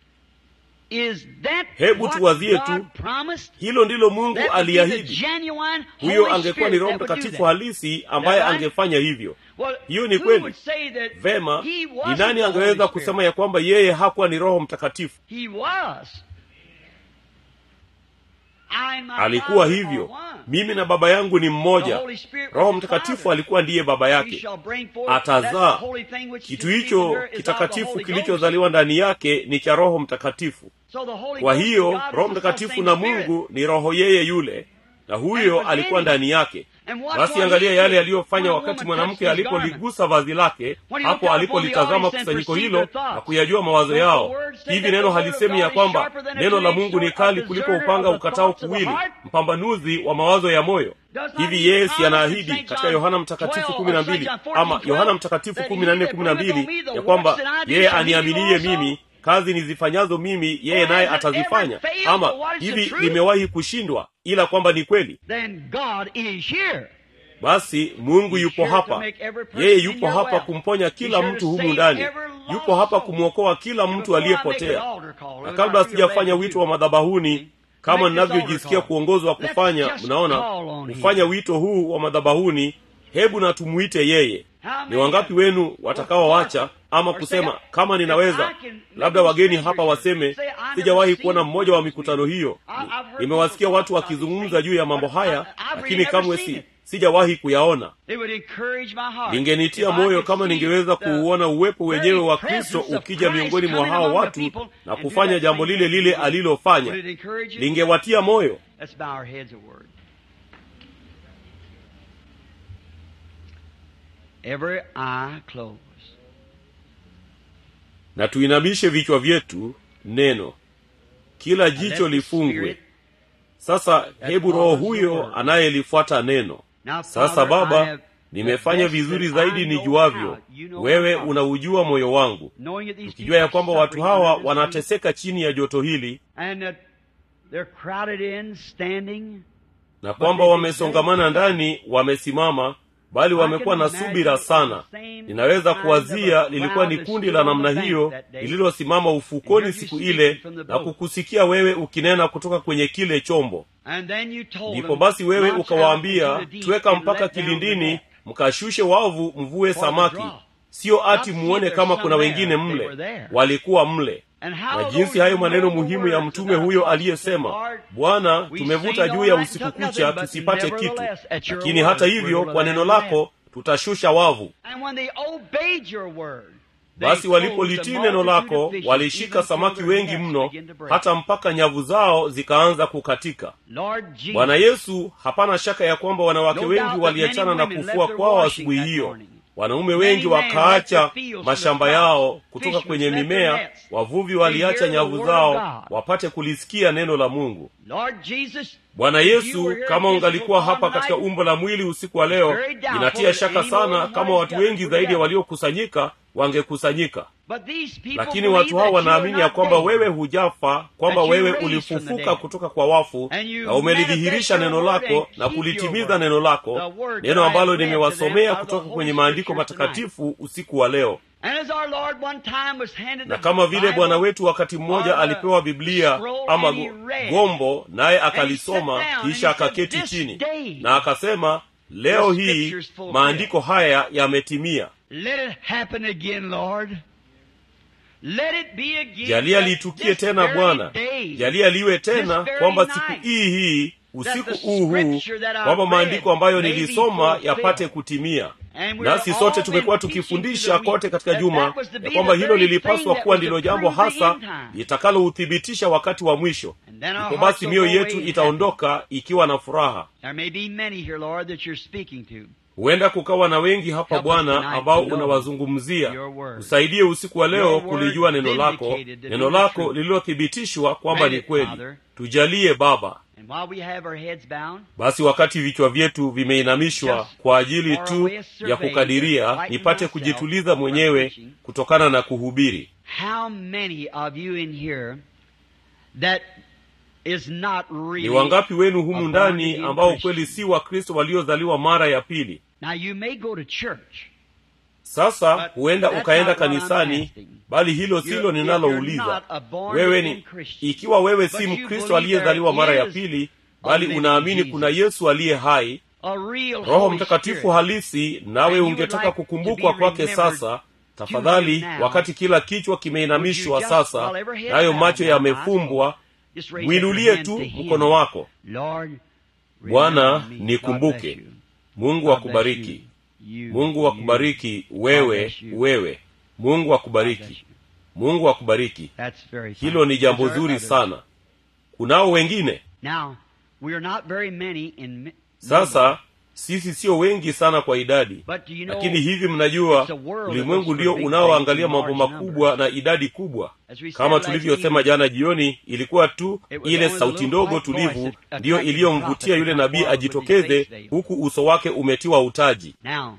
Is that Hebu what tuwazie God tu. promised? hilo ndilo mungu That would be the aliahidi genuine huyo Holy angekuwa ni Spirit roho that would do mtakatifu that. halisi ambaye That right? angefanya hivyo Well, hiyo ni who kweli. would say that vema he ni wasn't nani the angeweza Holy Spirit? kusema ya kwamba yeye hakuwa ni roho mtakatifu He was. alikuwa hivyo mimi na baba yangu ni mmoja roho mtakatifu alikuwa ndiye baba yake atazaa kitu hicho kitakatifu kilichozaliwa ndani yake ni cha roho mtakatifu kwa hiyo roho mtakatifu na mungu ni roho yeye yule na huyo alikuwa ndani yake basi angalia yale yaliyofanya wakati mwanamke alipoligusa vazi lake hapo alipolitazama kusanyiko hilo na kuyajua mawazo yao hivi neno halisemi ya kwamba neno la mungu ni kali kuliko upanga ukatao kuwili mpambanuzi wa mawazo ya moyo hivi yeye si anaahidi katika yohana mtakatifu kumi na mbili ama yohana mtakatifu kumi na nne kumi na mbili ya kwamba yeye aniaminie mimi kazi nizifanyazo mimi yeye naye atazifanya ama hivi limewahi kushindwa ila kwamba ni kweli basi mungu yupo hapa yeye yupo hapa kumponya kila mtu humu ndani yupo hapa kumwokoa kila mtu aliyepotea na kabla sijafanya wito wa madhabahuni kama ninavyojisikia kuongozwa kufanya mnaona kufanya wito huu wa madhabahuni hebu na tumwite yeye ni wangapi wenu watakaowacha ama kusema kama ninaweza labda wageni hapa waseme sijawahi kuona mmoja wa mikutano hiyo nimewasikia watu wakizungumza juu ya mambo haya lakini kamwe si sijawahi kuyaona lingenitia moyo kama ningeweza kuuona uwepo wenyewe wa kristo ukija miongoni mwa hao watu na kufanya jambo lile lile alilofanya lingewatia moyo Every eye closed. na tuinamishe vichwa vyetu neno kila jicho lifungwe sasa hebu roho huyo anayelifuata neno sasa baba nimefanya vizuri zaidi nijuavyo wewe unaujua moyo wangu ukijua ya kwamba watu hawa wanateseka chini ya joto hili na kwamba wamesongamana ndani wamesimama bali wamekuwa na subira sana ninaweza kuwazia lilikuwa ni kundi la namna hiyo lililosimama ufukoni siku ile na kukusikia wewe ukinena kutoka kwenye kile chombo ndipo basi wewe ukawaambia tweka mpaka kilindini mkashushe wavu mvue samaki siyo ati muone kama kuna wengine mle walikuwa mle na jinsi hayo maneno muhimu ya mtume huyo aliyesema bwana tumevuta juu ya usiku kucha tusipate kitu lakini hata hivyo kwa neno lako tutashusha wavu basi walipolitii neno lako walishika samaki wengi mno hata mpaka nyavu zao zikaanza kukatika bwana yesu hapana shaka ya kwamba wanawake wengi waliachana na kufua kwao asubuhi hiyo wanaume wengi wakaacha mashamba yao kutoka kwenye mimea wavuvi waliacha nyavu zao wapate kulisikia neno la mungu bwana yesu kama ungalikuwa hapa katika umbo la mwili usiku wa leo inatia shaka sana kama watu wengi zaidi ya waliokusanyika wangekusanyika lakini watu hao wanaamini ya kwamba wewe hujafa kwamba wewe ulifufuka kutoka kwa wafu na umelidhihirisha neno lako na kulitimiza neno lako neno ambalo nimewasomea kutoka kwenye maandiko matakatifu usiku wa leo na kama vile bwana wetu wakati mmoja alipewa biblia ama gombo naye akalisoma kisha akaketi chini na akasema leo hii maandiko haya yametimia jalia litukie tena bwana jalia liwe tena kwamba siku hii hii usiku huu huu kwamba maandiko ambayo nilisoma yapate kutimia nasi sote tumekuwa tukifundisha kote katika juma ya kwamba hilo lilipaswa kuwa ndilo jambo hasa litakalouthibitisha wakati wa mwisho ipo basi mioyo yetu itaondoka ikiwa na furaha huenda kukawa na wengi hapa bwana ambao unawazungumzia usaidie usiku wa leo kulijua neno lako neno lako lililothibitishwa kwamba ni kweli tujalie baba basi wakati vichwa vyetu vimeinamishwa kwa ajili tu ya kukadiria nipate kujituliza mwenyewe kutokana na kuhubiri ni wangapi wenu humu ndani ambao kweli si wakristo waliozaliwa mara ya pili sasa huenda ukaenda kanisani bali hilo silo ninalouliza wewe ni ikiwa wewe si mkristo aliyezaliwa mara ya pili bali unaamini kuna yesu aliye hai roho mtakatifu halisi nawe ungetaka kukumbukwa kwake sasa tafadhali wakati kila kichwa kimeinamishwa sasa nayo macho yamefumbwa Just raise up mwinulie your hand tu to him. mkono wako Lord, Bwana, remember me. God nikumbuke. bless you. mungu God akubariki bless you. You, mungu you. akubariki God wewe bless you. wewe mungu God bless akubariki you. mungu akubariki That's very fine. hilo ni jambo Is there zuri others? sana kunao wengine Now, we are not very many in mi- sasa sisi sio wengi sana kwa idadi But do you know, lakini hivi mnajua it's a world that ulimwengu looks ndio for big unaoangalia things in mambo large makubwa na idadi kubwa As we said kama last tulivyosema evening, jana jioni ilikuwa tu It was ile only the sauti little ndogo white voice tulivu that ndiyo attracted the iliyomvutia prophet yule to come nabii forward with his ajitokeze face veiled. huku uso wake umetiwa utaji Now,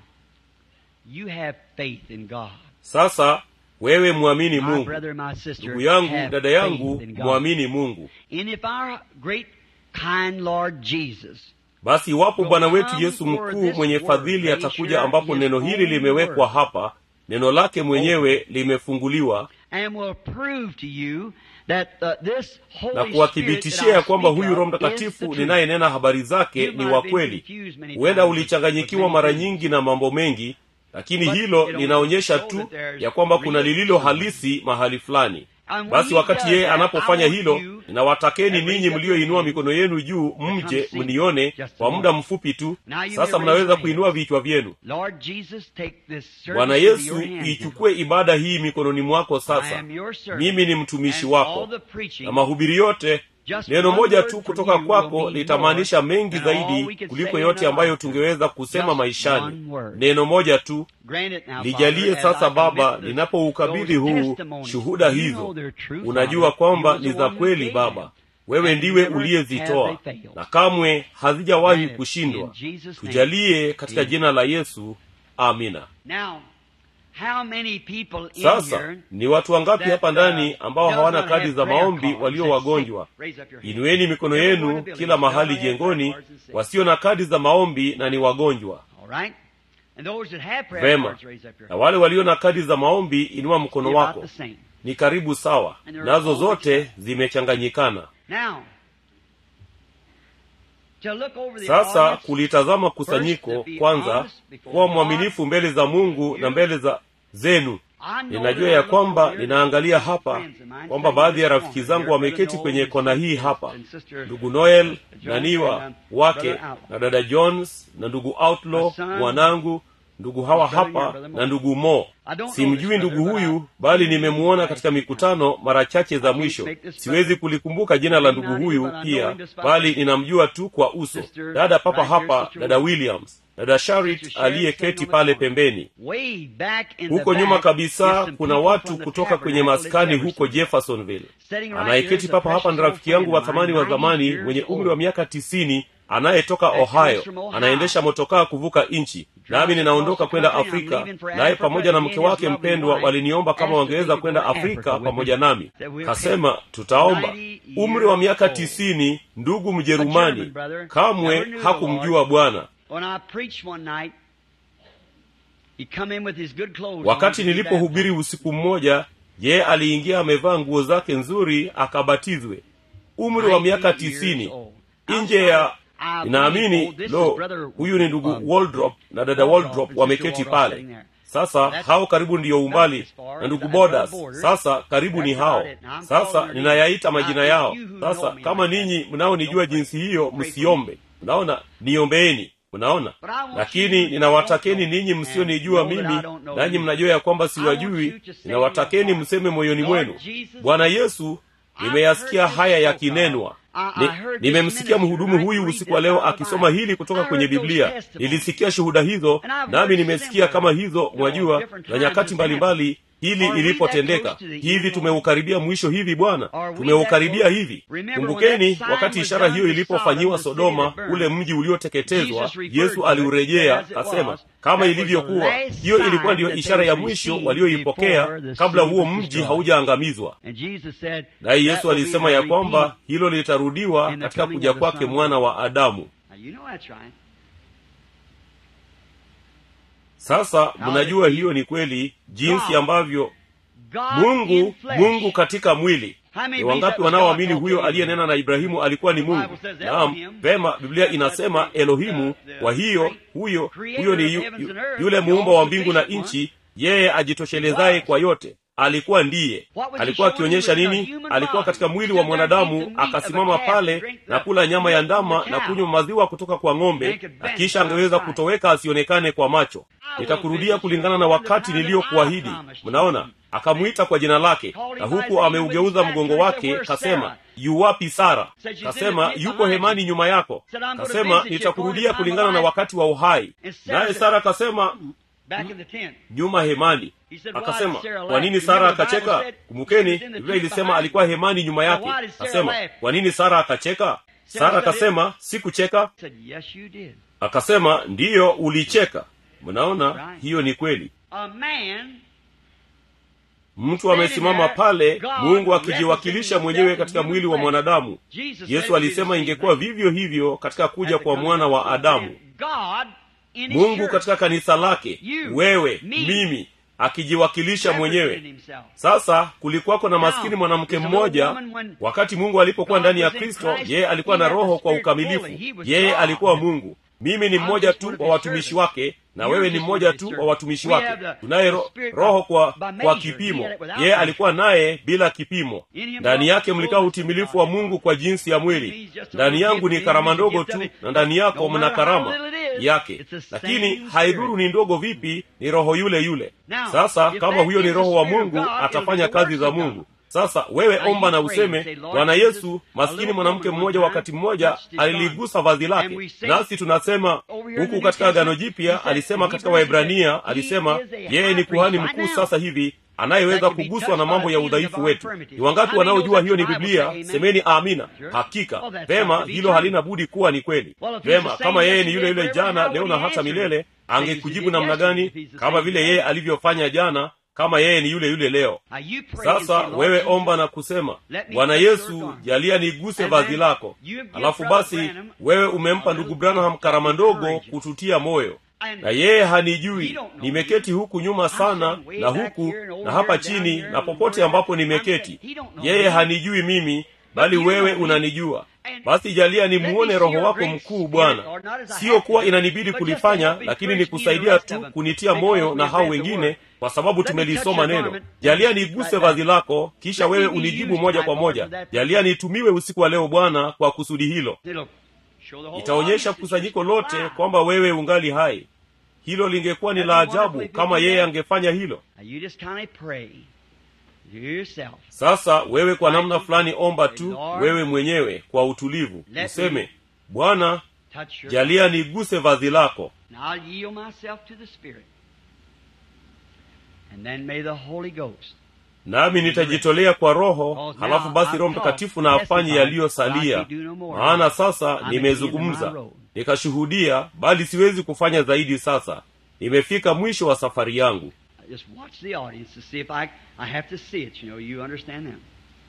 you have faith in God. sasa wewe mwamini My mungu brother, my sister, ndugu yangu have dada faith yangu in God. mwamini mungu And if our great kind Lord Jesus basi iwapo Will bwana wetu come yesu for mkuu this mwenye word, fadhili make atakuja sure ambapo his neno hili own limewekwa word hapa neno lake mwenyewe limefunguliwa and will prove to you that uh, this Holy na Spirit kuwathibitishia that ya I kwamba speak huyu roho of is the mtakatifu truth. ninayenena habari zake You ni might wa have been kweli confused many huenda times ulichanganyikiwa with mara many things. nyingi na mambo mengi lakini But hilo it only linaonyesha shows tu that there's ya kwamba kuna real lililo truth. halisi mahali fulani And when basi he wakati does yeye that, anapofanya I want hilo you ninawatakeni that raise ninyi up your mlioinua hands mikono yenu juu come mje see mnione just a kwa moment. muda mfupi tu Now you sasa may raise mnaweza your kuinua hands. vichwa vyenu Lord Jesus, take this bwana service into yesu your hands. ichukue ibada hii mikononi mwako I sasa am your servant. mimi ni mtumishi And wako all the preaching na mahubiri yote Just neno one moja word tu from kutoka you will kwako mean litamaanisha more mengi than all we zaidi could kuliko say in yote a ambayo lifetime. tungeweza kusema Just maishani one word. neno moja tu Grant it now, lijalie Father, as sasa I baba commit this- ninapoukabidhi those huu testimonies. shuhuda You hizo know they're true, unajua Father. kwamba You was ni the za one who kweli gave baba them. wewe And ndiwe never uliyezitoa have they failed. na kamwe hazijawahi Grant it kushindwa in Jesus' name. tujalie katika Amen. jina la yesu amina Now, how many people in sasa here ni watu wangapi that, hapa uh, ndani ambao does hawana not kadi have za prayer maombi cards walio and wagonjwa sick? Raise up your hand. inueni mikono Everyone in yenu the building kila does not mahali have prayer jengoni cards and sick. wasio na kadi za maombi na ni wagonjwa All right? And those that have prayer vema cards, raise up your na hand. wale walio na kadi za maombi inua mkono Be about wako the same. ni karibu sawa And they're nazo all zote mixed zimechanganyikana Now, to look over the sasa audience, kulitazama kusanyiko kwanza kuwa mwaminifu mbele za mungu na mbele za zenu I know ninajua that ya I look kwamba over here, ninaangalia some hapa friends of mine kwamba sitting baadhi ya in this rafiki corner zangu here, wameketi Brother kwenye Noel kona hii and hapa Sister ndugu noel Jones naniwa and, um, wake Brother Outlaw. na dada jones na ndugu outlaw My son, mwanangu ndugu hawa brother here, hapa Brother Mo. na ndugu mo I don't know simjui this ndugu brother, but huyu I- bali nimemuona katika mikutano mara chache za can't mwisho make this siwezi brother- kulikumbuka jina la ndugu Not huyu even, but I know pia him just by bali name. ninamjua tu kwa uso Sister dada papa right here, hapa Sister dada Williams. williams dada sharit Sister Sharon aliyeketi sitting on pale the corner. pembeni Way back in the huko nyuma back is kabisa some kuna people watu from the kutoka kwenye tabernacle in maskani huko Jefferson. jeffersonville Sitting right here anayeketi is a papa hapa ni precious rafiki yangu wa old friend of thamani wa mine, zamani 90 mwenye years umri wa old. miaka tisini anayetoka That comes ohio from Ohio. anaendesha motokaa kuvuka nchi nami ninaondoka kwenda afrika naye pamoja na mke wake mpendwa waliniomba kama wangeweza kwenda afrika pamoja nami kasema tutaomba umri wa miaka tisini ndugu mjerumani kamwe hakumjua bwana When I preached one night, he come in with his good clothes wakati on to be nilipohubiri baptized. usiku mmoja ye aliingia amevaa nguo zake nzuri akabatizwe umri wa miaka 90 years tisini old. nje ya I ninaamini believe, oh, this is lo brother, huyu ni ndugu um, waldrop na dada Waldrop waldrop and wameketi Sister Waldrop sitting pale there. sasa That's hao karibu ndiyo umbali as far na ndugu as bodas the border. sasa karibu ni That's hao about it. Now, I'm sasa calling your ninayaita names. majina Now, yao you who know sasa me kama like that, ninyi mnaonijua don't pray. jinsi hiyo Pray for msiombe unaona niombeeni unaona But I want lakini you ninawatakeni don't know ninyi and msionijua know that mimi I don't know nanyi you. mnajua ya kwamba I want siwajui you to say in ninawatakeni your heart, mseme moyoni Lord mwenu Jesus, bwana yesu nimeyasikia haya yakinenwa Ni- nimemsikia mhudumu huyu usiku wa leo akisoma hili kutoka kwenye biblia nilisikia shuhuda hizo nami nimesikia kama hizo mwajua na nyakati mbalimbali hili ilipotendeka hivi tumeukaribia mwisho hivi bwana tumeukaribia hivi kumbukeni wakati ishara hiyo ilipofanyiwa sodoma ule mji ulioteketezwa yesu aliurejea akasema kama ilivyokuwa hiyo ilikuwa ndiyo ishara ya mwisho walioipokea kabla huo mji haujaangamizwa And Jesus said, naye that yesu will be alisema the ya kwamba redeemed. hilo litarudiwa in the katika coming kuja of the kwake Son of mwana God. wa adamu Now, you know that's right. sasa mnajua hiyo ni kweli jinsi ambavyo God mungu in flesh. mungu katika mwili How many ni believe wangapi that was wanaoamini God huyo talking? aliyenena na ibrahimu alikuwa ni The mungu Bible says naam Elohim. vema biblia That's inasema the- elohimu the- the kwa hiyo great huyo creator huyo ni of yu, heavens yu, and earth, yule the muumba wa mbingu na all-sufficient nchi yeye ajitoshelezai He was. kwa yote alikuwa ndiye alikuwa akionyesha nini alikuwa katika mwili wa mwanadamu akasimama pale na kula nyama ya ndama na kunywa maziwa kutoka kwa ng'ombe na kisha angeweza kutoweka asionekane kwa macho nitakurudia kulingana na wakati niliyokuahidi mnaona akamwita kwa jina lake na huku ameugeuza mgongo wake kasema yuwapi sara kasema yuko hemani nyuma yako kasema nitakurudia kulingana na wakati wa uhai naye sara kasema nyuma hemani akasema kwa nini sara akacheka kumbukeni biblia ilisema alikuwa hemani nyuma yake akasema kwa nini sara akacheka sara akasema sikucheka akasema ndiyo ulicheka mnaona hiyo ni kweli mtu amesimama pale mungu akijiwakilisha mwenyewe katika mwili wa mwanadamu yesu alisema ingekuwa vivyo hivyo katika kuja kwa mwana wa adamu mungu katika kanisa lake wewe mimi akijiwakilisha mwenyewe sasa kulikuwako na maskini mwanamke mmoja wakati mungu alipokuwa ndani ya kristo yeye alikuwa na roho kwa ukamilifu yeye alikuwa mungu mimi ni mmoja tu wa watumishi wake na wewe ni mmoja tu wa watumishi wake tunaye ro, roho kwa kwa kipimo yeye alikuwa naye bila kipimo ndani yake mlikaa utimilifu wa mungu kwa jinsi ya mwili ndani yangu ni karama ndogo tu na ndani yako mna karama yake lakini haidhuru ni ndogo vipi ni roho yule yule sasa kama huyo ni roho wa mungu atafanya kazi za mungu sasa wewe omba na useme bwana yesu maskini mwanamke mmoja wakati mmoja aliligusa vazi lake nasi tunasema huku katika agano jipya alisema katika waebrania alisema yeye ni kuhani mkuu sasa hivi anayeweza kuguswa na mambo ya udhaifu wetu ni wangapi wanaojua hiyo ni biblia semeni amina hakika vema hilo halina budi kuwa ni kweli vema kama yeye ni yule yule jana leo na hata milele angekujibu namna gani kama vile yeye alivyofanya jana kama yeye ni yule yule leo sasa wewe omba na kusema bwana yesu jalia niguse vazi lako alafu basi wewe umempa ndugu branham karama ndogo kututia moyo na yeye hanijui nimeketi huku nyuma sana na huku na hapa chini na popote ambapo nimeketi yeye hanijui mimi bali wewe unanijua basi jalia nimuone roho wako mkuu bwana siyo kuwa inanibidi kulifanya lakini ni kusaidia tu kunitia moyo na hao wengine kwa sababu tumelisoma neno jalia niguse vazi lako kisha wewe unijibu moja kwa moja jalia nitumiwe usiku wa leo bwana kwa kusudi hilo itaonyesha kusanyiko lote kwamba wewe ungali hai hilo lingekuwa ni la ajabu kama yeye angefanya hilo sasa wewe kwa namna fulani omba tu wewe mwenyewe kwa utulivu useme bwana jalia niguse vazi lako nami nitajitolea kwa roho halafu basi roho mtakatifu na afanye yaliyosalia maana sasa nimezungumza nikashuhudia bali siwezi kufanya zaidi sasa nimefika mwisho wa safari yangu just watch the audience to see if I, I have to see it. You know, you understand that.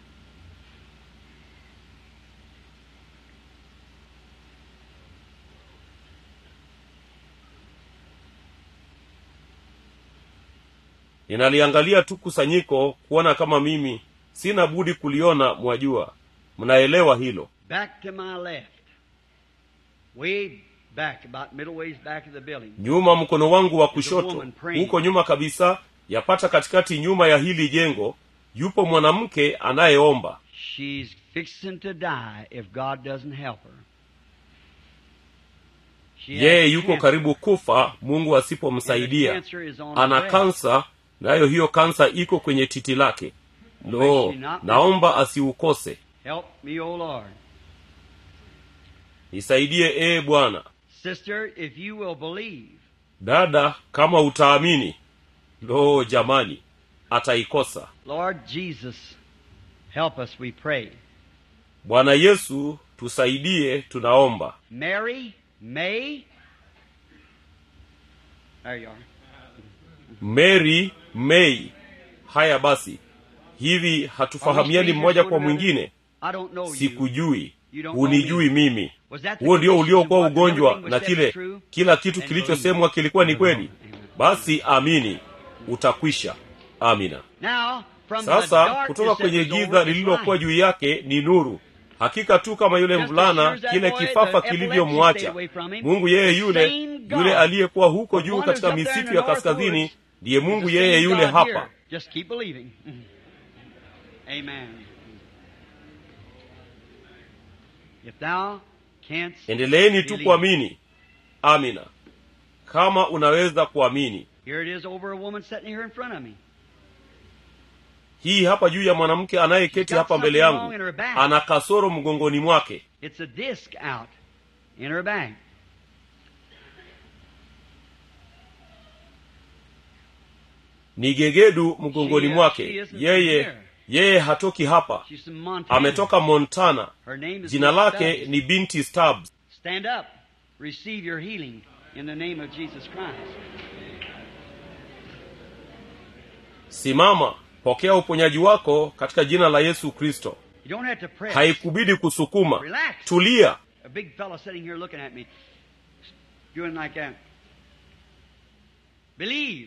ninaliangalia tu kusanyiko kuona kama mimi sina budi kuliona mwajua mnaelewa hilo Back to my left. Way back, about middle ways back of the building. nyuma mkono wangu wa kushoto huko nyuma kabisa yapata katikati nyuma ya hili jengo yupo mwanamke anayeomba She's fixing to die if God doesn't help her. She has yeye yuko cancer. karibu kufa mungu And the asipomsaidia cancer is on ana her breast. kansa nayo hiyo kansa iko kwenye titi lake lo naomba asiukose Help me, O Lord. nisaidie ee bwana Sister, if you will believe, dada kama utaamini lo jamani ataikosa Lord Jesus, help us, we pray. bwana yesu tusaidie tunaomba Mary, May, there you are. mary mei haya basi hivi hatufahamiani mmoja kwa mwingine I don't know you. sikujui You don't know hunijui me. mimi Was that the huo ndio condition uliokuwa of what ugonjwa everything na was said kile is true? kila kitu And kilichosemwa kilikuwa ni kweli basi amini utakwisha amina Now, from the sasa darkness kutoka that kwenye was over giza is lililokuwa light. juu yake ni nuru hakika tu kama yule Just as mvulana sure as that kile boy, kifafa the epilepsy kilivyomwacha stayed away from him. mungu yeye The yule same God. yule aliyekuwa huko The juu one katika who's up there in misitu the ya north kaskazini woods ndiye is mungu the yeye same yule God hapa here. Just keep believing. Amen. If thou canst endeleeni tu believe. kuamini amina kama unaweza kuamini Here it is over a woman sitting here in front of me. hii hapa juu ya mwanamke anayeketi hapa mbele yangu ana kasoro mgongoni mwake It's a disc out in her back. ni gegedu mgongoni mwake yeye yeye hatoki hapa She's from Montana. ametoka montana Her name is jina Miss lake Stubbs. ni binti Stubbs. Stand up. Receive your healing in the name of Jesus Christ. simama pokea uponyaji wako katika jina la yesu kristo You don't have to press. haikubidi kusukuma Relax. tulia A big fellow sitting here looking at me, doing like that. Believe.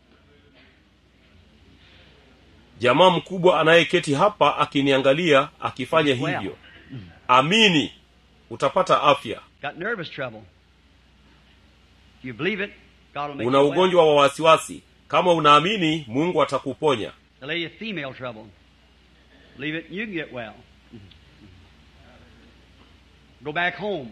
jamaa mkubwa anayeketi hapa akiniangalia akifanya Well. hivyo amini utapata afya Got nervous trouble. If you believe it, God will make una you well. ugonjwa wa wasiwasi kama unaamini mungu atakuponya The lady of female trouble. Believe it, and you can get well. Go back home.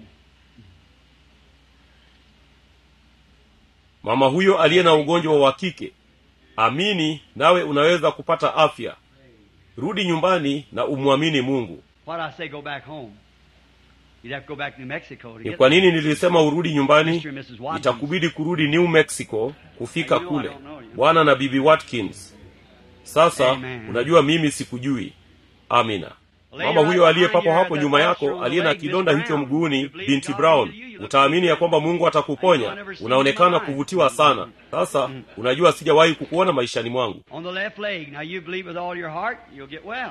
mama huyo aliye na ugonjwa wa kike amini nawe unaweza kupata afya rudi nyumbani na umwamini mungu Why did I say go back home? You'd have to go back to New Mexico to ni get kwa nini nilisema urudi nyumbani Mr. and Mrs. Watkins. itakubidi kurudi new mexico kufika I know I kule don't know you. bwana na bibi watkins sasa Amen. unajua mimi sikujui amina Lady mama right huyo aliye behind papo you hapo has nyuma that yako ulcer on aliye the na leg, Miss kidonda hicho Brown. mguuni You believe binti God brown will heal you. Look utaamini ya kwamba mungu I atakuponya never seen unaonekana you in my kuvutiwa life. sana sasa unajua sijawahi kukuona maishani mwangu On the left leg. Now you believe with all your heart, you'll get well.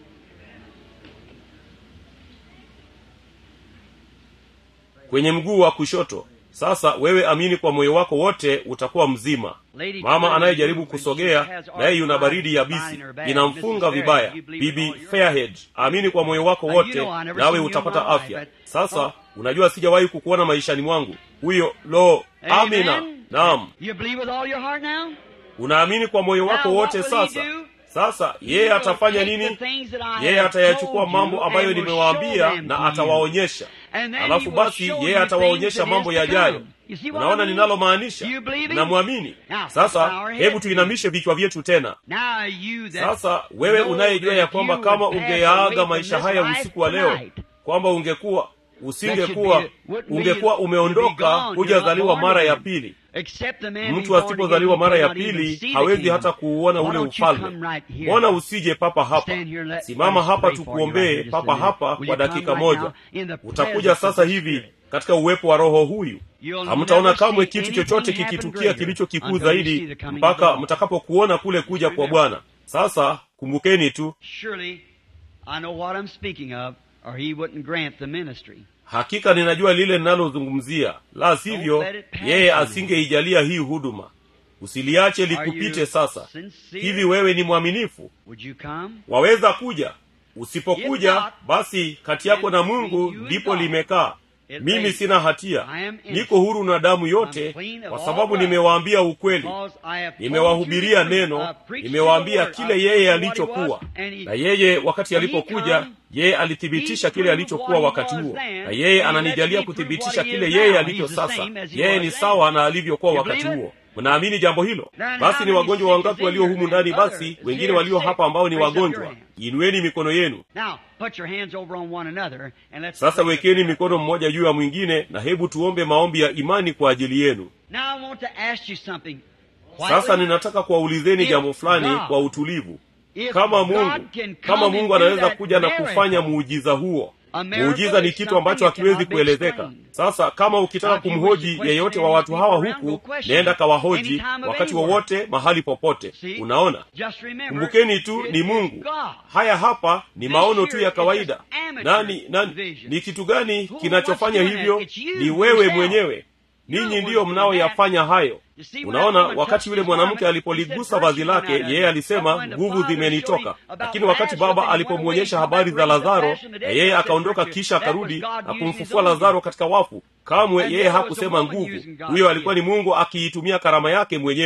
kwenye mguu wa kushoto sasa wewe amini kwa moyo wako wote utakuwa mzima Lady mama coming anayejaribu and she kusogea has naye yuna arthritis baridi ya spine bisi in her back. inamfunga Mrs. vibaya Fairhead, you believe with bibi all your fairhead amini kwa moyo wako Now, you wote know I never nawe seen you in utapata my life, afya but- sasa unajua sijawahi kukuona maishani mwangu huyo lo amina Amen. naam You believe with all your heart now? unaamini kwa moyo wako Now, what wote will he sasa do? sasa He yeye will atafanya take nini the things that I yeye have atayachukua told you mambo ambayo and will nimewaambia show them na to you. atawaonyesha And then alafu he will basi show yeye you atawaonyesha things that mambo is to yajayo come. You see what unaona I mean? ninalomaanisha You believe him? mnamwamini Now, bow sasa our hebu heads. tuinamishe vichwa vyetu tena Now you that sasa wewe know unayejua that ya if kwamba you kama would pass away ungeyaaga from maisha this haya life usiku wa leo tonight, kwamba ungekuwa that usingekuwa should be- wouldn't be- ungekuwa you'd be umeondoka gone. hujazaliwa You're not born mara ya again. pili Except the man mtu be born asipozaliwa again, mara he ya cannot even pili see the hawezi kingdom. hata kuuona Why ule don't you ufalme come right here? mbona usije papa hapa Stand here, let- simama let us hapa pray for you right tukuombee here just a papa minute. hapa Will kwa you come dakika right moja now in the utakuja presence of sasa the hivi Spirit? katika uwepo wa roho huyu You'll hamtaona never kamwe see kitu anything chochote happen kikitukia greater kilicho kikuu until you see zaidi the coming of mpaka the Lord. mtakapokuona kule kuja kwa bwana sasa kumbukeni tu Surely, I know what I'm speaking of, or he wouldn't grant the ministry. hakika ninajua lile ninalozungumzia la sivyo Don't let it pass yeye you. asingeijalia hii huduma usiliache Are likupite you sasa sincere? hivi wewe ni mwaminifu Would you come? waweza kuja If usipokuja not, basi kati yako na then mungu between you and ndipo God, limekaa it mimi may- sina hatia I am innocent. niko huru na damu I'm yote clean of kwa all sababu blood. nimewaambia ukweli Because I have told nimewahubiria you the truth. neno I preached you nimewaambia the word. kile I yeye told you what he alichokuwa was, and he- na yeye wakati when he alipokuja come, yeye alithibitisha he kile proved alichokuwa what he wakati was huo then, na yeye and he ananijalia lets me prove kuthibitisha what he kile is yeye now. alicho He's the sasa same as he yeye was ni then. sawa na alivyokuwa You wakati believe it? huo mnaamini jambo hilo Then basi how ni many wagonjwa sick wangapi is in walio here humu then? ndani basi Others wengine here walio sick. hapa ambao ni Raise up your wagonjwa hand. inueni mikono yenu Now, put your hands over on one another and let's sasa pray wekeni together. mikono mmoja juu ya mwingine na hebu tuombe maombi ya imani kwa ajili yenu Now I want to ask you something. sasa Quietly. ninataka kuwaulizeni If jambo fulani God- kwa utulivu If kama God mungu can kama come mungu and do anaweza that kuja na miracle, kufanya muujiza huo A miracle muujiza ni is kitu ambacho something that hakiwezi cannot be kuelezeka explained. sasa kama ukitaka Now, if you wish kumhoji to yeyote question wa watu any hawa people around, go huku question nenda them. kawahoji Any time of wakati anywhere. wowote mahali popote See? unaona Just remember, kumbukeni tu it ni is mungu God. haya hapa ni This maono here tu ya is kawaida just amateur nani, nani vision. ni kitu gani Who kinachofanya wants to do hivyo that? It's you ni wewe yourself. mwenyewe You're ninyi the ndiyo one doing mnaoyafanya hayo You see, when unaona that woman wakati touched yule his mwanamke garment, alipoligusa he said, vazi "Virtue lake went out of yeye him." alisema But when the nguvu Father zimenitoka showed him about lakini wakati Lazarus, baba and he went alipomwonyesha away, habari he za raised the lazaro passion of the na dead, yeye he said, akaondoka "Virtue." kisha That was akarudi God na using his kumfufua own lazaro gift. katika wafu kamwe And yeye there was a hakusema woman nguvu using God's huyo alikuwa ni gift. mungu akiitumia karama yake mwenyewe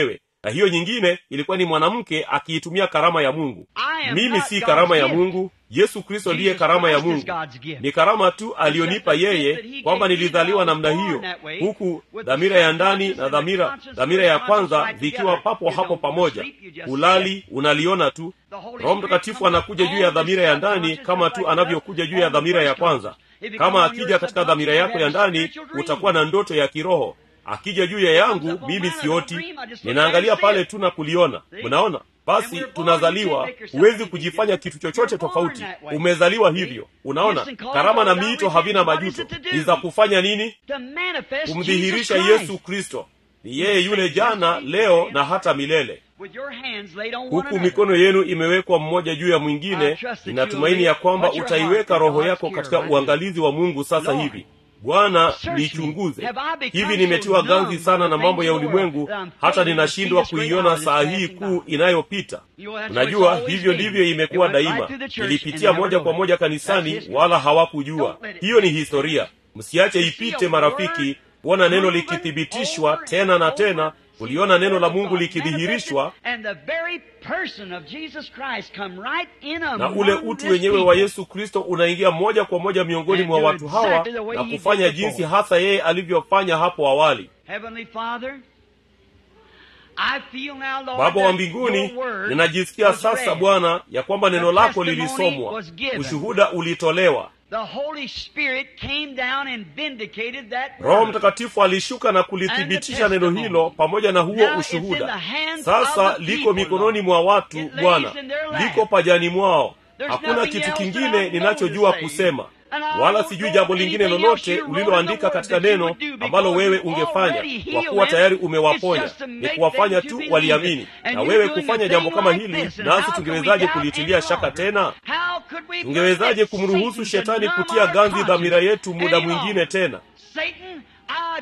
na hiyo nyingine ilikuwa ni mwanamke akiitumia karama ya mungu I am mimi not si God's karama ya gift. mungu yesu kristo ndiye Jesus karama ya Christ is mungu God's gift. ni karama tu aliyonipa It's just the yeye gift that he kwamba gave me nilizaliwa that I was namna born hiyo that way, huku with dhamira the ya ndani subconscious na and the dhamira conscious dhamira ya and the conscious kwanza right vikiwa together. papo You hapo don't go to pamoja sleep, you just ulali unaliona tu The Holy roho Spirit mtakatifu comes anakuja juu on ya the dhamira ya ndani subconscious kama just tu like it anavyokuja does juu ya on the dhamira ya first kwanza conscious. If it kama comes on akija your katika dhamira subconscious, yako ya you have a ndani spiritual dream. utakuwa na ndoto ya kiroho akija juu ya yangu mimi sioti ninaangalia pale tu na kuliona unaona basi tunazaliwa huwezi kujifanya kitu chochote tofauti umezaliwa hivyo unaona karama na miito havina majuto ni za kufanya nini To manifest kumdhihirisha Jesus Christ. yesu kristo ni yeye yule jana leo na hata milele With your hands laid on one huku another. mikono yenu imewekwa mmoja juu ya mwingine ninatumaini ya kwamba utaiweka roho yako katika uangalizi wa mungu sasa hivi bwana nichunguze hivi nimetiwa ganzi sana na mambo ya ulimwengu hata ninashindwa kuiona saa hii kuu inayopita unajua hivyo ndivyo imekuwa daima nilipitia moja kwa moja kanisani wala hawakujua hiyo ni historia msiache ipite marafiki kuona neno likithibitishwa tena na tena kuliona neno la mungu likidhihirishwa And the very person of Jesus Christ come right in na among ule utu this wenyewe wa people. yesu kristo unaingia moja kwa moja miongoni And mwa do watu hawa exactly the way na he did kufanya before. jinsi hasa yeye alivyofanya hapo awali Heavenly Father, I feel now, Lord, baba wa that mbinguni your word ninajisikia was sasa read. bwana ya kwamba neno The lako testimony lilisomwa was given. ushuhuda ulitolewa The Holy Spirit came down and vindicated that roho word. mtakatifu alishuka na kulithibitisha neno hilo pamoja na huo Now it's in ushuhuda the hands sasa of the liko people, mikononi Lord. mwa watu It lays bwana in their lap. liko pajani mwao There's hakuna nothing kitu else that I kingine know ninachojua to say. kusema And I wala don't sijui know jambo lingine anything lolote else you wrote uliloandika in the word katika that you neno would do because ambalo wewe you ungefanya already kwa healed kuwa them. tayari It's umewaponya just to ni make kuwafanya them to tu believe waliamini it. And na you're wewe doing kufanya a jambo thing kama like hili this. And nasi how can we tungewezaje doubt kulitilia any shaka longer? tena How could we tungewezaje permit kumruhusu Satan to shetani numb kutia our ganzi dhamira conscience yetu muda any mwingine longer? tena Satan, I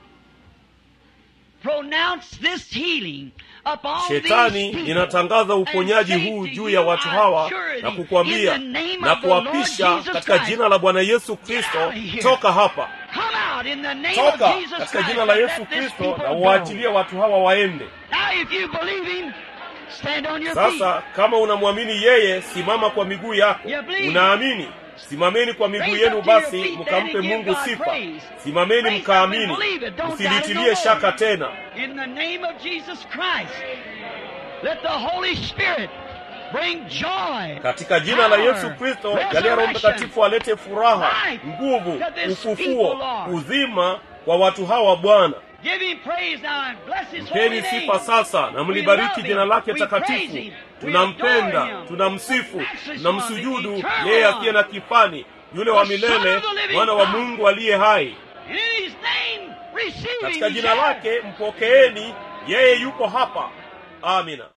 pronounce this healing upon shetani these people. ninatangaza uponyaji And say huu to juu you, ya watu I hawa assure na thee, kukwambia in the name na of the Lord kuwapisha Jesus katika Christ, jina la bwana yesu kristo out of here. toka hapa Come out in the name toka of Jesus katika Christ. jina la and yesu let this kristo people na go. uwaachilie watu hawa waende Now if you believe him, stand on your feet. sasa kama unamwamini yeye simama kwa miguu yako You believe. unaamini simameni kwa miguu Raise yenu up to your basi feet then mkampe and give mungu God sifa praise. simameni Raise up mkaamini and believe it. Don't doubt it msilitilie no more. shaka tena In the name of Jesus Christ, let the Holy Spirit bring joy. katika jina la power, yesu kristo jalia roho resurrection, mtakatifu alete furaha life nguvu to this ufufuo people, Lord. uzima kwa watu hawa bwana Give him praise now and bless his holy mpeni name. sifa sasa na We mlibariki love jina him. lake We praise takatifu him. We tunampenda adore him. tunamsifu The matchless tunamsujudu one, the eternal yeye one. asiye na kifani yule wa The Son milele of the living mwana wa God. mungu aliye hai And in his name, receive katika him. jina lake mpokeeni yeye yuko hapa amina